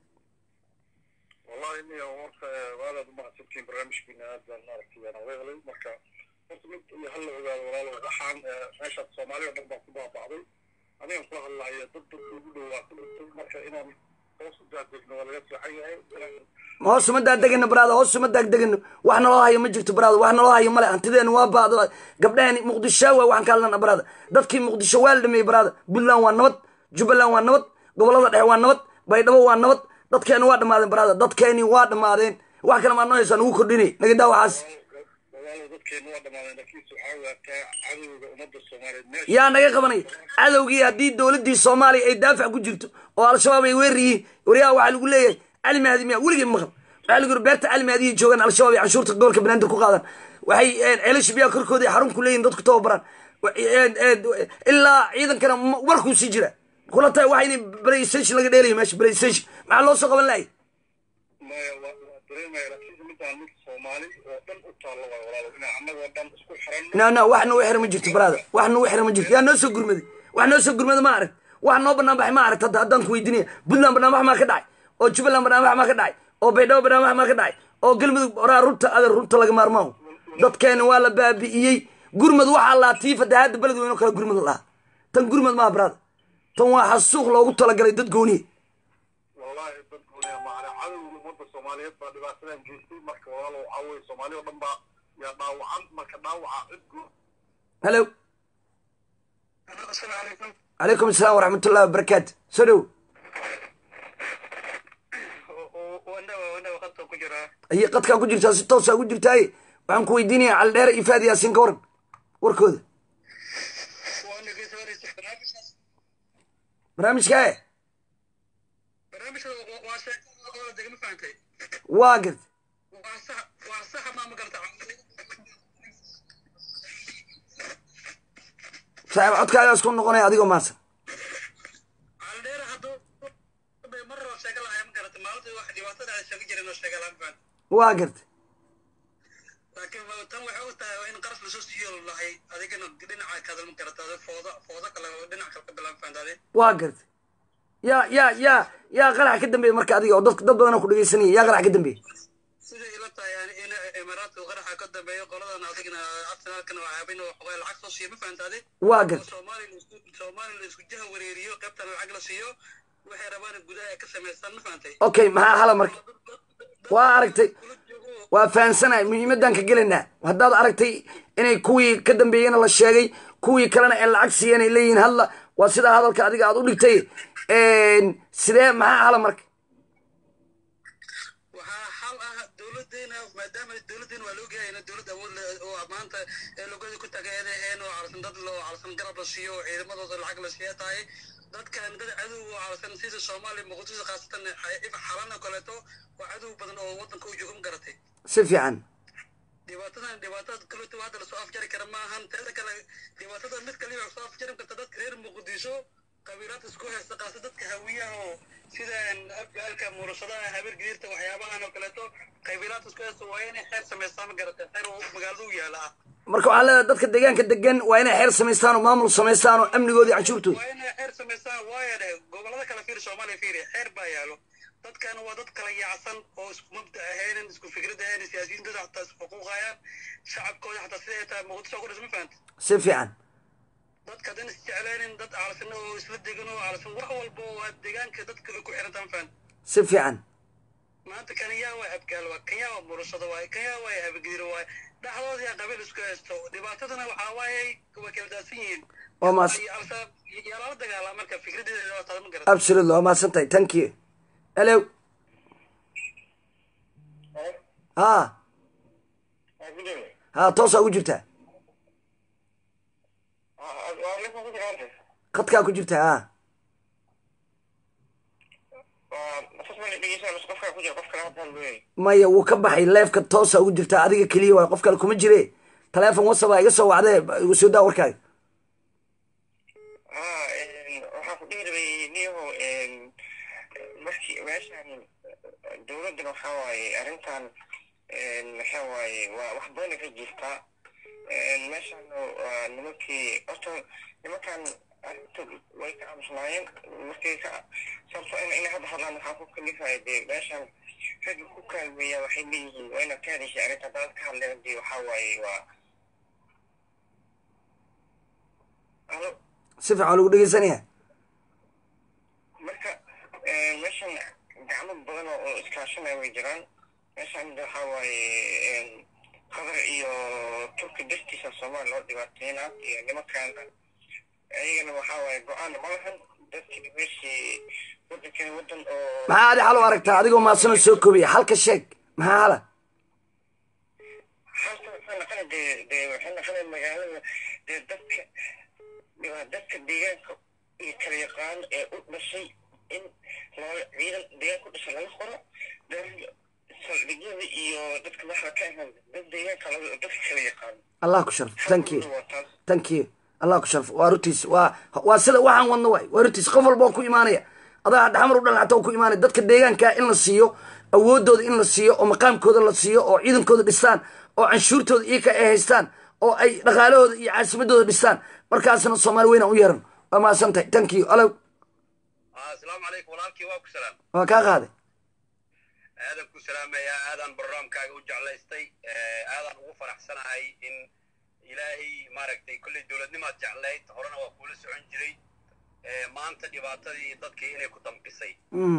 [SPEAKER 9] والله إني أمرك وهذا ما سبتين برنامج كنا هذا نعرف أنا وغيره مركا قلت من هلا وقال والله وحان ماشى الصومالي ونبغى كبار بعضي أنا أقول الله هي ضد الوجود وكل مركا إنا توصل ذات ولا يصلح حاجة
[SPEAKER 1] hoos uma daagdegano baraada hoos uma daagdegano wax naloo hayo ma jirto baraada wax naloo hayo male hantideena waa baado gabdhahani muqdisho waa waxaan ka hadlana baraada dadkii muqdisho waa la dhameeyey baraada puntland waa nabad jubbaland waa nabad gobolada dhexe waa nabad baydhabo waa nabad dadkeeni waa dhammaadeen baraada dadkeeni waa dhammaadeen wax kale maa noo haysaa nugu kordhinay naga daa waxaas
[SPEAKER 9] والله ضد كين واحدة ما لكن سبحان الله عدو أمد الصومالي ماشي
[SPEAKER 1] yaa naga qabanay cadowgii haddii dowladdii soomaaliya ay daafac ku jirto oo al-shabaab ay weerar yihiin waryaha waxaa lagu leeyahay cali mahdi miya weligii maqal waxaa lagu yiri beerta cali mahdi ay joogaan al-shabaab ay canshuurta gobolka banaadir ku qaadan waxay ceelasha biyaha korkooda ay xarun ku leeyihin dadku tababaran ilaa ciidankana ma- warkuu sii jira kula tahay waxa inay playstation laga dheelayo meesha playstation maxaa loo soo qaban lahay
[SPEAKER 9] ما دريما لكن من تعمل الصومالي ودم أطلع ولا إن عمل ودم اسكو حرام
[SPEAKER 1] no no wax nagu xira ma jirto baraada wax nagu xira ma jirto yaa noo soo gurmaday wax noo soo gurmada ma arag wax noo banaan baxay ma arag hadda haddaan ku weydiinaya puntland barnaamij maa ka dhacay oo jubbaland barnaamij maa ka dhacay oo baydhabo barnaamij maa ka dhacay oo galmudug oraa runta adeer runta laga maarmaaho dadkeena waa la baabi'iyey gurmad waxaa laa tii fatahaadda beled weyn oo kale gurmad la dhaha tan gurmad maaha baraada tan waa xasuuq loogu talagalay dad gooniye
[SPEAKER 9] والله dadkuna maana cadowga ummadda Soomaaliyeed baa dhibaatadan geystay marka walaalow caaway Soomaaliya oo dhan baa yaa dhaawacan marka dhaawaca cid guud
[SPEAKER 1] halo
[SPEAKER 9] السلام عليكم
[SPEAKER 1] calaykum asalaam waraxmatullahi wabarakaatu soo dhow
[SPEAKER 9] wanawa wanawa qadka ku jira
[SPEAKER 1] ayay qadkaa ku jirtaa si toosaa ku jirtaaye waxaan ku weydiinaya cali dheere iyo faad yaasiin ka waran warkooda
[SPEAKER 9] waana geesaraysa barnaamijkaas
[SPEAKER 1] barnaamijkaa e
[SPEAKER 9] barnaamijka waa sheekada oo degma fahantay
[SPEAKER 1] waa gart
[SPEAKER 9] waa sax waa sax ma ma garta
[SPEAKER 1] saaxiib codkaagaa isku noqonaya adigoo maasan
[SPEAKER 9] aldheera hadduu mar raba sheega lahaa ma garata maalinta wax dhibaatada ay sheegi jireen oo sheega lahaan fahant
[SPEAKER 1] waa gart
[SPEAKER 9] laakiin ma- tan waxay u tahay waa in qaraf lasoo siiyo lahay adigana dhinaca kadal ma garata adi fooda fooda kale oo dhinac kale ka bilaan fahant adi
[SPEAKER 1] waa gart yaa yaa yaa yaa qarax ka dambeeya marka adiga oo dad dad badanoo ku dhegeysanaya yaa qarax ka dambeeya
[SPEAKER 9] sida ila tahay yani in imaaraadka qaraxa ka dambeeyo qoladan adigana arsenalkana waa caabin oo xogaa lacag soo siiyo ma fahanta adi
[SPEAKER 1] waa gart
[SPEAKER 9] soomaaliya la isku soomaaliya la isku jaha wareeriyo qaybtana lacag la siiyo waxay rabaan gudaha ay ka samaystaan ma fahantay
[SPEAKER 1] okay maxaa hala marka waa aragtay waa fahansanahay muhiimadan ka gelaynaa haddaad aragtay inay kuwii ka dambeeyena la sheegay kuwii kalena ee lacag siiyeen ay leeyihiin hadla waa sidaa hadalka adiga aad u dhigtay sidee maxaa hala marka
[SPEAKER 9] waxaa xal ah dowladeena maadaama dowladeena waa la ogyahay in dowlad awood leh oo maanta ee logada ku tagayadaheen oo calsan dad oo calsan garab la siiyo oo ciidamadooda lacag la siiya tahay dadkan dad cadow oo calsan sida soomaaliya muqdisho khaasatan if xalan oo kaleeto waa cadow badan oo wadanka u jooga ma garatay
[SPEAKER 1] si fiican
[SPEAKER 9] dhibaatadan dhibaatada kaleeto hadda lasoo afjari kara maahan teeda kale dhibaatada mid kaliya soo afjari karta dadka reer muqdisho qabiilada isku haysta qaasa dadka hawiyaha oo sida afgaalka muurashadaha habeer gidirta waxyaabahan oo kaleeto qabiilada isku haysta waa inay xeer samaystaan ma garata xeer oo magaalada u yaala ah
[SPEAKER 1] marka waxaa leedahay dadka deegaanka degan waa inay xeer samaystaan oo maamul samaystaan oo amnigooda iyo canshuurtooda
[SPEAKER 9] waa inay xeer samaystaan waaya dheh gobolada kale fiiri soomaaliya fiiri xeer baa yaalo dadkan waa dad kala yaacsan oo isku mabda ahaynin isku fikrad ahaynin siyaasiyiintooda xataa isku xuquuqayaan shacabkooda xataa sida ay tahay muqdisho ku dhis ma fahanta
[SPEAKER 1] si fiican
[SPEAKER 9] dadka haddaan isjeclaynin dad calsan oo isla degan oo calsan wax walba oo aad deegaanka dadka ay ku xirantaan fahanta
[SPEAKER 1] si fiican
[SPEAKER 9] maanta kanyaa waa abgaal waa kanyaa waa murashada waaye kanyaa waa habagidiro waaye dhexdooda yaa qabiil isku haysto dhibaatadana waxaa waaye way kala daadsan yihiin
[SPEAKER 1] waa maas
[SPEAKER 9] yaa lala dagaalaa marka fikradeeda waa taada ma garata
[SPEAKER 1] absolutely waa mahadsan tahay thank you hello ha ha toosaa ugu jirtaa khadkaa ku jirtaa ha maya wuu ka baxay leefka toosa ugu jirtaa adiga keliya waay qof kale kuma jire taleefon wasaba iga soo wacdee igu soo daa warkaaga
[SPEAKER 10] waxaan ku dhihi rabay niyaho markii meeshan dowladdan waxaa waaye arrintan maxaa waaye waa wax badan ka jirtaa meeshan waa nimankii horta nimankan arrinta way ka aamusnaayeen markii ka sababto in inay hadda hadlaan waxaa ku kalifaya dee meeshan ragga ku kaalmeeya waxay leeyihiin waa inaad ka hadashay arrinta haddaad ka hadleen dee waxaa waaye waa halo
[SPEAKER 1] si fiican lagu dhegeysanaya
[SPEAKER 10] marka meeshan gacmo badan oo iskaashanaya way jiraan meeshan waxaa waaye qadar iyo turki dartiisa soomaali loo dhibaateyna iyo nimankaana ayagana waxaa waaye go-aan ma lahan dadkii meeshii wadankan wadan oo
[SPEAKER 1] maxaa adi xal u aragtaa adigoo maadsanoo soo koobiya halka sheeg maxaa hala
[SPEAKER 10] halka waxay naqana dee dee waxay naqana magaalada dee dadka waa dadka deegaanka iyo kala yaqaan ee u dhashay in loo ciidan deegaanka u dhashay laga qoro dad saldhigyada iyo dadka madaxda ka ahaan dad deegaanka laga dadka kala yaqaan
[SPEAKER 1] allah ku sharf thank you thank you allah ku sharf waa rutiis waa waa sida waxaan wadno waay waa rutiis qof walba oo ku imaanaya adaa dhaxmar u dhalan xataa ku imaanaya dadka deegaanka in la siiyo awoodooda in la siiyo oo maqaamkooda la siiyo oo ciidankooda dhistaan oo canshuurtooda iyaka ay haystaan oo ay dhaqaalahooda iyo caasimadooda dhistaan markaasna soomaali weynaan u yeeran waa mahadsan tahay thank you alow
[SPEAKER 11] asalaamu calaykum walaalkii waa ku salaam
[SPEAKER 1] waa kaa qaaday
[SPEAKER 11] aadan ku salaamayaa aadaan barnaamkaaga u jeclaystay aadaan ugu faraxsanahay in ilaahay maaragtay kolley dowladnimaad jeclayd horena waa kuula socon jiray maanta dhibaatadii dadkii inay ku damqisay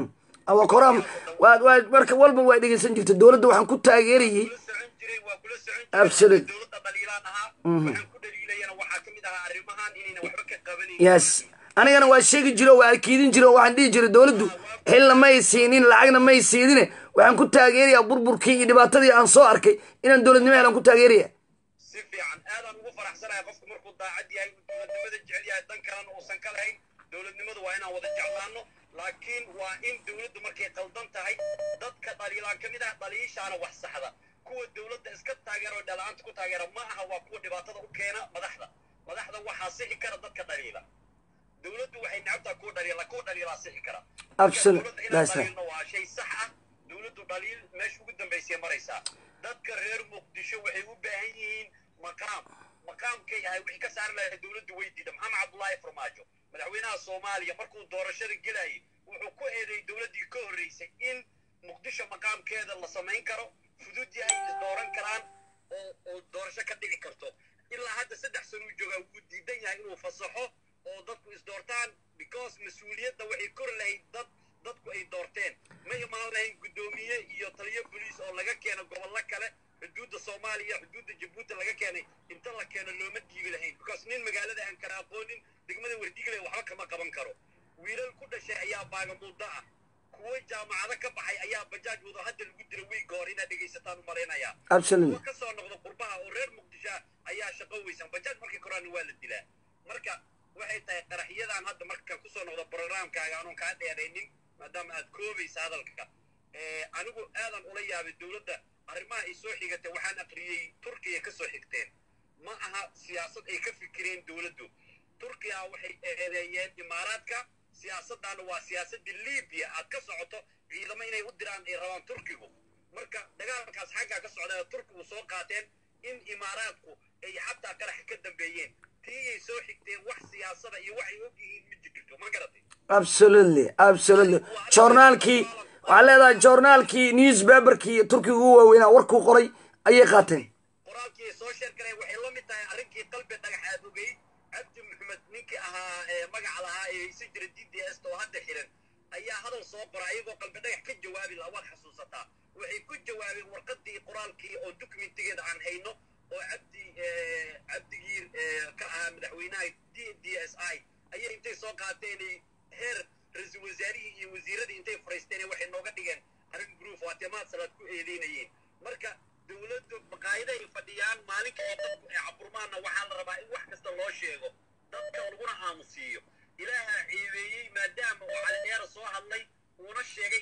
[SPEAKER 1] awa koraam waa waa marka walba waa dhegeysan jirta dowladda waxaan ku taageerayay
[SPEAKER 11] waa kula socon jiray
[SPEAKER 1] absolute
[SPEAKER 11] dowladda dhaliilaan ahaa
[SPEAKER 1] Mhm.
[SPEAKER 11] waxaan ku dhaliilayana waxaa ka mid ahaa arrimahan inayna waxba ka qabanin
[SPEAKER 1] yes anigana waa sheegi jiro waa arkiidin jiro waxaan dhihi jiray dowladdu xilna may siinin lacagna may siidine waxaan ku taageerayaa burburkii iyo dhibaatadii aan soo arkay inaan dowladnimo helaan ku taageeraya
[SPEAKER 11] si fiican aadaan ugu faraxsanahay qofku markuu daacad yahay uu dowladnimada jecel yahay dan kalena uusan ka lahayn dowladnimadu waa inaan wada jeclaano laakiin waa in dowladdu markay qaldan tahay dadka dhaliilaan ka mid ah dhaliishaana wax saxda kuwa dowladda iska taageera oo dhalaanta ku taageera ma aha waa kuwa dhibaatada u keena madaxda madaxda waxaa sixi kara dadka dhaliila dowladdu waxay necabtaa kuwa dhaliila kuwa dhaliilaa sixi kara
[SPEAKER 1] Absolute.
[SPEAKER 11] dowladda
[SPEAKER 1] That's
[SPEAKER 11] inaan
[SPEAKER 1] right.
[SPEAKER 11] dhaliilno waa shay sax ah dowladdu dhaliil meesha ugu dambaysay maraysaa dadka reer muqdisho waxay u baahan yihiin maqaam maqaamkay ahay wixii ka saari lahay dowladdu way diida maxamed cabdullaahi farmaajo madaxweynaha soomaaliya markuu doorashada gelayay wuxuu ku eedeeyey dowladdii ka horreysay in muqdisho maqaamkeeda la samayn karo fudud yahay is dooran karaan oo oo doorasho ka dhici karto ilaa hadda saddex sano uu joogaa wuu diidan yahay inuu fasaxo oo dadku is doortaan because mas-uuliyadda waxay kor lahayd dad dadku ay doorteen ma imaan lahayn guddoomiye iyo taliyo boliis oo laga keeno gobollo kale xuduudda soomaaliya xuduudda jabuuti laga keenay inta la keeno looma dhiibi lahayn because nin magaalada aan kala aqoonin degmada wardigley waxba kama qaban karo wiilal ku dhashay ayaa baagamuuddo ah kuwo jaamacado ka baxay ayaa bajaaj wado hadda lagu dira wiiga hore inaad dhegaysataan u malaynayaa
[SPEAKER 1] Absolutely.
[SPEAKER 11] kuwo ka soo noqda qurbaha oo reer muqdisho ah ayaa shaqo weysan bajaaj markay koraana waa la dilaa marka waxay tahay qaraxyadan hadda markaan kusoo noqdo programkaaga anuun kaa dheeraynin maadaama aad koobaysa hadalka Eh, anigu aadan ula yaabay dowladda arrimaha ay soo xigatay waxaan aqriyey turkiya ka soo xigteen ma aha siyaasad ay ka fikireen dowladdu turkiya waxay eedeeyeen imaaraadka siyaasaddaana waa siyaasadda libiya aad ka socoto ciidamo inay u diraan ay rabaan turkigu marka dagaalkaas xaggaa ka socda turkigu soo qaateen in imaaraadku ay xataa qarax ka dambeeyeen tii ay soo xigteen wax siyaasada iyo waxay og yihiin ma jirto ma garatay
[SPEAKER 1] absolutely absolutely joornaalkii waxaa leedahay joornaalkii newspaperkii turkiga ugu waaweynaa warkuu qoray ayay qaateen
[SPEAKER 11] qoraalkii ay soo sheergaleen waxay la mid tahay arrinkii qalbi dhagaxaad ogey cabdi maxamed ninkii ahaa ee magaca lahaa ee haysan jira d d s oo hadda xiran ayaa hadal soo qora ayagoo qalbi dhagax ka jawaabi laha waad xasuusataa waxay ku jawaabeen warqadii qoraalkii oo dokumentigeeda aan hayno oo cabdi eh, cabdigiir eh, ka ahaa madaxweynaha d d s i ayay intay soo qaateenay heer ra-iisul wasaarihii iyo wasiiradii intay furaysteen waxay nooga dhigeen arrin gruuf waa timaad salaad ku eedeynayeen marka dowladdu maqaayada ay fadhiyaan maalinka ay dadku ay caburmaanna waxaa la rabaa in wax kasta loo sheego dadka laguna aamusiiyo ilaaha ceebeeyey maadaama uu calidheera soo hadlay uuna sheegay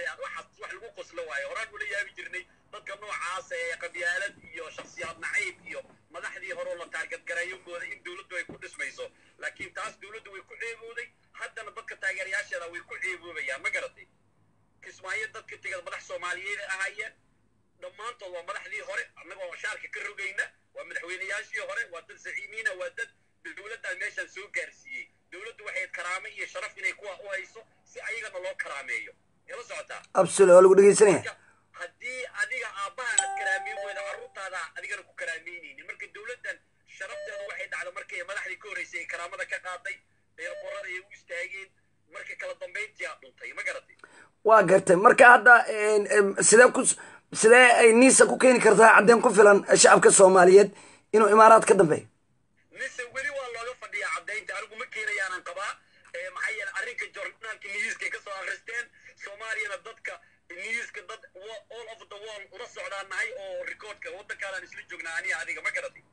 [SPEAKER 11] weeyaan waxaas wax lagu qoslo waayo horaan ula yaabi jirnay dadka noocaas ee qabyaalad iyo shakhsiyaad nacayb iyo madaxdii hore oo la taargadgareeyo mooda in dowladdu ay ku dhismayso laakiin taas dowladdu way ku ceebooday haddana dadka taageerayaasheeda way ku ceeboobayaan ma garatay kismaayo dadka tegada madax soomaaliyeed ay ahaayeen dhammaantood waa madaxdii hore annagoo shaarka ka rogayna waa madaxweynayaashii hore waa dad zaciimiina waa dad dowladdan meeshaan soo gaarsiiyey dowladdu waxay karaame iyo sharaf inay kuwa u hayso si ayagana loo karaameeyo ila socotaa
[SPEAKER 1] absolute waa lagu dhegeysanaya
[SPEAKER 11] haddii adiga aabbaha aad karaameyn weyda carruurtaada adigana ku karaameynaynin marka dowladdan sharafteedu waxay dhacda markay madaxdii ka horreysay ay karaamada ka qaaday eerqorada ay u istaageen marka kala dambayntii aad dhuntay ma garatay
[SPEAKER 1] waa gartay marka hadda sidee ku sidee ay niisa ku keeni kartaa caddeyn ku filan shacabka soomaaliyeed inuu imaaraad ka dambeeyo
[SPEAKER 11] mise weli waa looga fadhiyaa caddaynta anigu ma keenayaanan qabaa maxaa yeele arrinka jornaalka newska ka soo akhristeen soomaaliyana dadka newska dad all of the world ula socdaan nahay oo recordka waddankaanan isla joognaa aniga adiga ma garatay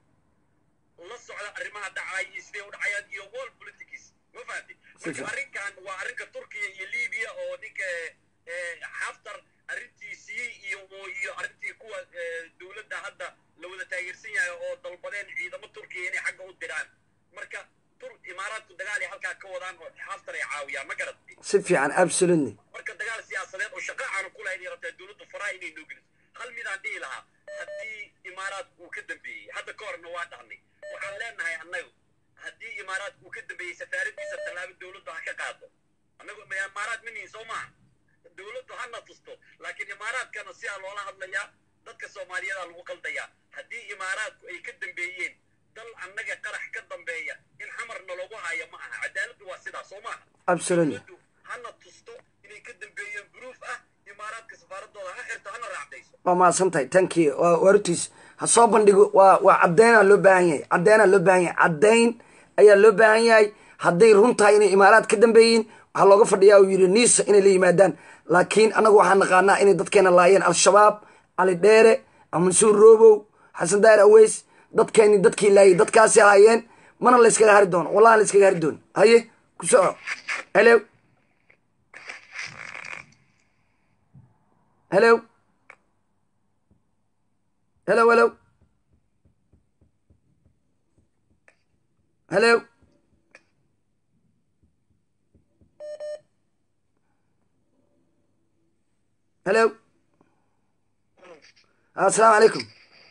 [SPEAKER 11] la socda arrimaha dhacaya iyo sidee u dhacayaan iyo world politics ma fahamtay marka arrinkan waa arrinka turkiya iyo libiya oo ninka xaftar arrintiisii iyo iyo arrintii kuwa dowladda hadda la wada taageersan yahay oo dalbadeen ciidamo turkiya inay xagga u diraan marka tur imaaraadku dagaal ay halkaa ka wadaan oo xaftar ay caawiyaan ma garatay
[SPEAKER 1] si fiican absolutely
[SPEAKER 11] marka dagaal siyaasadeed oo shaqo aanu ku lahayn rabtaa dowladda faraha inay noo geliso hal midaan dhihi lahaa haddii imaaraadku uu ka dambeeyey hadda ka horna waa dhahnay waxaan leenahay annagu haddii imaaraadku uu ka dambeeyey safaaradiisa tallaabo dowladdu ha ka qaado annagu imaaraad ma nihin soo maaha dowladdu hana tusto laakiin imaaraadkana sidaa loola hadlayaa dadka soomaaliyeeda lagu qaldayaa haddii imaaraadku ay ka dambeeyeen dal annaga qarax ka dambeeya in xamarna lagu hayo ma aha cadaaladdu waa sidaa soo maaha
[SPEAKER 1] absolutely
[SPEAKER 11] dowladdu hana tusto inay ka dambeeyeen buruuf ah imaaraadka safaaradooda ha xirto hana raacdayso
[SPEAKER 1] waa mahadsan tahay tankii waa wartiis ha soo bandhigo waa waa caddeynaa loo baahan yahay caddeynaa loo baahan yahay caddeyn ayaa loo baahan yahay hadday run tahay inay imaaraad ka dambeeyiin waxaa looga fadhiyaa uu yidhi niisa inay la yimaadaan laakiin annagu waxaan naqaanaa inay dadkeena laayeen al-shabaab cali dheere mansuur roobow xasan daahir aweys dadkeeni dadkii laayay dadkaasi ahaayeen mana layskaga hari doono wallahi layskaga hari doono haye ku soco hello hello hello hello hello hello assalaamu calaykum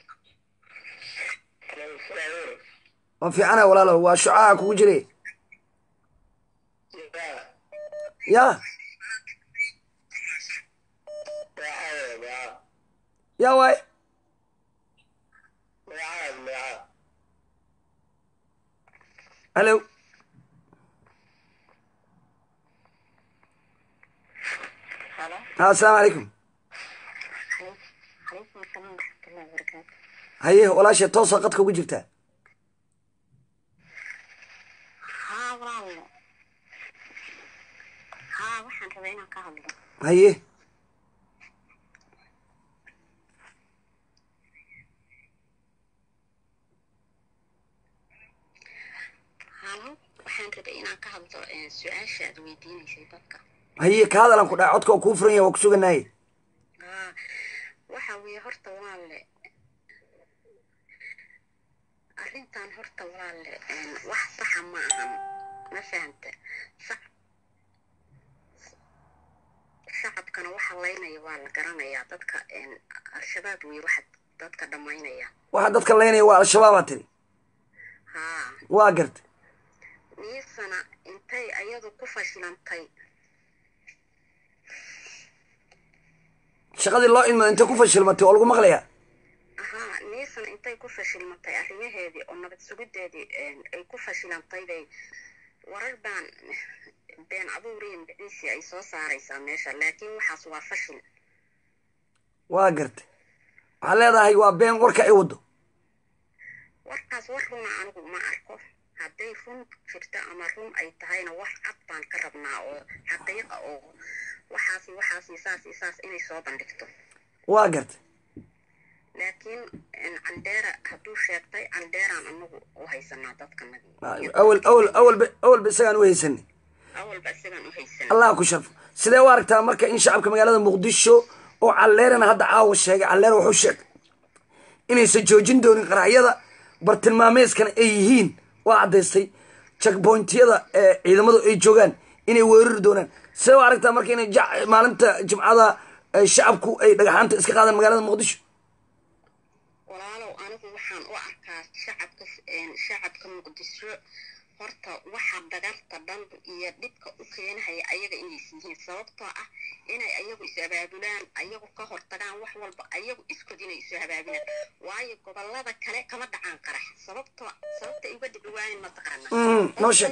[SPEAKER 1] waa fiicana walaalo waa shucaca kugu jiray ya ya waay hello assalaamu calaykum haye walaasha toosa qadka ugu jirtaa
[SPEAKER 12] haa walaalo haa waxaan rabaa inaan ka hadlo
[SPEAKER 1] haye
[SPEAKER 12] halo waxaan rabay inaan ka hadlo su-aasha aad weydiinaysay dadka
[SPEAKER 1] haye ka hadalan ku dhaca codka oo kuu furan yahay waa ku suganaye
[SPEAKER 12] haa waxa weeye horta walaalle arrintan horta walaalle wax saxa ma ahan ma fahanta sac shacabkana waxa laynaya waa la garanayaa dadka al-shabaab wey waxa dadka dhammaynaya
[SPEAKER 1] waxa dadka laynaya waa al-shabaabaa tiri
[SPEAKER 12] haa
[SPEAKER 1] waa garta
[SPEAKER 12] niisana intay ayadu ku fashilantay
[SPEAKER 1] shaqadii loo ilmada intay ku fashilmatay oo lagu maqlayaa
[SPEAKER 12] haa niisana intay ku fashilmatay arrimaheedii oo nabad sugideedii ay ku fashilantay bay warar baan been abuuriin biciisi ay soo saaraysaa meesha laakiin waxaas waa fashil
[SPEAKER 1] waa garta waxaad leedahay waa been warka ay waddo
[SPEAKER 12] warkaas war runa anigu ma arko hadday run jirto ama run ay tahayna wax cad baan ka rabnaa oo xaqiiqa oo waxaasi waxaasi saasi saas inay soo bandhigto
[SPEAKER 1] waa garta
[SPEAKER 12] laakiin candheera hadduu sheegtay candheeraan anagu u haysanaa dadkanagi
[SPEAKER 1] awal awal awalba awalba isagaan u haysanay
[SPEAKER 12] awalba isagaan u haysan
[SPEAKER 1] allah ku sharfo sidee u aragtaa marka in shacabka magaalada muqdisho oo calleerana hadda caawa sheegay calleer wuxuu sheegay inaysan joojin doonin qaraxyada bartilmaameeskana ay yihiin waa caddaystay jackbointyada ee ciidamadu ay joogaan inay weerari doonaan sidee u aragtaa marka inay jac- maalinta jimcada ay shacabku ay dhagaxaanta iska qaadaan magaalada muqdisho
[SPEAKER 12] walaalow anigu waxaan u arkaa shacabka shacabka muqdisho horta waxa dagarta dhan iyo dhibka u keenahaya ayaga inays yihiin sababtoo ah inay ayagu is abaabulaan ayagu ka hortagaan wax walba ayagu iskood inay isu abaabulaan waayo gobolada kale kama dhacaan qarax sababtoo sababta ay uga dhibi waayeen mataqaana
[SPEAKER 1] Mm, noo sheeg.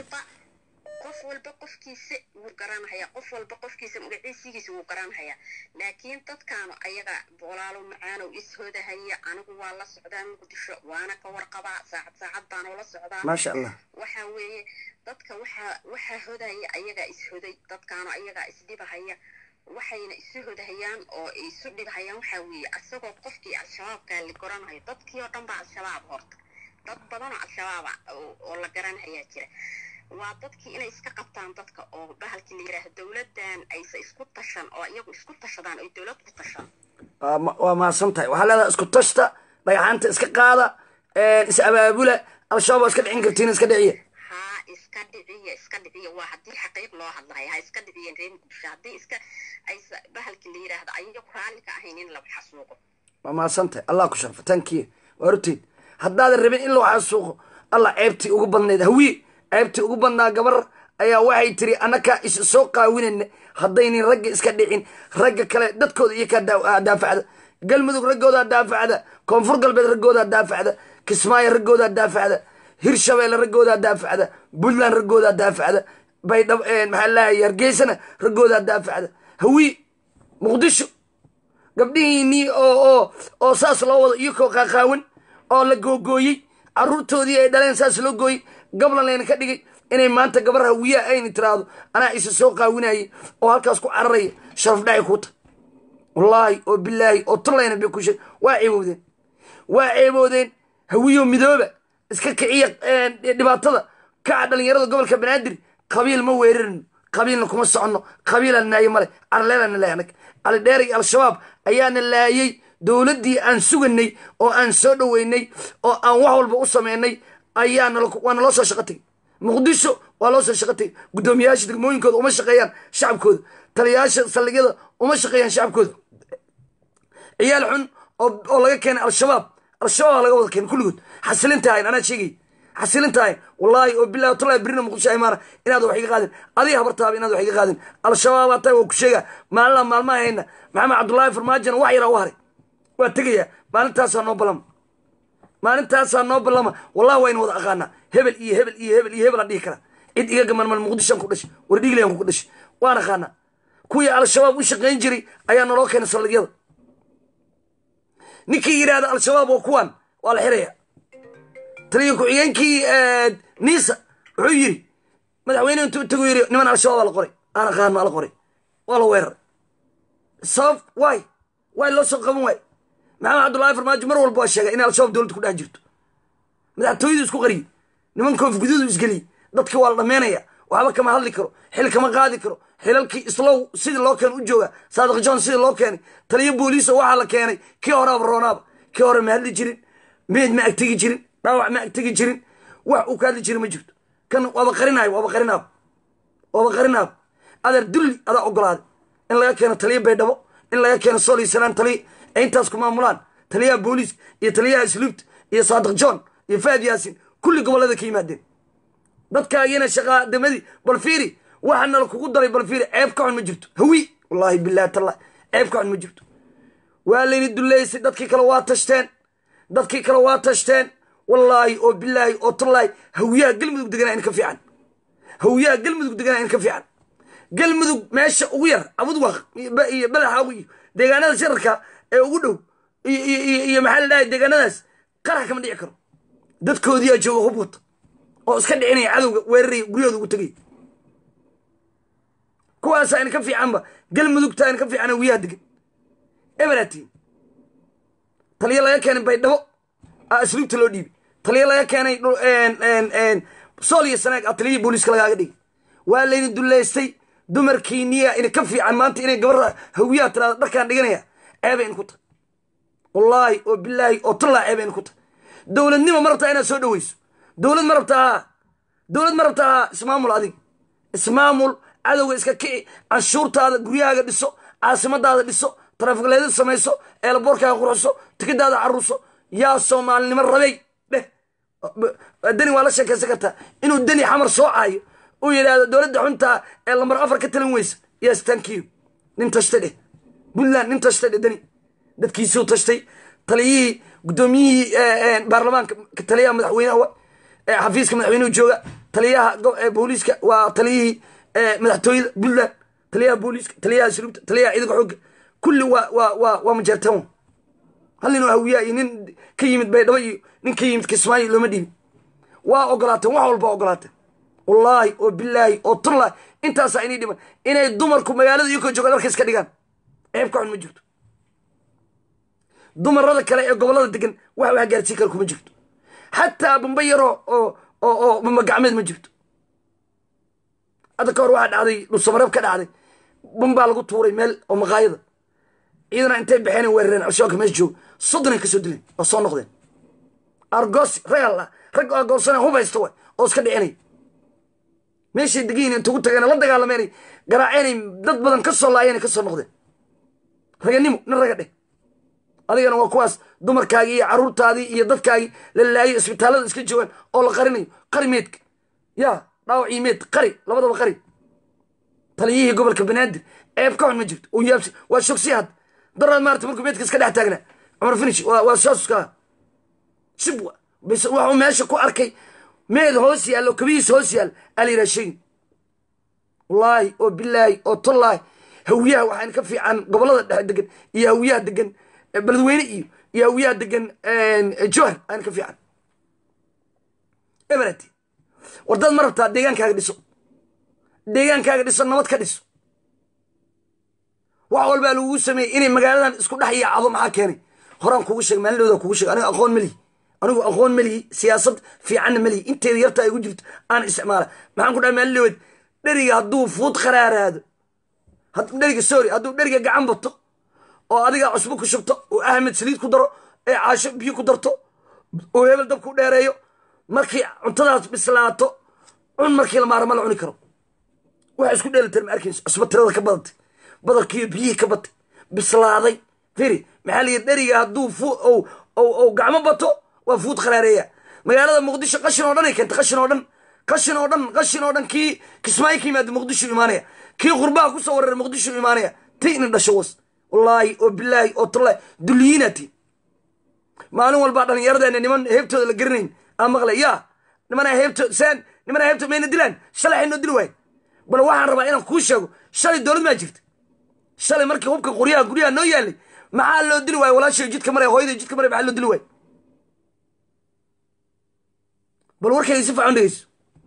[SPEAKER 12] qof walba qofkiisa wuu garanhayaa qof walba qofkiisa magaciisigiisa wuu garanhayaa laakiin dadkaanu ayaga walaalo macaanow ishodahaya anigu waa la socdaa muqdisho waana ka warqabaa saacad saacad baana ula socdaa
[SPEAKER 1] maasha allah
[SPEAKER 12] waxa weeye dadka waxaa waxaa hodaya ayagaa ishoday dadkaanu ayagaa isdhibahaya waxayna isu hodahayaan oo ay isu dhibhayaan waxaa weeye asagoo qofkii al-shabaabkaa la garanayo dadkii oo dhan baa al-shabaab horta dad badanoo al-shabaaba oo oo la garanhayaa jira waa dadkii inay iska qabtaan dadka oo bahalkii la yidhaaha dowladdan aysa isku tashan oo iyagu isku tashadaan oy dowlad ku tashan
[SPEAKER 1] waa ma- waa mahadsan tahay waxaa leedahay isku tashta dhagaxaanta iska qaada is abaabula al-shabaab waa iska dhicin kartiin iska dhiciya
[SPEAKER 12] haa iska dhiciya iska dhiciya waa haddii xaqiiq loo hadlayo ha iska dhiciyeen reer muqdisho haddii iska aysa bahalkii la yidhaahdo ayagu raalli ka ahayn in lagu xasuuqo
[SPEAKER 1] waa mahadsan tahay allah ku sharfo tankiya waa horteed haddaadan rabin in lagu xasuuqo allah ceebtii ugu badnayd hawiye ceebtii ugu badnaa gabar ayaa waxay tiri annakaa is soo qaawinayna haddaynin ragga iska dhicin ragga kale dadkooda iyo ka daa- daafacda galmudug raggoodaa daafacda koonfur galbeed raggoodaa daafacda kismaayo raggoodaa daafacda hirshabeelle raggoodaa daafacda puntland raggoodaa daafacda baydhab maxaa lahay hargeysana raggoodaa daafacda hawiye muqdisho gabdhihiinii oo oo oo saas loo wado iyakoo qaaqaawan oo la googooyey caruurtoodii ay dhaleen saas loo gooyey gablan layna ka dhigay inay maanta gabar hawiyaha ayna tiraahdo anaa isa soo qaawinayay oo halkaas ku cararaya sharaf dhacay kuu tahay wallaahi oo bilaahi oo tullayna bay ku sheeg waa ceeboodeen waa ceeboodeen hawiyo midooba iska kiciya dhibaatada kaca dhalinyarada gobolka banaadir qabiil ma weerarino qabiilna kuma soconno qabiilaan naaye male carleelana laay anag calidheer iyo al-shabaab ayaana laayay dowladdii aan suganay oo aan soo dhoweynay oo aan wax walba u sameynay ayaa nalo- waa naloo soo shaqo tegay muqdisho waa loo soo shaqo tegay guddoomiyayaasha degmooyinkooda uma shaqeeyaan shacabkooda taliyayaasha saldhigyada uma shaqeeyaan shacabkooda ciyaal xun oo oo laga keenay al-shabaab al-shabaab laga wada keenay kulligood xasilinta ahayn anaa sheegay xasilinta ahayn wallaahi oo bilahi watallahi birina muqdisho imaana inaad wax iga qaadin adiga habartaaba inaad wax iga qaadin al-shabaabaa tahay waa ku sheega maalina maalmaha hayna maxamed cabdullaahi farmaajona wax yaraa u haray waa tegayaa maalintaasaa noo ballama maalintaasaa noo ballama wallahi waynu wada aqaanaa hebel iyo hebel iyo hebel iyo hebel aan dhihi karaa cid iga gamanmal muqdishoan ku dhashay war dhiiglayaan ku dhashay waan aqaanaa kuwii al-shabaab u shaqayn jiray ayaa naloo keenay saldhigyada ninkii yidhaahda al-shabaab waa kuwan waa la xiraya taliya ku-xigeenkii niisa wuxuu yidhi madaxweyne intuu tagu yidhi niman al-shabaab aa la qoray aan aqaano ala qoray waa la weeraray sabab waay waay loo soo qaban waay maxamed cabdullaahi farmaajo mar walba waa sheegay in al-shabaab dowladda ku dhex jirto madaxtooyadu isku qariyey niman koof guduudu isgeliyey dadka waa la dhammeynaya waxba kama hadli karo xil kama qaadi karo xilalkii islow sidii loo keenay u jooga saadiq john sidii loo keenay taliyo booliisa waxaa la keenay kii horeaba roonaaba kii hore ma hadli jirin meed ma agtegi jirin dhaawac ma agtegi jirin wax uu ka hadli jirin ma jirto kan waaba qarinayo waaba qarinaaba waaba qarinaaba adeer dulli adaa ogolaaday in laga keeno taliyo baydhabo in laga keeno sool iyo sanaan taliya ee intaas ku maamulaan taliyaha booliiska iyo taliyaha isluubta iyo saadiq john iyo faad yaasin kulli gobollada ka yimaadeen dadkaagina shaqaadamadii bal fiiri waxa nala kugu daray bal fiiri ceeb ka xun ma jirto hawi wallaahi billahi tallahi ceeb ka xun ma jirto waa layni duleysay dadkii kale waa tashteen dadkii kale waa tashteen wallaahi oo bilaahi oo tallaahi hawiyaha galmudug deganaa in ka fiican hawiyaha galmudug deganaa in ka fiican galmudug meesha ugu yar abudwaq iyo badaxa iyo deegaanada shararka ee ugu dhow iyo iyo iyo iyo maxaa la dhahay deegaanadaas qarax kama dhici karo dadkoodiyaa jooga hub wata oo iska dhicinaya cadowga weeraraya guryahooda ugu tegaya kuwaasa in ka fiicanba galmudugta in ka fiican hawiyaha degan eberatiin taliyo laga keenay baydhabo a asluubta loo dhiibay taliyo laga keenay sool iyo sanaag a taliyihii booliiska lagaaga dhigay waa layni dullaystay dumarkiiniya ina ka fiican maanta inay gabar hawiyaha tiraada dharkaan dhiganaya ceebay in ku tahay wallaahi oo bilaahi oo tallaa ceebay in ku tahay dowladnimo ma rabtaa inaad soo dhoweyso dowlad ma rabtaa dowlad ma rabtaa ismaamul adig ismaamul cadowga iska kici canshuurtaada guryahaaga dhiso caasimadaada dhiso tarafikleeda samayso eelaboorkaaga qurxiso tikadaada caruurso yaa soomaalinimo rabay dheh deni waa la sheekaysan kartaa inuu deni xamar soo caayo uu yidhaahdo dowladda xuntaa ee lambar afar ka talin weysa yes thank you nin tashtay dheh puntland nin tashtay dheh deni dadkiisuu tashtay taliyihii guddoomiyihii baarlamaanka taliyaha madaxweynaha xafiiska madaxweynuhu jooga taliyaha booliiska waa taliyihii madaxtooyada puntland taliyaha booliiska taliyaha suluubta taliyaha ciidanka xoogga kulli waa waa waa waa majeertaan hal nin oo hawiyaa iyo nin ka yimid baydhabo iyo nin ka yimid kismaayo looma dhiibin waa ogolaateen wax walba ogolaateen wallaahi oo bilaahi oo tullaahi intaasaa inay dhiman inay dumarku magaalada iyokoo jooga dharka iska dhigaan ceeb ka xun ma jirto dumarada kale ee gobollada degan wax wax gaarsiin kara kuma jirto xataa bamba yaroo oo oo oo bamba gacmeed ma jirto hadda ka hor waxaa dhacday dhulsamareeb ka dhacday bambaa lagu tuuray meel oo maqaayada ciidana intay baxeen weerareen al-shabaabka meesha jooga soddonay kasoo dileen waa soo noqdeen argoosi rag alla rag argoosana hub haysta way oo iska dhicinay meeshay degiin intugu tageen la dagaalameenay garaaceenay dad badan ka soo laayeen ka soo noqdeen raganimo nin raga dheh adigana waa kuwaas dumarkaagii iyo caruurtaadii iyo dadkaagii la laayo isbitaallada iska joogaan oo la qarinayo qari meedka yaa dhaawacii meed qari labadaba qari taliyihii gobolka banaadir ceeb ka xun ma jirto uu yaabsi waa shogsi had daraad maarata markuu meedka iska dhex taagnaa cumar finish waa saasuska sibwa bas waxuu meesha ku arkay meed hoos yaallo kabihiis hoos yaal alayidhaha sheegin wallaahi oo bilaahi oo tollaahi hawiyaha waxaan ka fiican gobollada dhexe degan iyo hawiyaha degan beledweyne iyo iyo hawiyaha degan jowhar aan ka fiican eberati war dad ma rabtaa deegaankaaga dhiso deegaankaaga dhiso nabad ka dhiso wax walbaa lagugu sameeyey inay magaaladan isku dhex yaacdo maxaa keenay horaan kugu sheeg maalindhooda kugu sheeg aniga aqoon melihi anigu aqoon melihi siyaasad fiicanna melihi inteeda yarta ay gu jirto aan isticmaala maxaan ku dhaha maalindhood dheriga hadduu fuud qaraaraado dheriga sorry hadduu dheriga gacan bato oo adiga cusbo ku shubto oo ahmed saliid ku daro ee caasho biyo ku darto oo hebel dab ku dheereeyo markii cuntadaas bislaato cun markii la maara ma la cuni karo waxa isku dheelitir ma arkayso cusbo tirada ka badatay badalkiiyo biyihii ka batay bislaaday firi maxaa la yidhi dheriga hadduu fu ou gacmo bato waa fuud qaraareeya magaalada muqdisho qashin oo dhan ay keentay qashin oo dhan qashin oo dhan qashin oo dhan kii kismaayo ka yimaada muqdisho imaanaya kii qurbaha kusoo wararay muqdisho imaanaya ti ina dhasho was wallaahi oo bilaahi oo tallahi dulliyiinaati maalin walbaa dhallinyaradeena niman heebtooda la garanayn aa maqlay yaa nimanaa heebtood saan nimanaa heebtood mayna dilaan shalay xaynoo dili waay bal waxaan rabaa inaan kuu sheego shalay dowlad maa jirta shalay markii hubka qoryaha guryaha noo yaalay maxaa loo dili waaya walaashay jidka maray hooyaday jidka maray maxaa loo dili waaya bal warkayga si fiican dhegeyso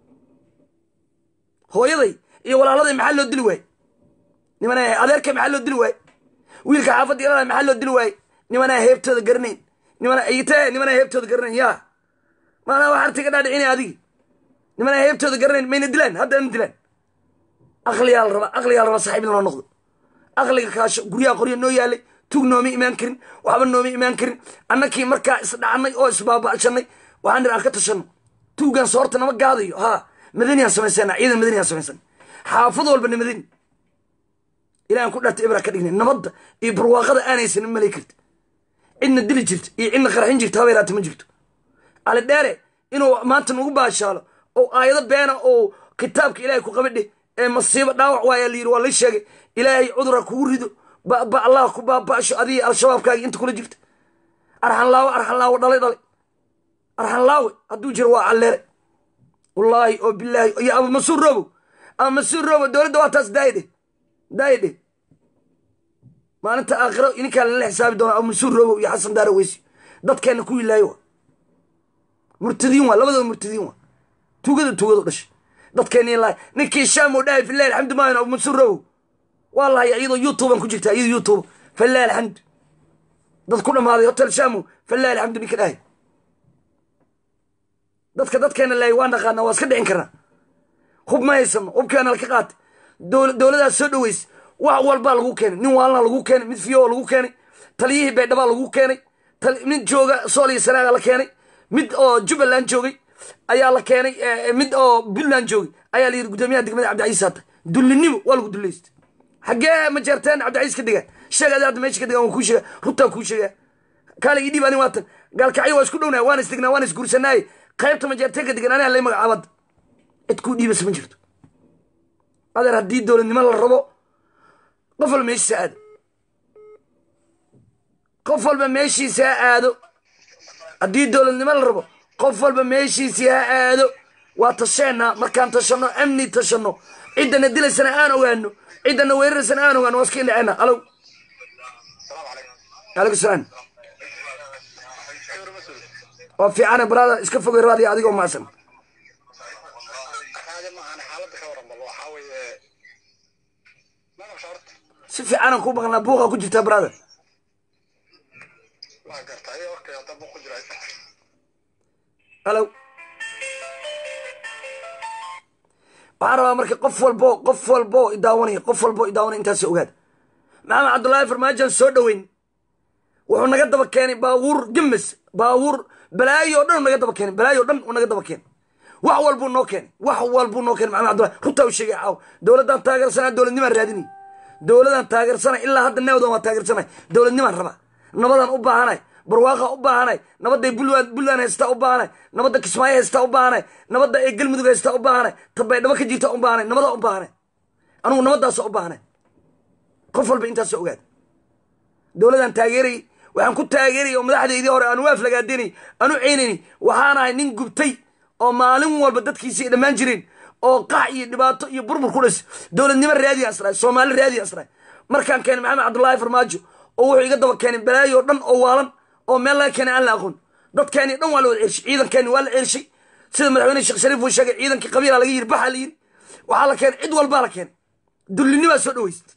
[SPEAKER 1] hooyaday iyo walaaladay maxaa loo dili waaye nimanaa adeerka maxaa loo dili waaye wiilka xaafadda ilaalaa maxaa loo dili waaye nimanaa heebtooda garanayn nimana ite nimanaa heebtooda garanayn yaa maanaa wax artiga dhaadhicinay adigi nimanaa heebtooda garanayn mayna dilaan hadda ana dilaan aqliyaa la rabaa aqliyaa la rabaa saxiib in loo noqdo aqliga kaasho guryaha qoryo noo yaalay tug nooma imaan karin waxba nooma imaan karin annakii markaa isdhacnay oo isbaaba'shanay waxaan nir aan ka tashanno tuugan soorta nama gaadayo haa madaniyaan samaysana ciidan madaniyaan samaysana xaafad walbana madani ilahan ku dharta ibra ka dhignay nabadda iyo barwaaqada aanaysan malay karti cidna dili jirta iyo cidna qarxin jirta haba yaraata ma jirto ali dheere inuu maanta nagu baashaalo oo aayado beena oo kitaabka ilaahay ku qabadhe ee masiibo dhaawac waaya la yidhi waa la sheegay ilaahay cudura kugu rido baba allah ku baaba'sho adiga al-shabaabkaagi inta kula jirta arxanlaawo arxanlaawo dhalay dhalay arxanlaawe hadduu jiro waa calleere wallaahi oo bilaahi iyo abu masuur robow ama masuur robow dowladda waa taas daayidhe daayidhe maalinta aakhiro ininkaa lala xisaabi doona abu masuur robow iyo xasan daara weysi dadkeenna ku ilaayo wa murtadiin waa labadaba murtadiin waa tugada tugadu dhashay dadkeenni lahay ninkii shaam oo dhahay filahi alxamdu maayan abu masuur robow waa lahaya iyadoo youtuban ku jirta iyadoo youtube falahi alxamdu dad ku dhammaaday hotel shaamo falahi alxamdu ninka dhahay dadka dadkeena lahay waa naqaana waa iska dhicin karnaa hub ma haysano hubkeena laka qaatay dowladaas soo dhaweysa wax walbaa lagu keenay nin waalna lagu keenay mid fiyo lagu keenay taliyihii baydhabaa lagu keenay mid jooga sool iyo sanaaga la keenay mid oo jubbaland joogay ayaa la keenay mid oo puntland joogay ayaa la yidhi guddoomiyaha degmada cabdicaiis haata dullinimo waa lagu dullaystay xaggee ma jeerteen cabdicaiis ka diga sheeg adi hadda meesha ka diga waan kuu sheega rugtaan kuu sheegaa kaale ii dhiib ani waatan gaalkacyo waa isku dhownahay waan isdignaa waan isguursanaaye qaybta ma jeerteen ka digan aniga lay magacaabada cid kuu dhiibasa ma jirto adeer haddii dowladnimo la rabo qof walba meeshiisa aado qof walba meeshiisa ha aado haddii dowladnimo la rabo qof walba meeshiisii ha aado waa tasheenna markaan tashanno amni tashanno ciddana dilaysana aan ogaano ciddana weeraraysana aan ogaano waa iska indhaceena alow alaikum salaam waa fiicane brada iska fogay raadi adigoo maasan si fiicanan kuu maqlnaa buuqa ku jirtaa brada alo waxaan rabaa marka qof walbo qof walbo idaawanaya qof walbo idaawanaya intaas ogaada maxamed cabdullaahi farmaajoan soo dhoweyn wuxuu naga daba keenay baabuur gemes baabuur balaayo o dhan u naga daba keenay balaayo o dhan uu naga daba keenay wax walbuu noo keenay wax walbuu noo keenay maxamed cabdullahi runtaa u sheegay caaw dowladdan taageersanaa dowladnimaan raadinay dowladaan taageersanay ilaa hadda neewdan waa taageersanay dowladnimaan rabaa nabadaan u baahanay barwaaqa u baahanay nabadday buntland haystaa u baahanay nabadda kismaayo haystaa u baahanay nabadda ee galmudug haystaa u baahanay tabaydhabo ka jirta u baahanay nabadaa u baahanay anugu nabadaasa u baahanay qof walba intaasa ogaada dowladaan taageerayay waxaan ku taageerayay oo madaxdaydii hore aanu waaflagaadenay aanu ceynayni waxaan ahay nin gubtay oo maalin walba dadkiisii ay dhammaan jireen oo qax iyo dhibaato iyo burbur ku dhis dowladnimo raadiyan asraay soomaali raadiyan asraay markaan keenay maxamed cabdullaahi farmaajo oo wuxuu iga daba keenay balaayo o dhan oo waalan oo meel laga keenay aan la aqoon dadkeeni dhan waa la wada cershay ciidankeeni waa la cershay sida madaxweyne sheekh shariif uu sheegay ciidankii qabiila laga yiri baxa la yiri waxaa la keenay cid walbaa la keenay dullinimaa soo dhaweyst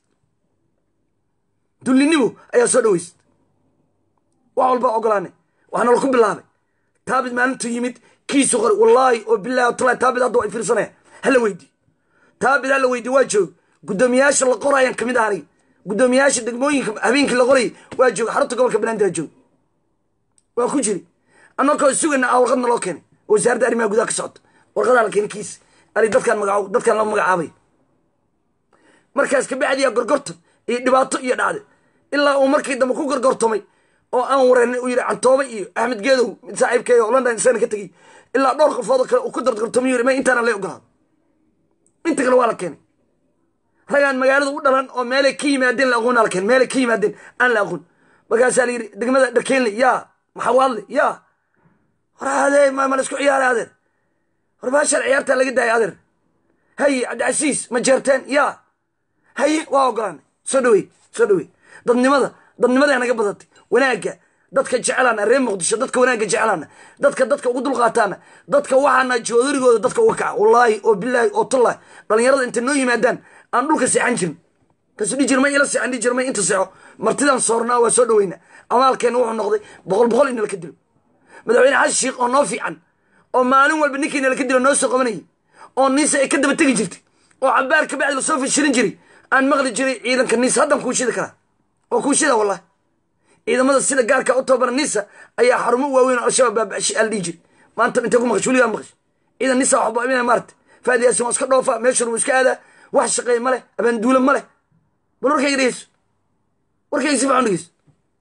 [SPEAKER 1] dullinimo ayaa soo dhaweyst wax walbaa ogolaanay waxaana laku bilaabay taabid maalintuu yimid kiisu qori wallaahi oo bilahi watallahi taabid hadda waa fiirsanaya hala weydii taabid hala weydii waa joog guddoomiyaasha la qorayaan kamid ah aniga guddoomiyaasha degmooyinka habeenkii la qorayay waa jooga xarunta gobolka banaadir joog waa ku jiri annakoo sugayna ah warqadna loo keenay wasaaradda arrimaha gudaha ka socota warqadaa la keenay kiis ali dadkaan magaca dadkaan la magacaabay markaas kabacdiyaa gorgortan iyo dhibaato iyo dhacday ilaa uu markii dambe ku gorgortamay oo aan wareernay uu yidhi cantoobe iyo axmed geedow mid saaxiibkeeyo oo london isagana ka tegey ilaa dhowr qofoodoo kale uu ku dargortamay yiri ma intaana lay ogolaado inta kale waa la keenay ragaan magaalada u dhalan oo meelay ka yimaadeen la aqoon la keenay meelay ka yimaadeen aan la aqoon markaasaa la yidhi degmada dharkeenle yaa maxawaadle yaa hor adee ma la isku ciyaaray adeer hor baashaan ciyaartaa laga daayay adeer haye cabdicasiis ma jeerteen yaa haye waa ogolaanay soo dhawey soo dhawey dadnimada dadnimadaa naga badatay wanaagga dadka jecelaana reer muqdisho dadka wanaagga jecelaana dadka dadka ugu dulqaataana dadka waxaana joodurigooda dadka uga kaca wallaahi oo bilaahi oo tullahi dhalinyarada intay noo yimaadaan aan dhulka seexan jirin kasu dhi jirmay ila seexan dhi jirmay inta seexo martidaan soornaa waa soo dhaweynaa amaalkeenna wuxuu noqday boqol boqol in nalaka dilo madaxweyne xasan sheikh oo noo fiican oo maalin walba ninkii nalaka dilo noo soo qabanayay oo niisa ay ka daba tegi jirtay oo cabaar ka bacdi lasoo fashirin jiray aan maqli jiray ciidanka niisa haddaan kuu shidi karaa waa kuu shida wallahi ciidamada sida gaarka u tababara nisa ayaa xarumo waaweyn oo al-shabaab baabashay al dhihi jiray maanta intay ku maqash weligaa maqash ciidan nisa waxba imina maarata faadi yaasin waa iska dhoofa meeshuna wuu iska aadaa wax shaqeey ma leh abaanduula ma leh bal warkayga dhegeyso warkayga si fiican dhegeyso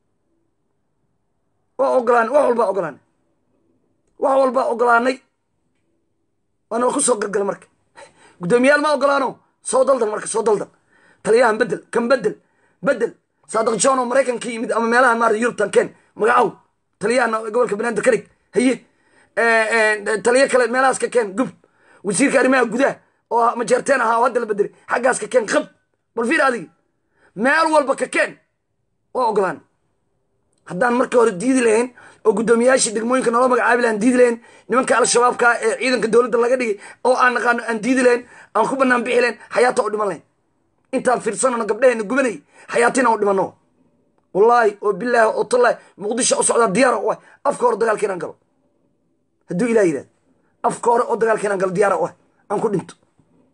[SPEAKER 1] waa ogolaanay wax walbaa ogolaanay wax walbaa ogolaanay waana ku soo gargala marka guddoomiyaal ma ogolaano soo daldan marka soo daldan taliyahan bedel kan bedel bedel saadiq john oo maraykan ka yimid ama meelahan maarata yurubtan ken magacow taliyahan gobolka banaadir ka dhig haye taliyo kale meelahaas ka keen gub wasiirka arrimaha gudaha oo majeerteen ahaa oo hadda la bedelay xaggaas ka keen qab bal fiir adigi meel walba ka keen waa ogolaan haddaan markii hore diidi lahayn oo guddoomiyaashii degmooyinka noola magacaabi lahan diidi lahayn nimanka al-shabaabka ee ciidanka dowladda laga dhigay oo aan naqaano aan diidi lahayn aan ku banaan bixi lahayn xayaata u dhiman lahayn intaan fiirsanano gabdhaheena gubanay xayaatina u dhimano wallaahi oo bilaahi oo tallaahi muqdisho u socdaa diyaara u ah afka hore dagaalka inaan galo hadduu ilah yidhahdo afka hore oo dagaalka inaan galo diyaara u ah aan ku dhinto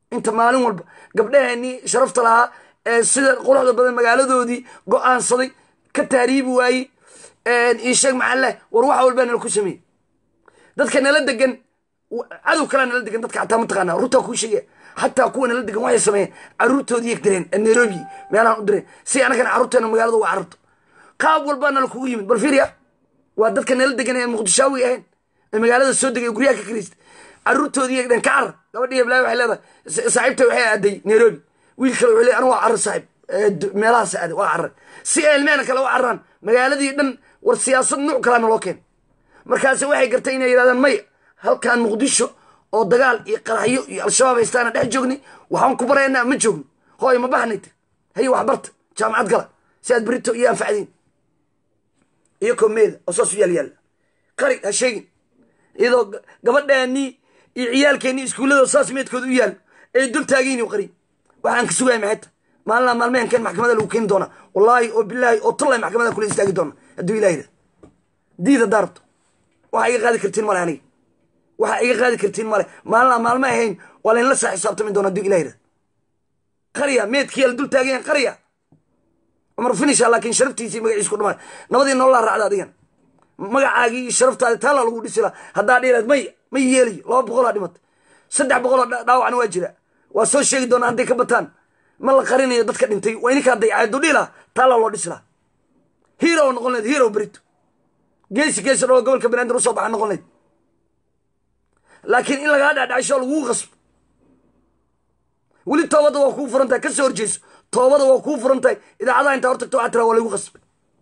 [SPEAKER 1] inta maalin walba gabdhaheenii sharafta lahaa ee sida quruxda badan magaaladoodii go-aansaday ka taariibi waayey iisheeg maxalle war waxa walbaa nala ku sameeyey dadka nala degan cadow kalaa nala degan dadka xataa mataqaana runtaa kuu sheegaya xataa kuwa nala degan waxay sameeyeen caruurtoodii yeg direen nairobi meelahan u direen si anagana carruurteena magaalada uga cararto qaab walbaa nala kugu yimid bal fiiriya waa dadka nala degan ee muqdishaawi ahayn ee magaalada soo degay guryaha ka kirista caruurtoodii yeg dheen ka carar gabadhii heblaayo waxay leedahay saaxiibta waxay aaday nairobi wiil kale wuxuu leeyahay anigu waa carar saaxiib meelahaas aaday waa carar si ay ilmehena kale u cararaan magaaladii dhan war siyaasad nuuc kalaa naloo keen markaase waxay gartay inay yidhahdaan maya halkan muqdisho oo dagaal iyo qaraxyo iyo al-shabaab haystaana dhex joogni waxaan ku baraynaa ma joogno hooy ma baxnay tir haye wax barta jaamacad gala si aad berito iyo anfacdiin iyo komeeda oo saas u yaal yaalla qari ha sheegin iyadoo gabadhaanii iyo ciyaalkeennii iskuullada saas meedkooda u yaal ay dul taagayni qari waxaan ka sugaya maxayta maalina maalmeenkan maxkamada lagu keeni doonaa wallaahi oo bilaahi oo tallay maxkamada kula istaagi doona hadduu ilaahida diida daarto waxa iga qaadi kartiin male aniga waxa iga qaadi kartiin male maalina maalmo ahayn waa laynla saa xisaabtami doona hadduu ilaahida qarya meedkiyaa la dul taagayan qarya cumar finisha laakiin sharaftiisii magaciisa ku dhamaa nabadii nololaa raacda adigan magacaagii iyo sharaftaadi taala lagu dhisi laha haddaa dhiilaad may ma yeelayo laba boqolaa dhimatay saddex boqoloo dhaawacna waa jira waa soo sheegi doonaa hadday ka bataan ma la qarinayo dadka dhintay waa ininkaa dayacadu dhihi laha taala loo dhisi laha hero noqon leed hero berito geesi geesi dhoo gobolka banaadir usoo baxa noqon leyd laakiin in lagaa dhacdhacsho laguu qasbo weli toobadda waa kuu furan tahay ka soo horjeeso toobada waa kuu furan tahay idaacadaha intaa hortagto waxaa tiraa waa lagu qasbay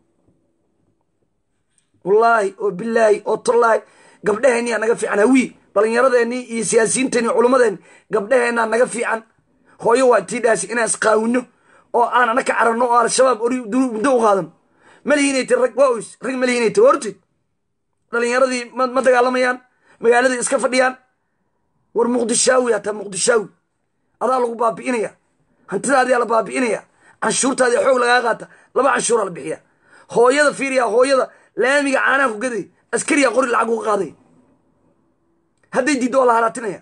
[SPEAKER 1] wallaahi oo bilaahi oo tallaahi gabdhaheenniyaa naga fiican hawii dhallinyaradeenii iyo siyaasiyiinteenii culummadeenni gabdhaheennaa naga fiican hooyo waa tii dhaasi inaan isqaawino oo aan ana ka cararno oo al-shabaab ori muddo u qaadano malihiinay tir rag waa oys rag malihiinay tir horteed dhallinyaradii ma dagaalamayaan magaaladii iska fadhiyaan war muqdishaawi hataa muqdishaawi adaa lagu baabi'inaya hantidaadiyaa la baabi'inaya canshuurtaadii xoog lagaa qaata laba canshuuraa la bixiya hooyada fiiriya hooyada laamiga caanaha ku gaday askariya qori lacag uga qaaday hadday diiddo waa la halaatinaya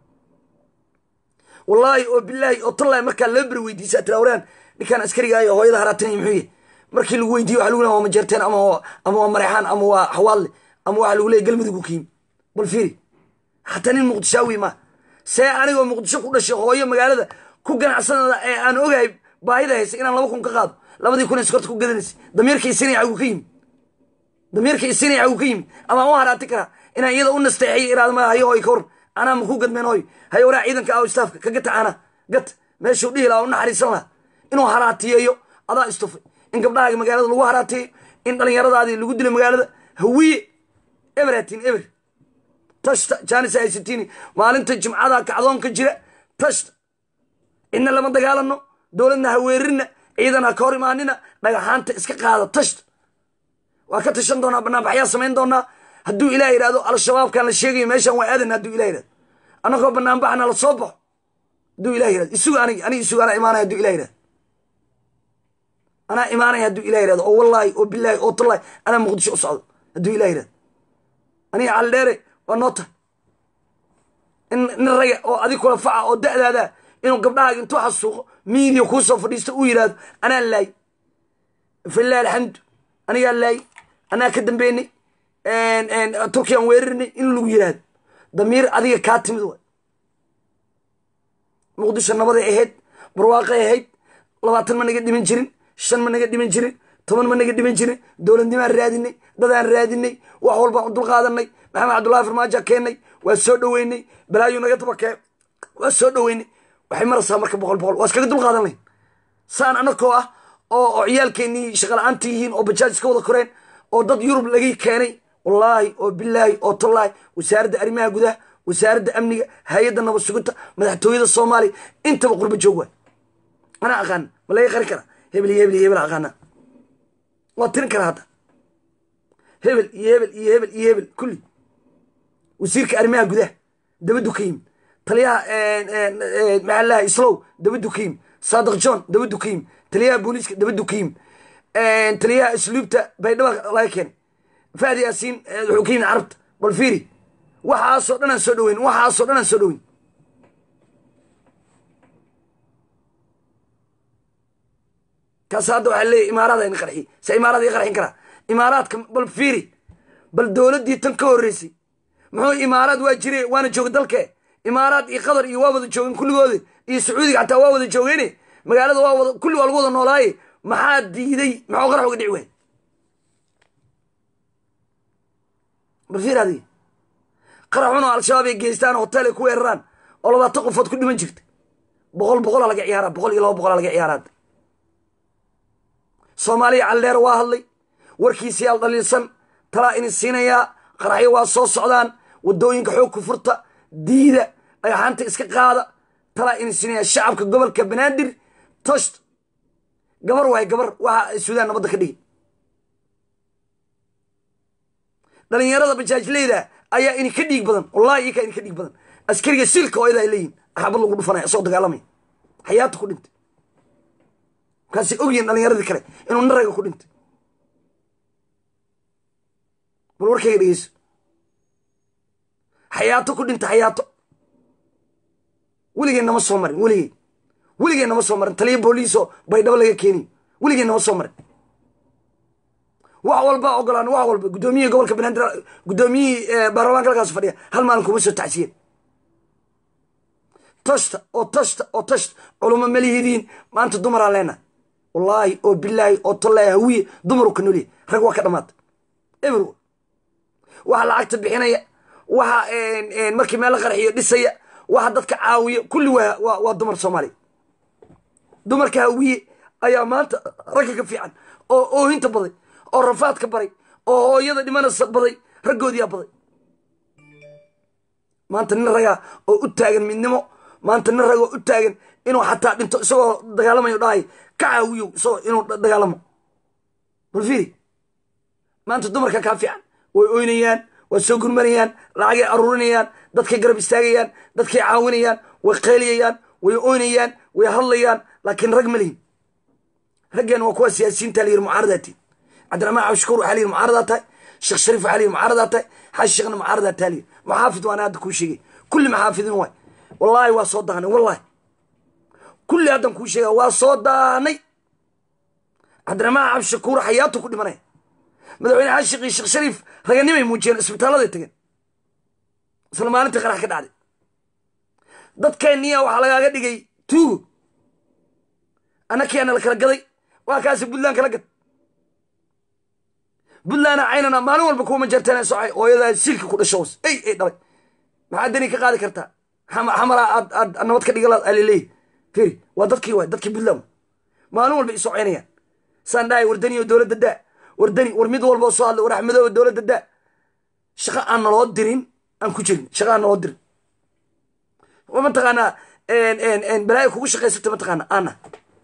[SPEAKER 1] wallaahi oo bilaahi oo tallaahi markaa laba beri weydiisaa tira waraan ninkaan askariga hooyada halaatinaya muxuu yahy markii lagu weydiiyo waxa lagu leeya waa majeerteen ama ama waa mareexaan ama waa xawaalle ama waxa lagu leeya galmudug ka yimi bal fiiri hataa nin muqdishaawi ma see anigoo muqdisho ku dhashay hooyo magaalada ku ganacsanada ee aan ogahay baahida haysa inaan laba kun ka qaado labadii kun iskorta ku gadanaysa damiirka isinaya xaguu ka yimid damiirka isinaya xaguu ka yimid ama u haraati karaa inaan iyada u nasteexiyo iraada ma hayo hooy ka waran anaa maku gadmeen hooy hayo waraa ciidanka aw istaafka ka gata ana gat meeshuu dhihi lahaa u naxariisan lahaa inuu haraatiyeeyo adaa istufay in gabdhahaaga magaalada lagu haraatiyeyo in dhallinyaradaadii lagu dilo magaalada hawiye eberatin eber tashta janis haysatini maalinta jimcada kacdoonka jira tashta cidna lama dagaalano dowladna ha weerarina ciidan ha ka hor imaanina dhagaxaanta iska qaada tashta waa ka tashan doonaa banaanbaxyaa samayn doonaa hadduu ilah yidhahdo al-shabaabkan la sheegayo meeshan waa aadan hadduu ilah yidhahdo annagoo banaanbaxna la soo baxo hadduu ilah yidhahdo isugu anig anig isugu anaa imaanaya hadduu ilah yidhahdo anaa imaanaya hadduu ilah yidhahdo oo wallaahi oo bilaahi oo tallahi anaa muqdisho u socdo hadduu ilah yidhahdo aniga caldheere waa noo tahay in nin raga oo adig kula faca oo da'daada inuu gabdhahaaga intuu xasuuqo miidiya kuu soo fadhiisto uu yidhaahdo anaa laay filah alxamdu anigaa laay anaa ka dambeynay turkiyaan weerarinay in lagu yidhaahdo damiir adiga kaa timid waay muqdisho nabaday ahayd barwaaqay ahayd labaatan ma naga dhiman jirin shan ma naga dhiman jirin toban ma naga dhiman jirin dowladnimaan raadinay dadaan raadinay wax walbaan u dulqaadanay maxamed cabdullahi farmaajo keennay waa soo dhoweynay balaayu naga dabakee waa soo dhoweynay waxay maraysaa marka boqol boqol waa iskaga dulqaadan layn saan anakoo ah oo oo ciyaalkeennii shaqala-aanta yihiin oo bajaaj iska wada koreen oo dad yurub laga keenay wallaahi oo bilaahi oo tallaahi wasaaradda arrimaha gudaha wasaaradda amniga hay-adda nabad sugidta madaxtooyada soomaaliya intaba qurba joog waay anaa aqaana ma laga qari karaa hebel iyo hebel iyo hebel aqaana waa tirin karaa hadda hebel iyo hebel iyo hebel iyo hebel kulli wasiirka arrimaha gudaha dabaddu ka yimid taliyaha maxaa laha islow dabaddu ka yimid saadiq john dabaddu ka yimid taliyaha booliiska dabaddu ka yimid taliyaha isluubta baydhaba laga keenay fahdi yaasiin wuxuu ka yimid carabta bal fiiri waxaasoo dhan aan soo dhoweyn waxaasoo dhan aan soo dhoweyn kaas hadda waxaa leeyahy imaaraada in qarxiy se imaarada ii qarxin karaa imaaraadka bal fiiri bal dowladdii tan ka horreysay muxuu imaaraad waa jire waana jooga dalke imaaraad iyo qatar iyo waa wada joogeen kulligooda iyo sacuudiga xataa waa wada joogeene magaalada waa wada kulli waa lagu wada noolaaye maxaa diiday maxuu qarax uga dhici waay bal fiir adiga qaraxun oo al-shabaab ay geystaan hotel ay ku weeraraan oo labaatan qofood ku dhiman jirta boqol boqolaa laga ciyaara boqol iyo laba boqolaa laga ciyaaraad soomaaliya calleer waa hadlay warkiisiyaal dhaliilsan talaa ini siinayaa qaraxyo waa soo socdaan waddooyinka xoog ku furta diida dhagaxaanta iska qaada talaa ini siinayaa shacabka gobolka banaadir tosht gabar waay gabar waxa ay suudaan nabadda ka dhigi dhalinyarada bajaajleyda ayaa ini ka dhiig badan wallahi ikaa ini ka dhiig badan askariga silka oo idaa ay leeyihin axabad lagu dhufanaya isoo dagaalamaya xayaata ku dhintay markaasay ogyihin dhalinyaradii kale inuu naraga ku dhintay bal warkayga dhegeyso xayaato ku dhintay xayaato weligeen nama soo marin weligeen weligeen nama soo marin taliya booliisoo baydhabo laga keeniyo weligeen nama soo marin wax walba ogolaan wax walba guddoomiyihii gobolka banaadir guddoomiyihii baarlamaanka halkaas fadhiya hal maalin kuma soo tacsiyen tashta oo tashta oo tashta culummo malihidiin maanta dumaraan leenahay wallaahi oo bilaahi oo tollaahi hawiye dumaru ka nolyahy rag waa ka dhamaata eber waxa lacagta bixinaya waxa markii meel la qarxiyo dhisaya waxa dadka caawiya kulli waa waa dumar soomaaliya dumarka hawiye ayaa maanta ragga ka fiican oo oohinta baday oo rafaadka baray oo hooyada dhimanaysa baday raggoodiyaa baday maanta nin ragaa oo u taagan midnimo maanta nin ragoo u taagan inuu xataa dhinto isagoo dagaalamayo dhahay ka caawiyo isagoo inuu dagaalamo bal fiiri maanta dumarka kaa fiican way oynayaan way soo gurmanayaan lacagay aruurinayaan dadkay garab istaagayaan dadkay caawinayaan way qayliyayaan way oynayaan way hadlayaan laakiin rag ma lihin raggeen waa kuwa siyaasiyiinta layiri mucaaradaati cabdiraxmaan cabshukuur waxaa layiri mucaaradaa tahay sheekh shariif waxaa layiri mucaaradaa tahay xaaji sheekhna mucaaradaa taa layiri maxaafid waana hadda kuu sheegay kulli maxaafidin waay wallaahi waa soo daahnay wallahi kulli haddan kuu sheega waa soo daahnay cabdiraxmaan cabshakuur xayaatu ku dhimanaya madaxweyne xaashiq iyo sheekh shariif raganimay muujiyeen isbitaaladay tageen isla maalintii qarax ka dhacday dadkeenniya waxaa lagaaga dhigay tuugo annakiyaana la kala gaday waa kaasi puntland kala gad puntlandna caynana maalin walba kuwa majarteen socay hooyadaa silka ku dhasho ey ey dhalay maxaa dani ka qaadi kartaa xamala aad aad nabad ka dhigala alaleeyahy firi waa dadkii waay dadkii puntland maalin walba isoo caynayaan saan dhahay wardani oo dowladda daa wardani war mid walba oo soo hadlay war axmedoo dowladda daa shaqo aan naloo dirin aan ku jirin shaqo aan naloo dirin mataqaanaa balaayo kugu shaqaysata mataqaana ana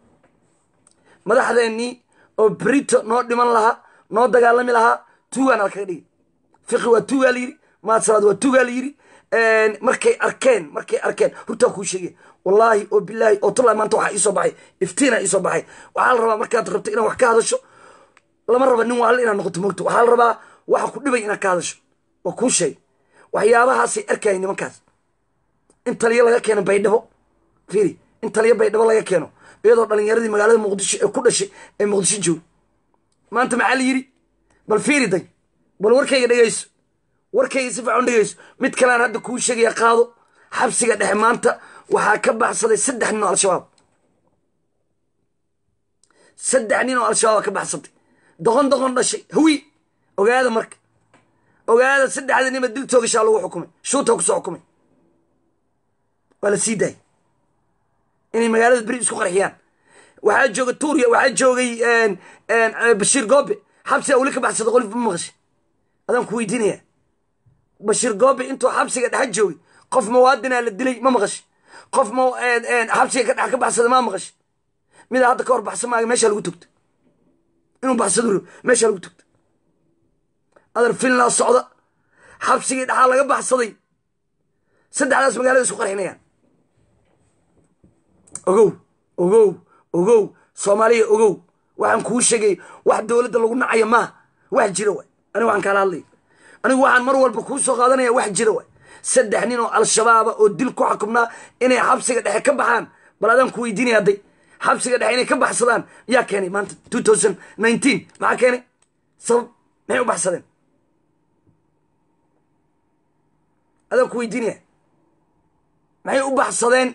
[SPEAKER 1] madaxdeennii oo brito noo dhiman lahaa noo dagaalami lahaa tuugaana lakaga dhigi fiqi waa tuugaa la yidhi maadsalaad waa tuugaa la yidhi markay arkeen markay arkeen hurtaa kuu sheegay wallaahi oo bilaahi oo tullahi maanta waxaa iisoo baxay iftiina iisoo baxay waxaa la rabaa markaad rabto inaad wax ka hadasho lama raba nin waalle inaad noqoto mogto waxaa la rabaa waxa ku dhibay inaad ka hadasho waa kuu sheegay waxyaabahaasay arkayay nimankaas in taliyo laga keeno baydhabo fiiri in taliyo baydhabo laga keeno iyadoo dhalinyaradii magaalada muqdisho ee ku dhashay ee muqdisho jooga maanta maxaa la yidhi bal fiiri day bal warkayga dhegayso warkayga si fiican dhegayso mid kalean hadda kuu sheegaya qaado xabsiga dhexe maanta waxaa ka baxsaday saddex nin oo al-shabaab saddex nin oo al-shabaab ka baxsatay doqon doqon dhashay hawi ogaada marka ogaada saddexda nima dil toogashaa lagu xukumay shuuta kusoo xukumay waa la sii daayay inay magaalada beri isku qarxiyaan waxaa jooga tuuriya waxaa joogay bashiir goobe xabsiga weli ka baxsada qolif ma maqashay adaan ku weydiinaya bashiir goobe intuu xabsiga dhexa joogay qof muwaadinaa la dilay ma maqashay qof m xabsiga ka dhex ka baxsada ma maqashay midaa hadda ka hor baxsan maaga meeshaa lagu togto inuu baxsado rabo meeshaa lagu togto adar finlaa socda xabsigii dhexaa laga baxsaday saddexdaas magaalada isku qarxinayaan ogow ogow ogow soomaaliya ogow waxaan kuu sheegay wax dowladda lagu nacayo maaha wax jira waay anigu waxaan kaala hadlaya anigu waxaan mar walba kuu soo qaadanaya wax jira waay saddex nin oo al-shabaaba oo dil ku xakumnaa inay xabsiga dhexe ka baxaan bal adaan ku weydiinaya hadday xabsiga dhexe inay ka baxsadaan yaa keenay maanta two thousand nineteen maxaa keenay sabab maxay u baxsadeen adaan ku weydiinaya maxay u baxsadeen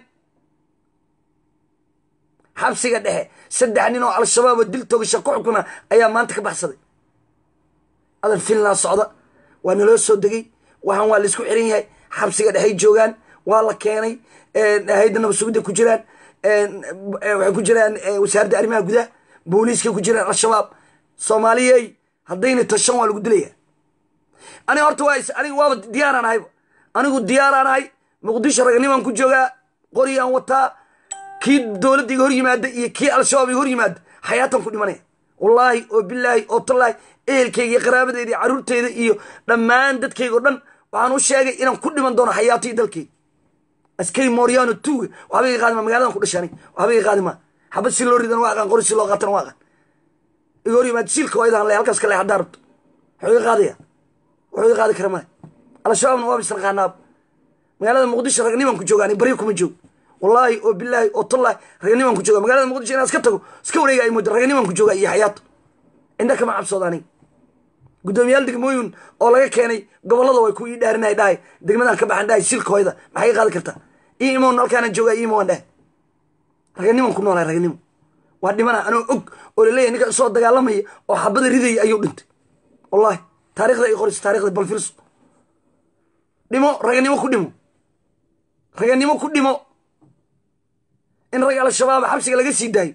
[SPEAKER 1] xabsiga dhexe saddex nin oo al-shabaab oo dil togasha ku xukuna ayaa maanta ka baxsaday adan finland socda waa naloo soo degay waxaan waa laisku xiran yahay xabsiga dhexey joogaan waa la keenay hayda nabad sugidda ku jiraan waxay ku jiraan wasaaradda arrimaha gudaha booliiskay ku jiraan al-shabaab soomaaliyey haddayna tashan waa lagu dilaya aniga horta waa aniga waaba diyaaraan ahayba anigu diyaaraan ahay muqdisho raganimaan ku joogaa qoriyaan wataa kii dowladda iga hor yimaada iyo kii al-shabaab iga hor yimaada xayaatan ku dhimanaya wallaahi oo bilaahi oo tallaahi ehelkayga iyo qaraabadeyda iyo carruurteyda iyo dhammaan dadkayga o dhan waxaan u sheegay inaan ku dhiman doono xayaato iyo dalkayga askari moriano tuuga waxba iga qaadi ma magaladan ku dhashaanay waxba iga qaadi ma xabad si loo ridan waa aqaan qori si loo qaatana waa aqaan iga hor yimaada siilka waydahan le halkaas kale haddaa rabto wuxuu iga qaadaya wuxuu iga qaadi kara male al-shabaabna waaba isla qaanaaba magaalada muqdisho ragnimaan ku jooga ani baryo kuma joog wallaahi oo bilaahi oo tallahi raganimaan ku jooga magaalada muqdisho inaan iska tago iska wareega ay mooda raganimaan ku jooga iyo xayaato indha kama cabsooda aniga guddoomiyaal degmooyin oo laga keenay gobollada way ku ii dhaarinay dhahay degmadan ka baxan dhahay silka hoyda maxay i qaadi kartaa ii imoon halkaanaan joogaa ii imoon dhahay raganimaan ku noolahay raganimo waa dhimana anoo og oo laleeyahay ninka isoo dagaalamaya oo xabada ridaya ayuu dhintay wallahi taarikhda ay qorayso taarikhda balfirso dhimo raganimo ku dhimo raganimo ku dhimo in rag al-shabaab xabsiga laga sii daayo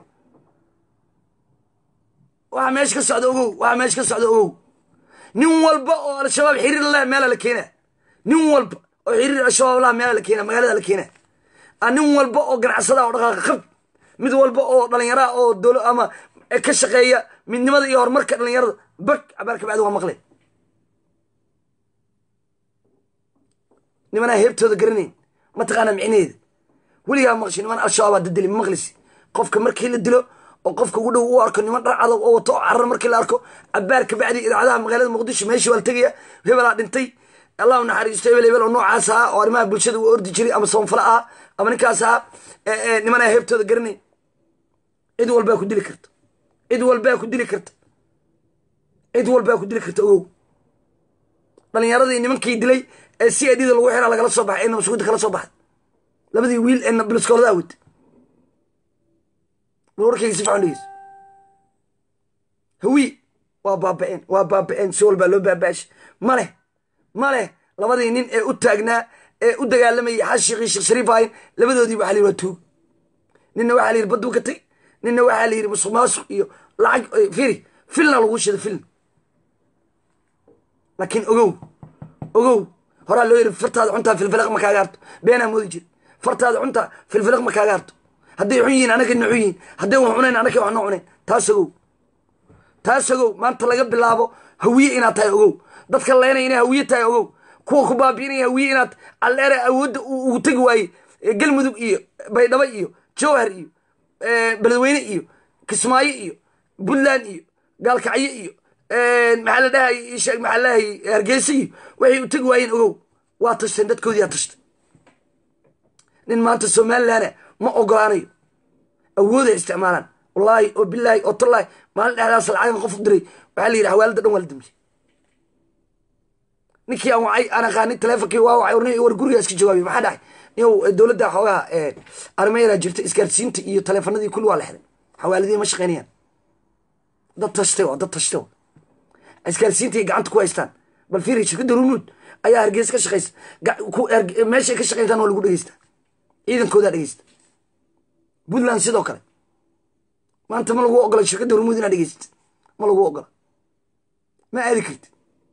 [SPEAKER 1] waxaa meesha ka socda ogow waxaa meesha ka socda ogow nin walba oo al-shabaab xiriir lah meela la keena nin walba oo xiriir al-shabaab lah meela la keena magaalada la keena nin walba oo ganacsada oo dhaqaaqa qab mid walba oo dhalinyaraa oo dolo ama ka shaqeeya midnimada iyo horumarka dhalinyarada bag cabaar kabacdi waa maqle nimanaa heebtooda garanayn mataqaana micnaheeda weligaa maqshi niman al-shabaabaa dadili ma maqlisi qofka markii la dilo oo qofka ugu dhow u arko niman dhar cadow oo wato oo carar markii la arko cabaar kabacdi idaacadaha magaalada muqdisho meeshii waa la tegaya hebelaa dhintay allah u naxariisto hebel hebel oo noocaas ahaa oo arrimaha bulshada uu ordi jiray ama soonfala ahaa ama ninkaas ahaa nimanaa heebtooda garanayn cid walbaa ku dili karta cid walbaa ku dili karta cid walbaa ku dili karta ogow dhalinyaradii nimankii dilay ee si adida lagu xiraa lagala soo baxay ee nabasugudda kala soo baxay labadii wiil ee biliskoolada awad warkayga si fican dhegeyso hawi waa baaba-een waa baaba-een si walbaa loo baaba-ashay ma leh ma leh labadii nin ee u taagnaa ee u dagaalamayay xashiiqii sheekh shariif ahayn labadoodii waxaa la yidhi waa tuug ninna waxaa la yidhi baduu ka tag ninna waxaa la yidhi musuq maasuq iyo lacag firi filna lagu shida filn laakiin ogow ogow horaa loo yidhi fartaada cuntaa filfilaq ma kaaga harto beenaa moodi jiri fartaada cuntaa filfilaq ma kaaga harto hadday xun yihiin anaka na xun yihiin hadday wax cunayn anaka wax noo cunayn taas ogow taas ogow maanta laga bilaabo hawiye inaad tahay ogow dadka leenay inay hawiye tahay ogow kuwa ku baabiinaya hawiye inaad alleere awoodda ugu tegi waaye galmudug iyo baydhabo iyo jowhar iyo beledweyne iyo kismaayo iyo puntland iyo gaalkacyo iyo maxaa la dhahay sheeg maxaa lahay hargeysa iyo waxay u tegi waayeen ogow waa tashteen dadkoodii aa tashtay nin maanta somalilandna ma ogolaanayo awooday isticmaalaan wallaahi oo bilaahi oo tallaahi maalin dhexdaas lacagan qof u diray waxaa la yidhi xawaalada dhan waa la damiyey ninkii aan wacay aan aqaanin teleefonkii waa wacay warni war guriga iska jawaabiy maxaa dhahay niyow dowladda xoogaha armeera jirta isgaarsiinta iyo teleefanadii kulli waa la xiday xawaaladii ma shaqeynayaan dad tashtay waa dad tashtay waa isgaarsiintii gacanta ku haystaan bal fiiri shirkadda rumuud ayaa hargeysa ka shaqeysa meeshay ka shaqeyntaan waa lagu dhegeysta ciidankoodaa dhegeysta puntland sidoo kale maanta ma lagu ogola shirkadda rumuud inaad dhegeysta ma lagu ogola ma aadi karti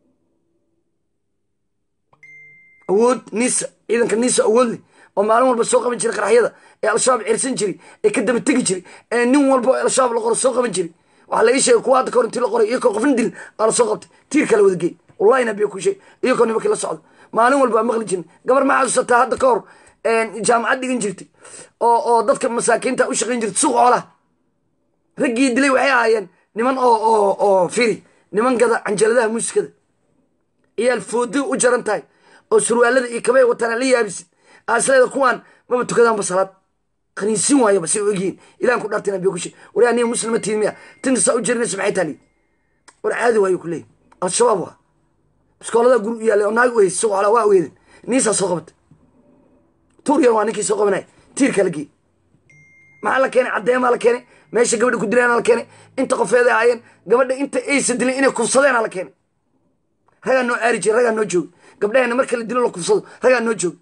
[SPEAKER 1] awood nisa ciidanka nisa awood leh oo maalin walba soo qaban jiray qaraxyada ee al-shabaab cirsan jiray ee ka daba tegi jiray ee nin walba oo al-shabaab la qoro soo qaban jiray waxaa laga sheegay kuwa hadda kahor intii la qoray iyakoo qofna dil aa la soo qabtay tiir kala wada geey wallahi nabiya ku sheeg iyakoo nimankii la socda maalin walba aa maqli jirin gabar ma xasuusataa hadda ka hor jaamacad dhigan jirtay oo oo dadka masaakiinta u shaqayn jirtay suuq xoolaha raggii dilay waxay ahaayeen niman oo oo oo firi niman gada canjaladaha muusikada iyaal foodi u jaran tahay oo surwaalada iyo kabay wataan aan la yaabisid aasleeda kuwaan maba tukadaanba salaad qaniisin waayaba say u egyihiin ilahan ku dhaartina biyo kushe wari aniga muslima tihin miya tinta saa u jerinaysa maxay taali war caadi waayo ku leeyahy al-shabaab waa biskooladaa guri u yaallay oo naag u heysay isagoo xolaa waa weedan niisaa soo qabata tuuriyan waa ninkii soo qabanaya tiirka la geeyey maxaa la keenay caddeemaa la keenay meesha gabadha ku dilaana la keenay inta qofeeday ahaayeen gabadha inta aysa dilin inay kufsadeena la keenay ragaa noo aari jira ragaa noo jooga gabdhahena marka la dilo la kufsado ragaa noo jooga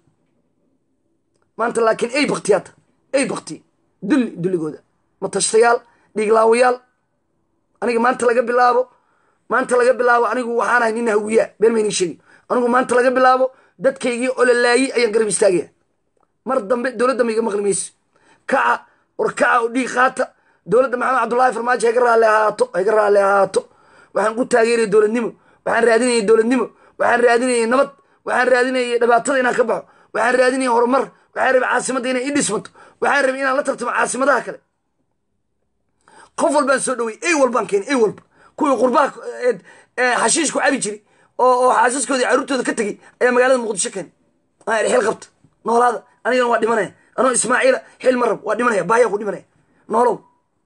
[SPEAKER 1] maanta laakiin ay baktiyaata ay bakti dulli dulligooda matashtayaal dhiiglaawayaal aniga maanta laga bilaabo maanta laga bilaabo anigu waxaan ahay nin hawiyaa been maynin sheegi anigu maanta laga bilaabo dadkaygii ololaayey ayaan garab istaagaya mar dambe dowladda ma iga maqli mayso kaca war kaca oo dhiig qaata dowladda maxamed cabdullaahi farmaajo hayga raalli ahaato hayga raalli ahaato waxaan ku taageeraya dowladnimo waxaan raadinayay dowladnimo waxaan raadinayay nabad waxaan raadinayay dhibaatada inaan ka baxo waxaan raadinayay horumar waxaan rabay caasimadda inay ii dhismato waxaan rabay inaan la tartamo caasimadaha kale qof walbaan soo dhowey ey walbaan keenay ey walba kuwii qurbaha xashiishku cabi jiri oo oo xaasaskoodii carruurtooda ka tegey ayaa magaalada muqdisho keenay aan xil qabta noolaada anigana waa dhimanaya anoo ismaaciila xil ma rab waa dhimanaya baaya ku dhimanaya noolow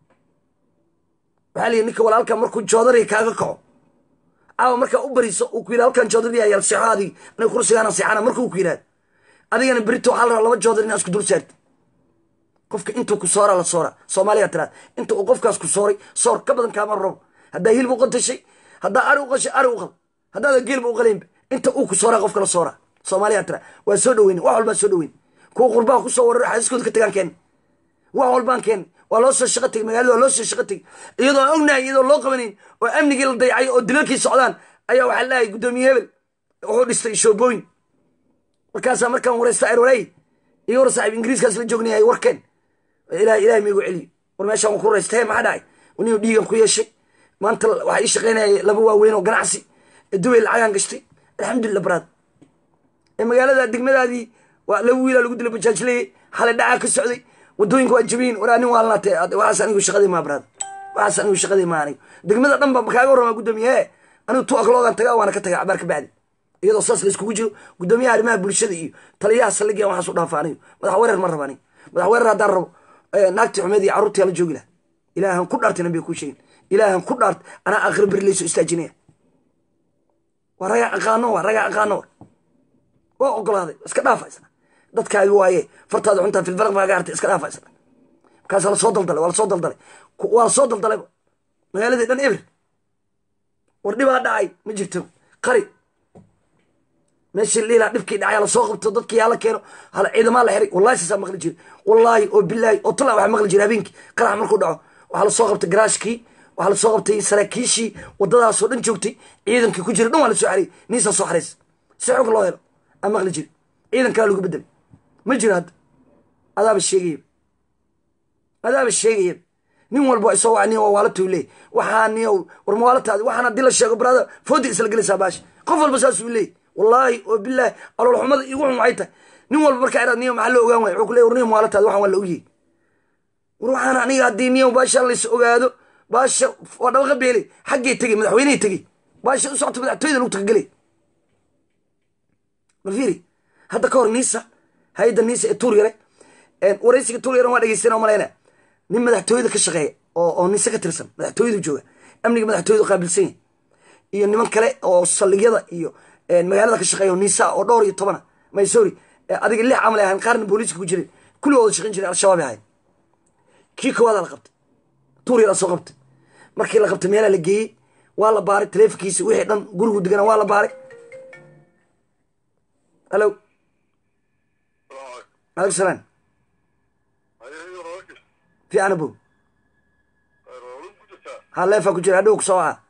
[SPEAKER 1] waxaa liyi ninka walaalka markuu joodari kaaga kaco caawa markaa u bariso uu ku yidhi halkan joodari yaal seexo adigi aniga kursigaana seexana markuu ku yidhahdo adigana berito waxaa la rabaa laba joodar inaa isku dul saarti qofka intuu ku soora la soora soomaaliya tiraad inta uu qofkaas ku sooray soor ka badan kaama rabo haddaa hilib u qatashay haddaa ari u qashay ari u qal haddaada geelba u qalaynba inta uu ku sooraa qofka la soora soomaaliya tira waa soo dhaweyne wax walbaa soo dhaweyne kuwa qurbaha kusoo warar xaasiskooda ka tagaan keena wax walbaan keena waa loo soo shaqo tegey magaalada waa loo soo shaqo tegey iyadoo aan ognahay iyadoo loo qabanayn oo amnigii la dayacay oo dilalkii socdaan ayaa waxaa leeyahay guddoomiye hebel wuxuu dhistay shoobooyin markaasaa markaan waraysta arwalay iyo war saaxiib ingiriiskaas la joognayay warkeen ilahay ilahay miigu celiyo war meeshaan waan ku waraysta he maxaa dhacay waniu dhiigan ku yeeshay maanta waxaa ii shaqaynaya laba waaweyn oo ganacsi ee dubay lacagaan gashtay alxamdulillah baraad ee magaalada degmadaadii waa laba wiilaa lagu dilay bajaajleye xalay dhacaa ka socday wadooyinka waa jabiyin waraa nin waalnaatee waxaas anigu shaqadii maa baraad waxaas anigu shaqadii maa anigu degmada dhan ba makaaga warramaa guddoomiye he anigu tu akloogan tagaa waana ka tagaa cabaar ka bacdi iyadoo saas la iskugu jiro guddoomiyaha arrimaha bulshada iyo taliyaha saldhigiya waxaas u dhaafa anigu madax weerar ma raba anigu madax weerar haddaan rabo naagtii xumeed iyo carruurtii la joogi laha ilaahan ku dhaartay nabiga kuu sheegin ilaahan ku dhaart anaa aakhira beri layso istaajinaya waa ragaa aqaano waa ragaa aqaano waa ogolaaday iska dhaafa isna dadkaagi waaye fartaada cuntaa filfalaq baa gaartay iska dhaafa isna markaasaa lasoo daldalay waa lasoo daldalay waa lasoo daldalayba magaaladii dhan eber war dhibaa dhacay ma jirto qari meeshii liilaa dhibkii dhacay lasoo qabto dadkii hala keeno hala ciidamaa la xiray wallahi saasaa maqli jiri wallaahi oo bilaahi oo tala waxaa maqli jira habeenkii qarax markuu dhaco waxaa lasoo qabtay garaashkii waxaa lasoo qabtay saraakiishii wadadaasoo dhan joogtay ciidankii ku jira dhan waa lasoo xariyay niisaa soo xaraysa si xog loo helo aa maqli jiri ciidan kalaa lagu bedelay ma jiro hadda adaaba sheegayaba adaaba sheegayaba nin walba isoo waa nin waa waalatuu leey waxaa niyow war mawaalataadi waxaan haddii la sheego baraada foodi isla gelaysaa baashi qof walba saasuu leey wallaahi oo bilaahi aloolxumada igu xun waxay tahay nin walba markaa iraad niyo maxaa loo ogaan waaya wuxuu ku leey war niyo mawaalataadi waxaan waa la ogyahay war waxaan aniga haddii niyo baashaan lays ogaado baasha waa dhabaqa beeley xaggay tegey madaxweyney tegey baasha u socota madaxtooyada lagu tagagelay malfiiri hadda ka hor niisa hay-adda niisa ee tuur yare waraysiga tuur yaren waa dhegeystana malayna nin madaxtooyada ka shaqeeya oo oo niise ka tirsan madaxtooyadu jooga amniga madaxtooyadu qaabilsan yahay iyo niman kale oo saldhigyada iyo magaalada ka shaqeeya oo niisa oo dhowr iyo tobana maysori adiga lix camal ay ahayn qaarna booliiska ku jiray kulligooda shaqayn jiray al-shabaab ay ahayn kii koowaada la qabtay tuur yar soo qabtay markii la qabtay meelaa la geeyey waa la baaray taleefonkiisa wixii dhan gurigu degana waa la baaray halo alaikum salaam fiicana bo ha leefaa ku jira hadhow ku soo waca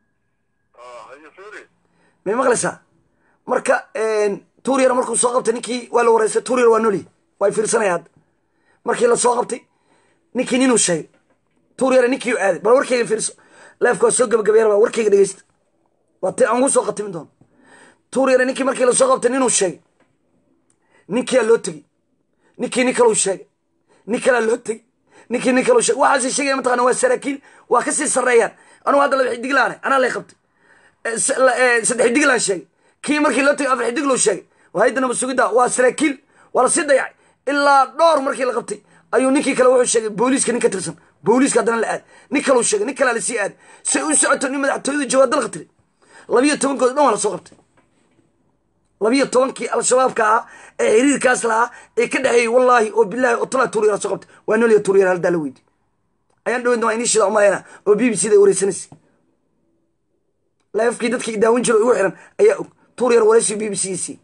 [SPEAKER 1] may maqlaysaa marka tuur yar markuu soo qabtay ninkii waa la wareystay tuur yar waa noli waa fiirsanaya hadda markii la soo qabtay ninkii ninuu sheegay tuur yare ninkii aaday bal warkayga fiirso leefka waa soo gabagabeeyana baa warkayga dhegeysta waa ti aan ugu soo khatimin doono tuur yare ninkii markii lasoo qabtay ninuu sheegay ninkiyaa loo tegey ninkii nin kaluu sheegay nin kalaa loo tegey ninkii nin kaluu sheegay waxaasay sheegaya mataqana waa saraakiil waa kasii sarreeyaan anugu hadda laba xidiglaane anaa lay qabtay saddex xidiglaan sheegay kii markii loo tegay afar xidigluu sheegay haydanaba sugidda waa saraakiil waa lasii dayacay ilaa dhowr markii la qabtay ayuu ninkii kale wuxuu sheegay booliiska nin ka tirsan booliiska haddana la aad nin kaleu sheegay nin kalea lasii aaday say u socoto nin madaxtooyada joogaa dalka tiri labiyo tobankood dhan waa la soo qabtay labiyo tobankii al-shabaabka ahaa ee xiriirkaas lahaa ee ka dhexeeyey wallaahi oo bilaahi oo talaa tuuryara soo qabtay waa nooliya tuuryara haldaa la weydi ayaan dhaweyn waa inii shida umalayna oo b b c da wareysanaysa laafkii dadkii daawin jiro igu xiran ayaa og tuuryar wareysi b b c c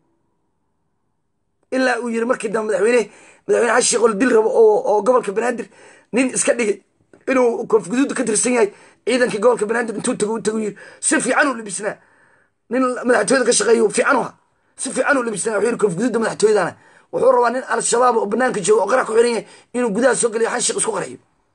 [SPEAKER 1] ilaa uu yiri markii dambe madaxweyne madaxweyne xasan sheekh oo la dil rabo oo oo gobolka banaadir nin iska dhigay inuu koonfguduudda ka tirsan yahay ciidankii gobolka banaadir intuu tago u tago yiri si fiican uu labisnaa nin madaxtooyada ka shaqeeyo fiican u ha si fiican uu labisnaa wuxuu yiri koonfguduudda madaxtooyadana wuxuu rabaa nin al-shabaab oo banaanka jooga oo qarax ku xiran yahay inuu gudaha soo geliyo xasan sheekh isku qarxiyo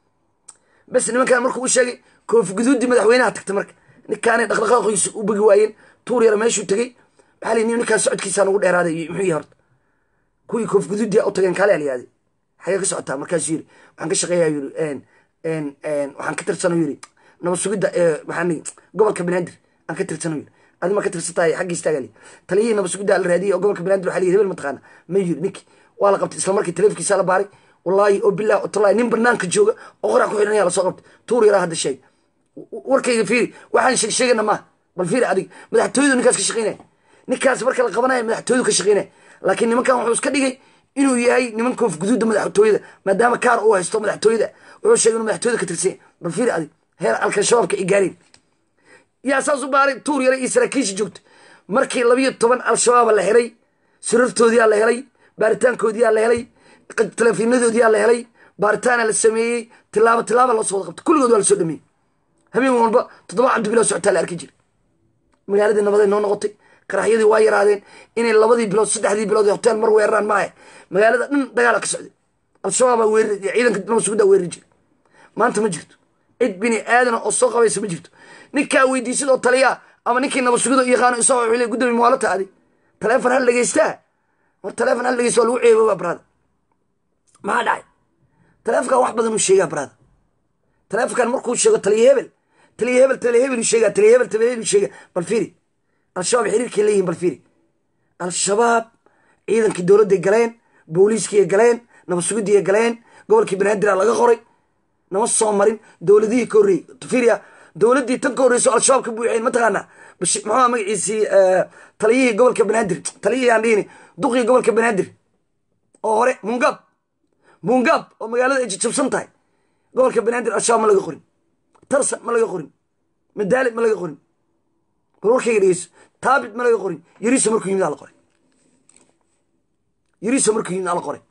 [SPEAKER 1] bas nimankan markuu u sheegay koonfguduuddii madaxweynaha tagtay marka ninkaanay dhaqdhaqaaqiisa u bogi waayeen tuur yara meeshuu tegey maxaa la yidhi ninkaan socodkiisaa nagu dheeraaday muxuu yahay horta kuwii koonfguduuddii u tageen kaale alyaaday xagee ka socotaa markaasuu yiri waxaan ka shaqeeyaa yiri waxaan ka tirsano yiri nabad sugidda maxaan gobolka banaadir aan ka tirsano yiri adi ma ka tirsantahay xagga istaagali taliyihii nabad sugidda la raadiyey oo gobolka banaadir waxaa la yiri hebel mataqaana ma yiri ninkii waa la qabtay isla markii taleefonkiisa la baaray wallaahi oo bilahi oo tallahi nin banaanka jooga oo qorax ku xidhan ayaa lasoo qabtay tuur yaraa hadda sheeg warkayga fiiri waxaan sheeg sheegana maaha bal fiiri adig madaxtooyadu ninkaas ka shaqeynaya ninkaas marka la qabanaya madaxtooyadu ka shaqeynaya laakiin nimankan wuxuu iska dhigay inuu yahay niman koonfguduudda madaxtooyada maadaama kaar uu haysto madaxtooyada wuxuu sheegay inuu madaxtooyada ka tirsanya bal fiiri adig heer alkashabaabka ay gaareen yaa saas u baaray tuur yara iyo saraakiisha joogta markii labiyo toban al-shabaaba la helay sirartoodiyaa la helay baaritaankoodiyaa la helay taleefiinadoodiyaa la helay baaritaana la sameeyey tilaabo tilaaba loo soo wada qabtay kulligood waa la soo dhameeyey habeen walba toddoba cabdibilaa socotaa la arki jiray magaaladii nabaday noo noqotay qaraxyadii waa yaraadeen inay labadii bilood saddexdii bilood hotel mar weeraraan maahe magaalada dhan dagaala ka socday al-shabaabaa weerari ciidanka nabad suguddaa weerari jiray maanta ma jirto cid bini aadana oo soo qabaysa ma jirto ninkaa weydiisid oo taliyaa ama ninkii nabad sugida yaqaano isagoo wuxuu leey gudoomiye muwaalata adi taleefon hal dhegeystaa war taleefon hal dhegeysta waa lagu ceeboobaa brada maxaa dhacay taleefonkan wax badan uu sheegaa brada taleefonkan markuu sheego taliya hebel taliya hebel taliya hebel uu sheegaa taliya hebel taliya hebel uu sheegaa bal fiiri al-shabaab xiriirkay leeyihin bal fiiri al-shabaab ciidankii dowladday galeen booliiskiiay galeen nabad sugidiiay galeen gobolkii banaadir laga qoray nama soo marin dowladihii ka horreeyey fiiriya dowladdii tan ka horreyso al-shabaab ka buuxeen mataqaanaa muxuu magaciisii taliyihii gobolka banaadir taliyihii aan dhihini duqii gobolka banaadir oo hore mungab mungab oo magaalada ay jajabsan tahay gobolka banaadir al-shabaab ma laga qorin tarsan ma laga qorin madaalib ma laga qorin bal warkayga dhegeyso taabit ma laga qorin yariso markuu yimid ala qoray yariso markuu yimid ala qoray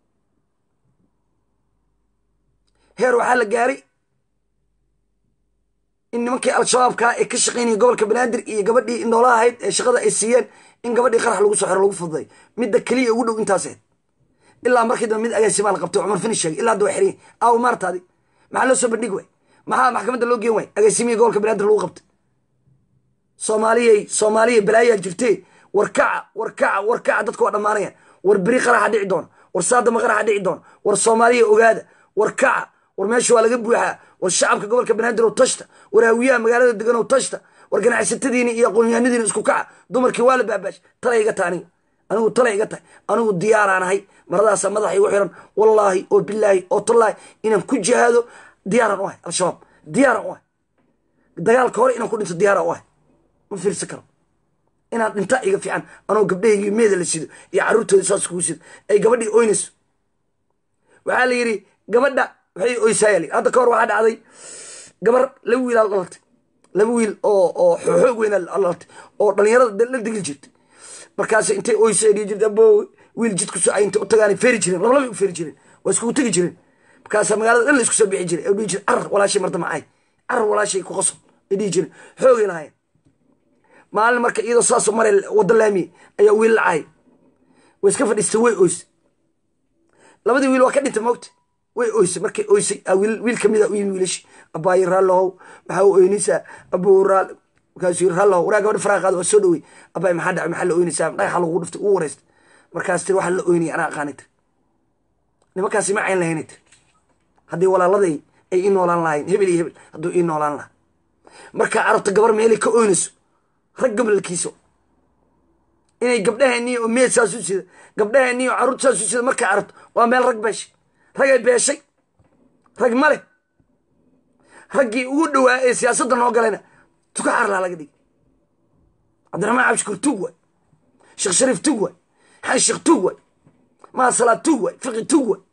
[SPEAKER 1] heer waxaa la gaaray in nimankii al-shabaabkaa ee ka shaqeynaya gobolka banaadir iyo gabadhii indhoolaha ahayd ee shaqada ay siiyeen in gabadhii qarax lagu soo xiro lagu fududay midda keliya ugu dhow intaas ahayd ilaa markii dambe mid agaasimaa la qabtay cumar fini sheegay ilaa hadda waa xiran aaw maartaadi maxaa loo soo bandhigi waay maxaa maxkamadda loo geen waay agaasimihii gobolka banaadir lagu qabtay soomaaliyay soomaaliya balaayaa jirtee warkaca warkaca warkaca dadka waa dhammaanayaan war beri qaraxa dhici doona war saadama qaraxa dhici doona war soomaaliya ogaada war kaca war meesha waa laga buuxaa war shacabka gobolka banaadir oo tashta war haawiyaha magaalada degan oo tashta war ganacsatadiini iyo aqoonyahanadiini isku kaca dumarkii waa la baabaash talay iga tahay aniga anigu talay iga tahay anigu diyaaraan ahay maradaasa madaxa igu xiran wallaahi oo bilaahi oo tallaahi inaan ku jihaado diyaaraan u ahay al-shabaab diyaaraan u ahay dagaalka hore inaan ku dhinto diyaaraan u ahay ma fiirsan karo inaan dhinta iga fiican anoo gabdhahaygii meeda la sido iyo carruurtooda saas kugu sido ay gabadhii oynayso waxaa la yidhi gabadha waxay oysaaya li hadda ka hor waxaa dhacday gabar laba wiil aa dhalatay laba wiil oo oo xoog weyn dhalatay oo dhalinyarada la digil jirtay markaas intay oysa dhihi jirta abo wiil jidku soo ay intay u tagaan feeri jireen labalabay u feeri jireen waa iskugu tegi jireen markaasa magaalada dhan la isku soo bixi jiray ee dhihi jire carar walaashay marda macay carar walaashay ku qaso ay dhihi jireen xoogay lahayen maalin marka iyadoo saasoo maray waddo laamiye ayaa wiil lacay way iska fadhiistay way oyse labadii wiil waa ka dhintay moogta way oysay markay oysay wiil kamida u yimi wiilashi abaayi raallohow maxaa u oynaysaa abuu raal markaasuu yiri raallohow waraa gabadha faraaqaada waa soo dhowey abaay maxaa dhacay maxaa la oynaysaa dhagaxa lagu dhuftay ugu wareystay markaas tiri waxaa la oynaya anaa aqaanay tiri nimankaasi ma cayn lahaynay tiri haddii walaaladay ay ii noolaan lahayn hebel iyo hebel hadduu ii noolaan lahaa markaa arabta gabar meelay ka oynayso rag gabalkiiso inay gabdhaheennii oo meed saas u sida gabdhaheennii oo carruurta saas u sida markaa arabto waa meel rag beesha ragay beeshay rag ma leh raggii ugu dhowaa ee siyaasadda noo galayna tuka xarlaa laga dhigi cabdiraxmaan cabshikur tug waay sheekh shariif tug waay xaan sheekh tug waay maa salaad tug waay fiqi tug waay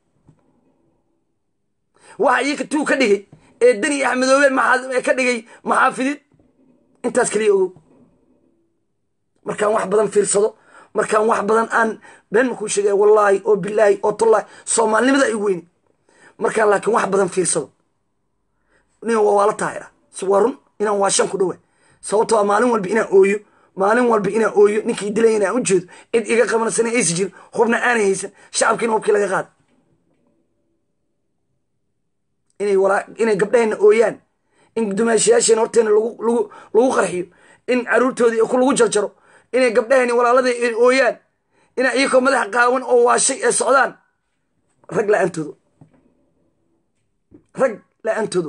[SPEAKER 1] waxa iyaka tug ka dhigay ee deni axmedoobe maxaa ka dhigay maxaafidid intaas kaliya ogow markaan wax badan fiirsado markaan wax badan aan been makuu sheegaya wallaahi oo bilaahi oo tullaahi soomaalinimada ay weyni markaan laakiin wax badan fiirsado nin waa waala taahira si waa run inaan waa shan ku dhowa sababtoo a maalin walba inaan ooyo maalin walba inaan ooyo ninkii dilay inaan u jeedo cid iga qabanasana aysi jirin hubna aanay haysan shacabkiina hubkii laga qaada inay walaa inay gabdhaheenna ooyaan in dumaashayaasheena horteena lagu lagu lagu qarxiyo in caruurtoodii ku lagu jarjaro inay gabdhaheenni walaaladii ay ooyaan inay iyakoo madaxa qaawan oo waashay ee socdaan rag la-aantoodo rag la-aantoodo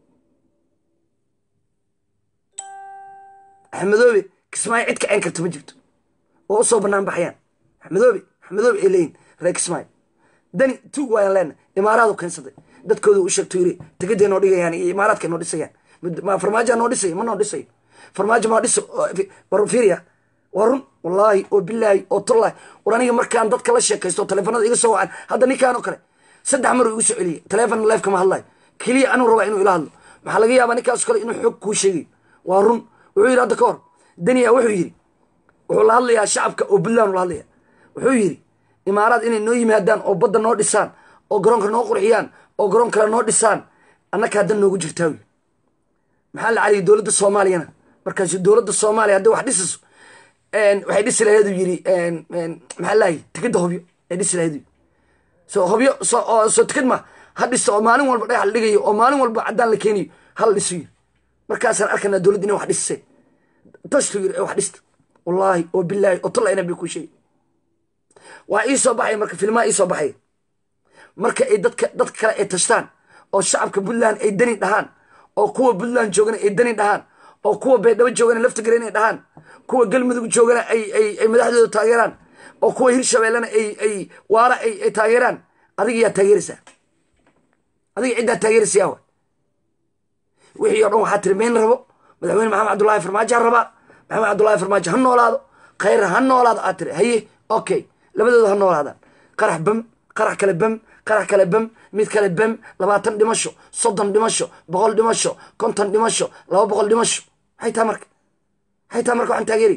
[SPEAKER 1] axmedoobe kismaayo cid kaceen karta ma jirto oo usoo banaan baxayaan axmedoobe axmedoobe ay leeyihin reer kismaayo dani tuug waayaan leena imaaraadu keensaday dadkooda u sheegto yiri tegaday noo dhigayaan iyo imaaraadka noo dhisayaan ma farmaajoa noo dhisayo ma noo dhisayo farmaajo maa dhiso war fiiriya waa run wallaahi oo bilaahi oo tullaahi war aniga markaan dadka la sheekaysto taleefanada iga soo wacan hadda ninkaan oo kale saddex mar uu igu soo celiyey taleefon leef kama hadlayo keliya anuu rabaa inuu ila hadlo maxaa laga yaabaa ninkaas kale inuu xoog kuu sheegayo waa run wuxuu yidhi hadda ka hor daniya wuxuu yidhi wuxuu la hadlayaa shacabka oo puntland la hadlaya wuxuu yidhi imaaraad inay noo yimaadaan oo badda noo dhisaan oo garoonka noo qurxiyaan oo garoon kale noo dhisaan annaka haddan noogu jirtaa wy maxaa la caliyay dowladda soomaaliyana markaasu dowladda soomaaliya hadday wax dhisayso waxay dhisi laheedu yidhi maxaa lahay tikidda hobyo ay dhisi laheedu so hobyo so soo tikid ma ha dhista oo maalin walba dhagax la dhigayo oo maalin walba caddaan la keeniyo hala dhiso yiri markaasaan arkanaa dowladda inay wax dhisiseen tashtu yiri ee wax dhista wallaahi oo bilaahi oo talla inaan bay kuu sheegay waa ii soo baxaya marka filmaa ii soo baxaya marka ay dadka dadka kale ay tashtaan oo shacabka puntland ay dani dhahaan oo kuwa puntland joogana ay dani dhahaan oo kuwa baydhabo joogana laftigare inay dhahaan kuwa galmudug joogana ay ay ay madaxdooda taageeraan oo kuwa hirshabeellena ay ay waara ay ay taageeraan adiga yaa taageeraysaa adiga ciddaa taageeraysayaa wa wixii o dhan waxaa tiri mayn rabo madaxweyne maxamed cabdullaahi farmaajo ha rabaa maxamed cabdullaahi farmaajo ha noolaado khayr ha noolaado aad tiri haye okay labadooda ha noolaadaan qarax bam qarax kale bam qarax kale bam mid kale bam labaatan dhimasho soddon dhimasho boqol dhimasho konton dhimasho laba boqol dhimasho maxay taha marka maxay taha marka waxaan taageeriy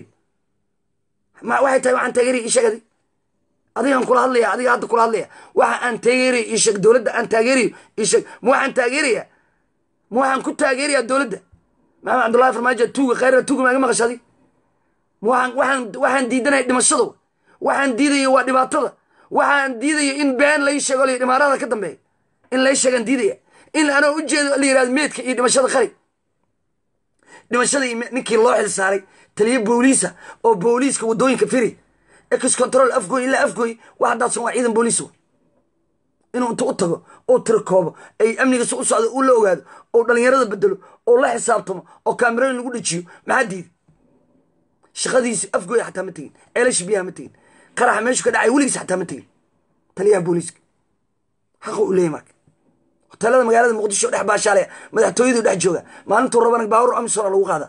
[SPEAKER 1] waxay tahay waxaan taageeriy isheg adig adigaan kula hadlaya adiga hadda kula hadlaya waxa aan taageeriyo isheg dowladda aan taageeriyo isheg ma waxaan taageeraya ma waxaan ku taageeraya dowladda maxamed cabdullahi farmaajo tuuga khayra tuuga maaga maqasha adig ma waxaan waxaan waxaan diidanaya dhimashada waxaan diidaya waa dhibaatada waxaan diidaya in been lai sheego la imaarada ka dambeeya in lai sheegaan diidaya in anoo ujeedo la yirahdo meedka iyo dhimashada qari dhimashadii ninkii loo xil saaray taliyo booliisa oo booliiska waddooyinka firi ex control afgooy ilaa afgooy wax haddaadsan waa ciidan booliis wa inuu inta u tago oo tirkoobo ay amnigiisa u socdo uu la ogaado oo dhallinyarada bedelo oo la xisaabtamo oo kaamirooyin lagu dhejiyo maxaa diiday shaqadiisi afgooy xataa ma tegin eelash biyaha ma tegin qaraxa meeshu ka dhacay weligiis xataa ma tegin taliyaha booliiska xaqa u leeyahy marka hoteelada magaalada muqdisho dhex baashaalaya madaxtooyadu dhex jooga maalintuu rabana baawur amisona lagu qaada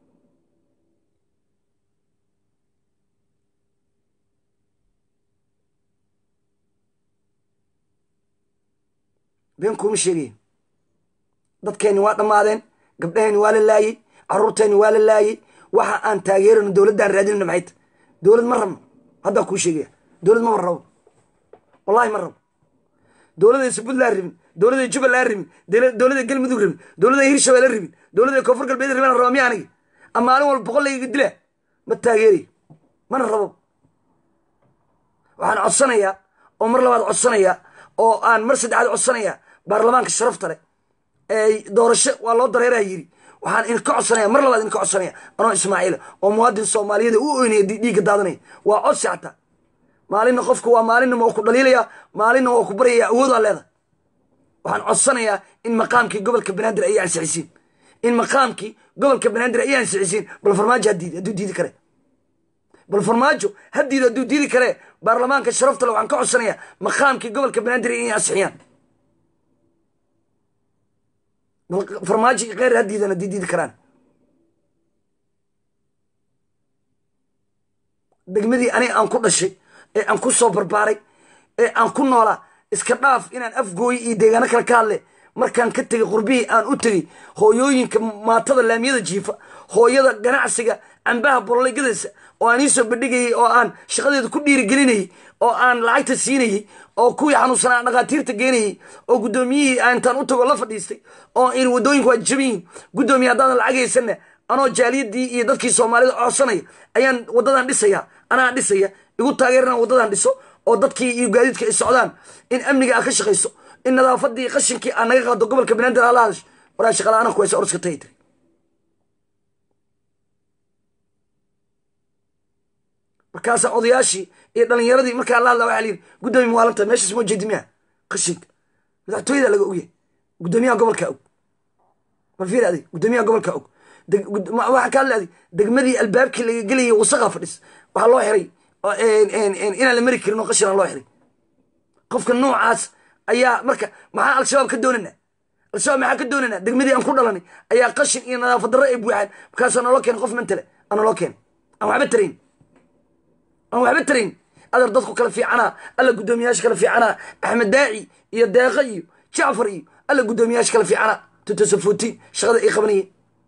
[SPEAKER 1] been kuuma sheegayn dadkeenni waa dhammaadeen gabdhaheenni waa la laayey caruurteenni waa la laayey waxa aan taageerano dowladdaan raadinayno maxay ta dowlad ma rabno haddaa kuu sheegaya dowlad maba rabo wallahi ma rabo dowladaysa puntland rabin dowladay jubbaland rabin dowladay galmudug rabin dowladay hirshabelle rabin dowladay koonfur galbeed rabin raba miya aniga ama maalin walba boqol layga dila ma taageerayo mana rabo waxaan codsanayaa oo mar labaad codsanayaa oo aan mar saddexaad codsanayaa baarlamaanka sharafta leh ee doorasho waa loo dareeraa yiri waxaan idinka codsanaya mar labaad idinka codsanaya anoo ismaaciila oo muwaadin soomaaliyeed u oynaya dhiigga daadanaya waa codsi xataa maalinna qofku waa maalinna waa ku dhaliilaya maalinna waa ku baryaya awoodaa leedahay waxaan codsanayaa in maqaamkii gobolka banaadir ay ansixisiin in maqaamkii gobolka banaadir ay ansixisiin bal farmaajo hadiid hadduu diidi kare bal farmaajo hadiid hadduu diidi kare baarlamaanka sharafta le waxaan ka codsanayaa maqaamkii gobolka banaadir inay ansixiyaan farmaajo iyo kheyr haddiidan haddii diidi karaan degmadii aniga aan ku dhashay ee aan ku soo barbaaray ee aan ku noolaa iska dhaaf inaan afgooyi iyo deegaano kale ka hadle markaan ka tegay qurbihii aan u tegey hooyooyinka maatada laamiyada jiifa hooyada ganacsiga cambaha bololegadaysa oo aan iisoo bandhigayay oo aan shaqadeeda ku dhiirigelinayay oo aan lacagta siinayey oo kuwii xanuunsanaa aan dhakhaatiirta geenayay oo guddoomiyihii aan intaan u tago la fadhiistay oo in waddooyinku waa jaban yihiin guddoomiye haddaadan lacag haysanna anoo jaaliyadii iyo dadkii soomaalida codsanaya ayaan waddadan dhisaya anaa dhisaya igu taageerana waddadan dhiso oo dadkii iyo gaadiidka ay socdaan in amniga aad ka shaqayso in nadaafadii qashinkii aad naga qaado gobolka banaadir ala hadash waraa shaqala-aana kuwaysa oroska tagi tiri markaasaa odayaashii iyo dhalinyaradii markaa la hadla waxaa layidhi guddoomiye muwaalanta meeshaas moo jeedi miya qashinka madaxtooyada laga ogyahay guddoomiyaha gobolka og bal fiir adig guddoomiyaha gobolka og waxaa ka hadla adig degmadii albaabkii laga gelayay wasaqa fadhis waxaa loo xiray inaan la mari karin oo qashin aan loo xiray qofka noocaas ayaa marka maxaa al-shabaab ka doonana al-shabaab maxaa ka doonana degmadii aan ku dhalanay ayaa qashin iyo nadaafad darro ay buuxaan markaasaa naloo keenay qof mantale aa naloo keenay aan waxba tarayn aan waxba tarayn adar dadku kala fiicanaa alla guddoomiyaasha kala fiicanaa axmed daaci iyo deeqa iyo jacfar iyo alla guddoomiyaasha kala fiicanaa tutosafuutiin shaqada ay qabanayeen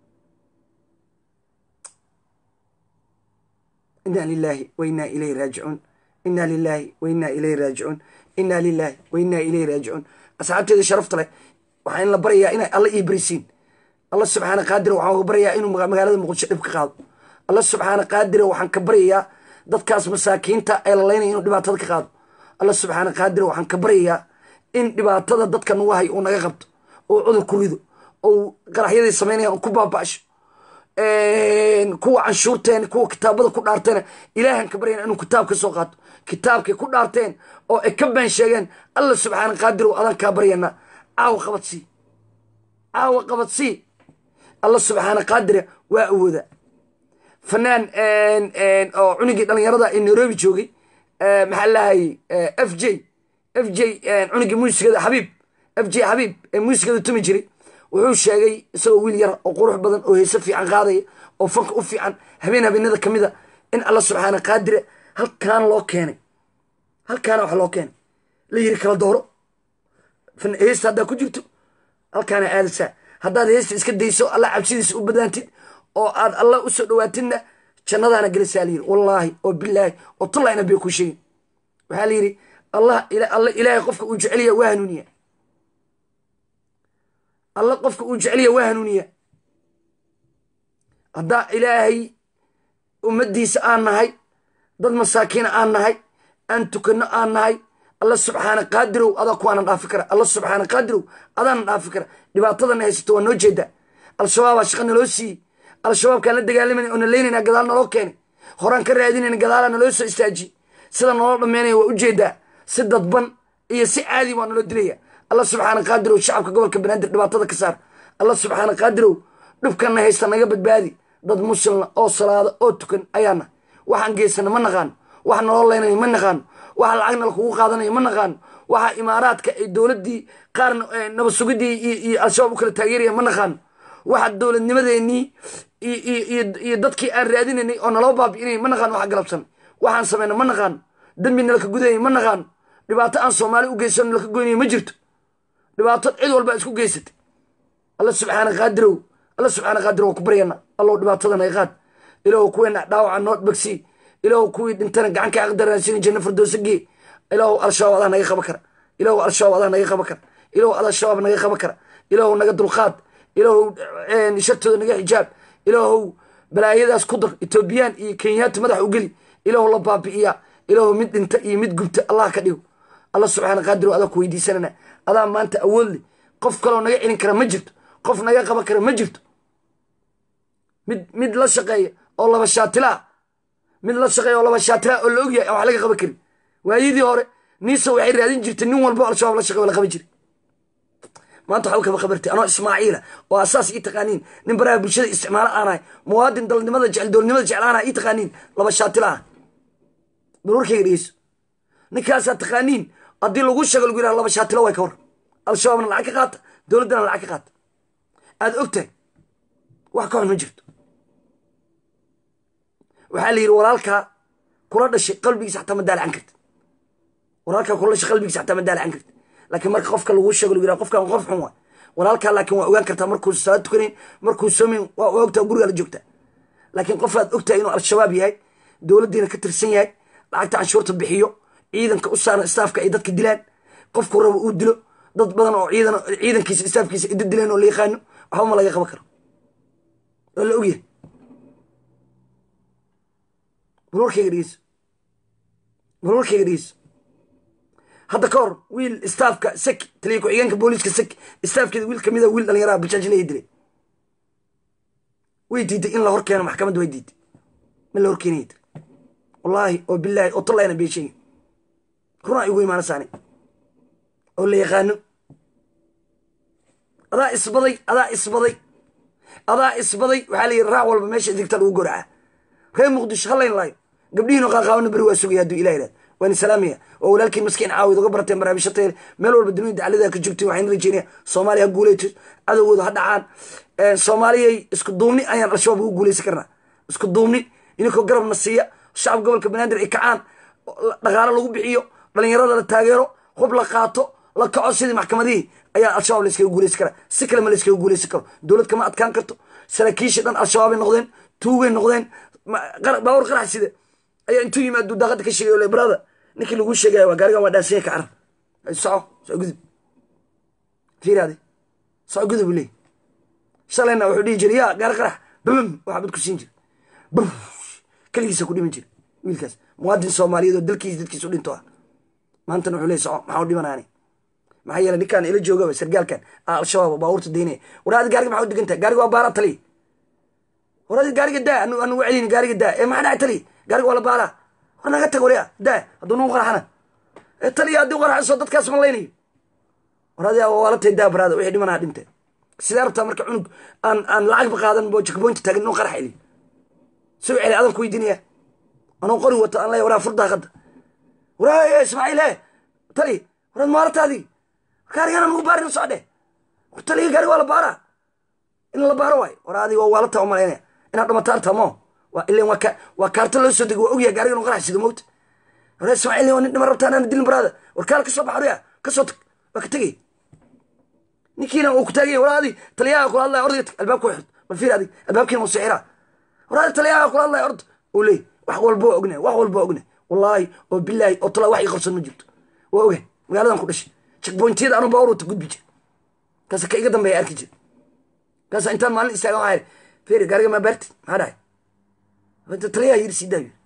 [SPEAKER 1] inna lilahi wa inna ilayhi raajicuun inna lilahi wa inna ilayhi raajicuun inna lilahi wa inna ilayhi raajicuun asxaabteeda sharafta leh waxaa in la baryayaa inay alla ii barisiin alla subxaana qaadira waxaan ka baryayaa inuu magaalada muqdisho dhib ka qaado alla subxaana qaadira waxaan ka baryayaa dadkaas masaakiinta ee lalaynaya inuu dhibaatada ka qaado alla subxaana qaadira waxaan ka baryayaa in dhibaatada dadka nagu hay uu naga qabto oo cudur ku rido ou qaraxyadii samaynaya ku baaba'sho kuwa canshuurteen kuwa kitaabada ku dhaarteen ilaahan ka baryana inuu kitaab ka soo qaato kitaabkay ku dhaarteen oo ay ka been sheegeen alla subxaana qaadir adan kaa baryana caawa qabadsii caawa qabadsii alla subxaana qaadira waa awooda fanaan oo cunigii dhalinyarada ee nairobi joogay maxaa lahayay f j f j cunigii muusigada xabiib f j xabiib ee muusigada tumi jiray wuxuu sheegay isagoo wiil yar oo qurux badan oo heese fiican qaadaya oo fanka u fiican habeen habeenada ka mid a in alla subxaana qaadire halkaan loo keenay halkaana wax loo keenay la yiri kala dooro heesta haddaa ku jirto halkaana aadaysaa haddaad heesta iska dayso alla cabsidiisa u badaantid oo aad alla u soo dhawaatidna jannadaana gelisaa la yiri wallaahi oo bilaahi oo tullayna bay ku sheegin waxaa la yidhi allah alla ilaahay qofka uu jeceliya waa hanuuniya alla qofka uu jeceliya waa hanuuniya haddaa ilaahay ummaddiisa aan nahay dad masaakiina aan nahay aan tukanno aan nahay alla subxaana qaadirow adaa kuwaana dhaafi kara alla subxaana qaadirow adaana dhaafi kara dhibaatadana haysato waa noo jeedaa al-shabaabaa shaqa naloo siiyey al-shabaabkaan la dagaalamayna oo na leynayna gadaal naloo keenay horaan ka raadinayna gadaalaa naloo soo istaajiyey sida naloo dhammeynaya waa ujeedaa si dadban iyo si caadi waa naloo dilaya alla subxaana qaadirow shacabka gobolka banaadir dhibaatada ka saar alla subxaana qaadirow dhibkanna haysta naga badbaadi dad muslimna oo salaada oo tukan ayaana waxaan geysana ma naqaano waxa naloo leynaya ma naqaano waxa lacagna lakugu qaadanaya ma naqaano waxa imaaraadka ay dowladdii qaarna nabad sugidii iyo al-shabaab u kala taageeraya ma naqaano waxa dowladnimadeenii iyo dadkii aan raadinaynay oo naloo baabi'inay ma naqaano waxa galabsan waxaan samayna ma naqaano dembi nalaka gudaya ma naqaano dhibaato aan soomaali u geysano nalaka goynaya ma jirto dhibaato cid walba isku geysatay alla subxaana qaadirow alla subxaana qaadirow waa ku baryana allow dhibaatada naga qaad ilaahu kuweena dhaawaca noo bagsii ilaahu kuwii dhintana gacanka aqdaraasina janno firdowsa gee ilaahu al-shabaab adaa naga qaba kara ilaahu al-shabaab adaa naga qaba kara ilaahu al-shabaab naga qaba kara ilaahu naga dulqaad ilaahu shartooda naga xijaab ilaahu balaayadaas ku dar etoobiyaan iyo kenyaati madax u geli ilaahu la baabi'iya ilaahu mid dhinta iyo mid gubta allah ka dhigo alla subxaana qaadirow adaa ku weydiisanana adaa maanta awood leh qof kaloo naga celin kara ma jirto qof naga qaban kara ma jirto mid mid la shaqeeya oo laba shaatilaa mid la shaqeeya oo laba shaatilaa oo la ogyahay aan wax laga qaban karin waayadii hore niisa waxay raadin jirtay nin walbo al-shabaab la shaqeeyo la qaban jiray maanta waxba kaba qabartay anoo ismaaciila oo asaas ii taqaaniin nin baraha bulshada isticmaalo aanahay muwaadin dalnimada jecel dowladnimada jecel aanahay ii taqaaniin laba shaatilaa bal warkayga dhegeyso ninkaasaa taqaaniin haddii lagu sheego lagu yidhaha laba shaatilo way ka war al-shabaabna lacag ka qaata dowladdana lacag ka qaata aada og tahay wax ka xun ma jirto waxaa la yidhi walaalkaa kula dhashay qalbigiisa xataa ma daalacan karti walaalkaa kula dhashay qalbigiisa xataa ma daalacan karti laakiin marka qofka lagu sheego lagu yidhaha qofkan qof xun waay walaalkaa laakiin waa ogaan kartaa markuu salaad tukanayn markuu soomayn waa ogtaa gurigaa la joogtaa laakiin qofaad ogtahay inuu al-shabaab yahay dowladdiina ka tirsan yahay lacagta canshuurta bixiyo ciidanka u saaran istaafka ay dadka dilaan qofku rabo uu dilo dad badan oo ciidan ciidankiisa istaafkiisa ida dileen oo la yaqaano waxba ma laga qaban karo waa la ogyahay bal warkayga dhegeyso bal warkayga dhegeyso hadda ka hor wiil istaafka seki taliya ku-xigeenka booliiska seki istaafkeeda wiil kamida wiil dhalinyaraha bajaajinaya dilay way diiday in la hor keeno maxkamadda way diiday ma la hor keenaya tiri wallaahi oo bilaahi oo tallayna beesheegi runaa igu imaana saani oo la yaqaano adaa isbaday adaa isbaday adaa isbaday waxaa la yidhi raac walba meesha digta lagu goracaa reer muqdisho hallayn laayo gabdhihiino qaaqaabana beri waa sugaya hadduu ilah yidhahdo waan salaamaya oo walaalkiin maskiin caawid uga barateen barnaamijyo tayel meel walba dunida daclada ka joogteen waxaan rajeynaya soomaaliya ha guuleyto cadowgooda ha dhacaan soomaaliyay isku duubni ayaan al-shabaab ugu guuleysan karnaa isku duubni ininkoo garabna siiya shacab gobolka banaadir ay kacaan dhaqaalo lagu bixiyo dhalinyarada la taageero hub la qaato la kaco sidii maxkamadihii ayaa al-shabaab la iskaga guuleysan karaa si kale ma la iskaga guuleysan karo dowlad kama adkaan karto saraakiishii dhan al-shabaabay noqdeen tuugay noqdeen baawar qarax sida ayaa intuu yimaadu daaqada ka sheegay le brada ninkii lagu sheegaya waa gaarigan waa dhaasanya ka carar soco soco gudub fiiraade soco gudub leey shalayna wuxuu dhihi jiray yaa gaari qarax babam waxaa bad ku siin jira bam keligiisa ku dhiman jira wiilkaas muwaadin soomaaliyeed oo dalkiisa dadkiisa u dhinto ah maantana wuxuu leey soco maxaa u dhimanaani maxaa yeelay ninkaan ila joogaba sargaalkan aa al-shabaab baabuurta daynaya war adi gaariga maxaa u degan tahay gaariga waa baara taliya war adi gaariga daa anu anu celini gaariga daa ee maxaa dhacay taliya gaariga waa la baaraa war naga tag warya daa hadduu nagu qaraxana ee taliya haddii qaraxayso dadkaas ma laynayo war adi waa la tahay daa baraada wixii dhimanaha dhintay sidee rabtaa marka cunug aan aan lacagba qaadan bo jekboynta taagan inuu qarax celiyo soo celi adan ku weydiinaya anuu qori wato aan leeya waraa fur daaqada waraa ismaaciil he tali waraad maalataadii gaarigana nagu baarin socdhe war taliya gaariga waa la baaraa in la baaro waay war adi waa waalata u malaynaya inaad dhamataarta mo waa ilan waa ka waa kaarta loo soo dego waa ogyahay gaariga inuu qarax sido mowta war ismaaciil waa nin dhima rabtaa anaan dilin baraada war kaala ka soo bax warya ka soo tag waa ka tegay ninkiina uu ku taaganya war adi taliyaha kula hadlaya ordiga tag albaabka xirto bal fiir adig albaabkiina uu sixira war adi taliyaha kula hadlaya ord uu leey wax walba waa ognahay wax walba waa ognahay wallaahi oo bilaahi oo talaa wax ii qarsoon ma jirto waa ogahay magaaladan ku dhashay checkpointiyada anu baawar wata gudbi jir kaasa ka iga dambeeya arki jir kaasa intaan maalin istaagan waxaa yidhi fiiri gaariga maa baarti maxaa dhahay taliyaha yiri sii daayo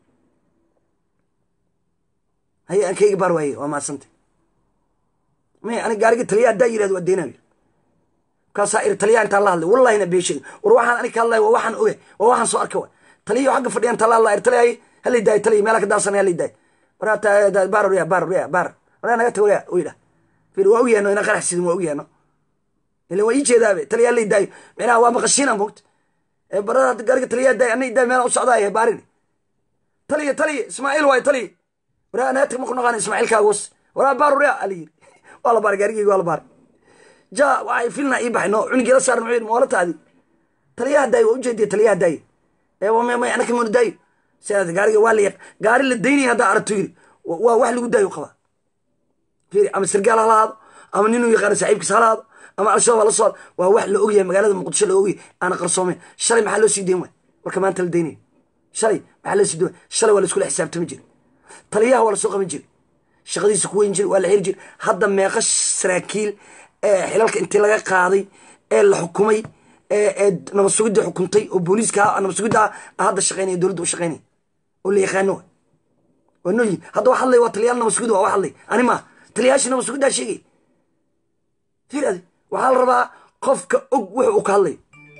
[SPEAKER 1] haye aan kayga baar waaye waa maasantay may ani gaariga taliyaha haddaa yirahdo waa deenayo kaasaa iri taliyaha intaan la hadlay wallahina beesheega war waxaan ani ka hadlaya waa waxaan oge waa waxaan soo arka waay taliyaha xagga fadhiya intaan la hadlaya iri taliyaha halay daayo taliya meelaa ka daarsanay halay daayo waraa baar warya baar warya baar waraa naga tag warya u yidhah fiir waa ogyaano inaan qarax sidin waa ogyaano ilan waa ii jeedaabe taliyaha halay daayo micnaha waa maqashiina moogta barada gaariga taliyaha daayo anay daayo meelaa u socdaaya baarin taliya taliya ismaaciil waayo taliya waraa naga tag ma ku naqaana ismaaciilkaagus waraa baar warya ala yiri waa la baaray gaarigeyga waa la baaray ja waxay filna ii baxay no cunigii la saaran wuxuu yidhi moolataadi taliyaha daayo waa ujeediya taliyaha daayo ee may may anaka moona daayo sidaas gaariga waa la yaq gaari la daynaya haddaa aragto yiri waa wax lagu daayo qabaa fiiri ama sargaal ha lahaado ama ninuu yaqaano saaxiibkiis ha lahaado ama al-shabaab hala socdo waa wax la ogyahay magaalada muqdisho la ogyahay aana qarsoomeyn shalay maxaa loo sii dayn waay marka maanta la daynayo shalay maxaa loo sii dayn shalay waa la iskula xisaabtami jira taliyaha waa la soo qaban jira shaqadiisa ku weyn jira waa la xiri jira hadda meeqa saraakiil ee xilalka intii laga qaaday ee la xukumay ee nabad sugidda xukuntay oo booliiska nabad sugidda ah hadda shaqeynaya dowladda u shaqeynaya oo la yaqaano wa waa nooyihin hadda wax hadlay waa taliyaal nabad sugidda waa wax hadlay ani maa taliyayaashii nabad sugiddaa sheegay fiir adi waxaa la rabaa qofka og wuxu uu ka hadlayo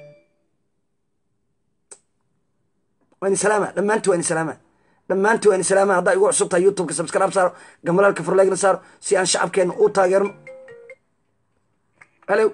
[SPEAKER 1] waani salaama dhammaanti waani salaama dhammaanti waani salaama haddaa igu cusub tahay youtubeka subscribe saaro gambalaalka furleegna saaro si aan shacabkeena u taageerno halo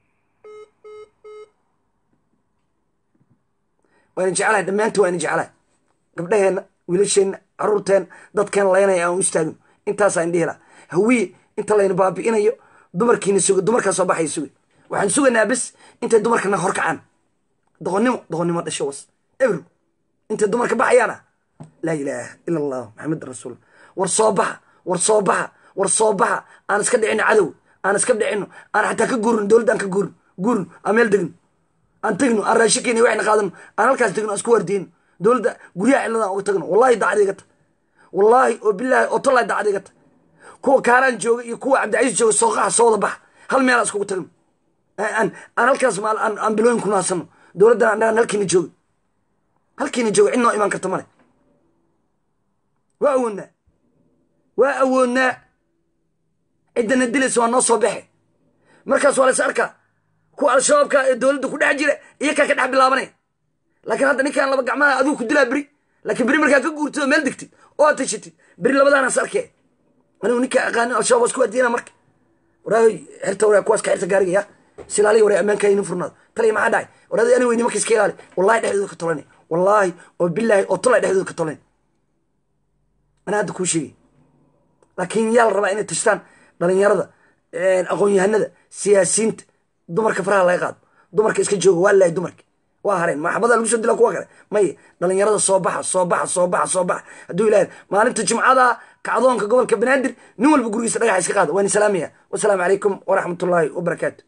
[SPEAKER 1] waana jeclahay dhammaanti waana jeclahay gabdhaheenna wiilasheenna caruurteenna dadkeena laynaya aan u istaagno intaasaa indhihi laha hawiye inta layna baabi'inayo dumarkiina suga dumarkaa soo baxaya suga waxaan sugaynaa bes intay dumarka naga horkacaan doqonnimo doqonnimo dhasho was ebro intay dumarka baxayaana laa ilaaha ila allah maxamed rasuul war soo baxa war soo baxa war soo baxa aan iska dhicino cadow aan iska dhicino aan xataa ka guurino dowladda aan ka guurino guurino aan meel degno aan tegno aan raashinkeena waxna qaadano aan halkaas tegno aan isku wardiyno dowladda guryaha ciladan uga tagno wallahi dacad iga ta wallaahi oo bilaahi oo tollahi dacad iga ta kuwa kaaraan jooga iyo kuwa cabdicasiis jooga sooqaha soo wada baxa hal meel aan iskugu tagno aan aan halkaas maal aan aan bilooyin ku naasano dowladdan annagaan halkiina jooga halkiina jooga cid noo imaan karta male waa awoodnaa waa awoodnaa ciddana dilaysa waa noo soo baxe markaas waa lays arkaa kuwa al-shabaabka ee dowladda ku dhex jira iyakaa ka dhex bilaabanaya laakiin hadda ninkaan laba gacmaha adigu ku dilaa beri laakiin beri markaa ka guurtid oo meel degtid oo aad tashatid beri labadaanaas arkee anigu ninkaa aqaanin al-shabaab waa isku adiyana marka waraahoy xirta waraa kuwaas ka xirta gaariga ya silaaliya waraa ammaankaa inin furnaado taliya maxaa dhacay waraadi ani weyni marka iska ilaali wallahi dhexdooda ka tolanay wallaahi oo bilaahi oo tolay dhexdooda ka tolanay anaa hadda kuu sheegay laakiin yaa la rabaa inay tashtaan dhalinyarada aqoon-yahanada siyaasiyiinta dumarka faraha laga qaado dumarka iska jooga waa lahay dumarka waa hareen maxabada lagu soo dila kuwa kale maye dhalinyarada soo baxa soo baxa soo baxa soo baxa hadduu ilahay maalinta jimcada kacdoonka gobolka banaadir nin walba gurigiisa dhagaxa iska qaada waan salaamaya wasalaamu calaykum waraxmatullaahi wabarakaatu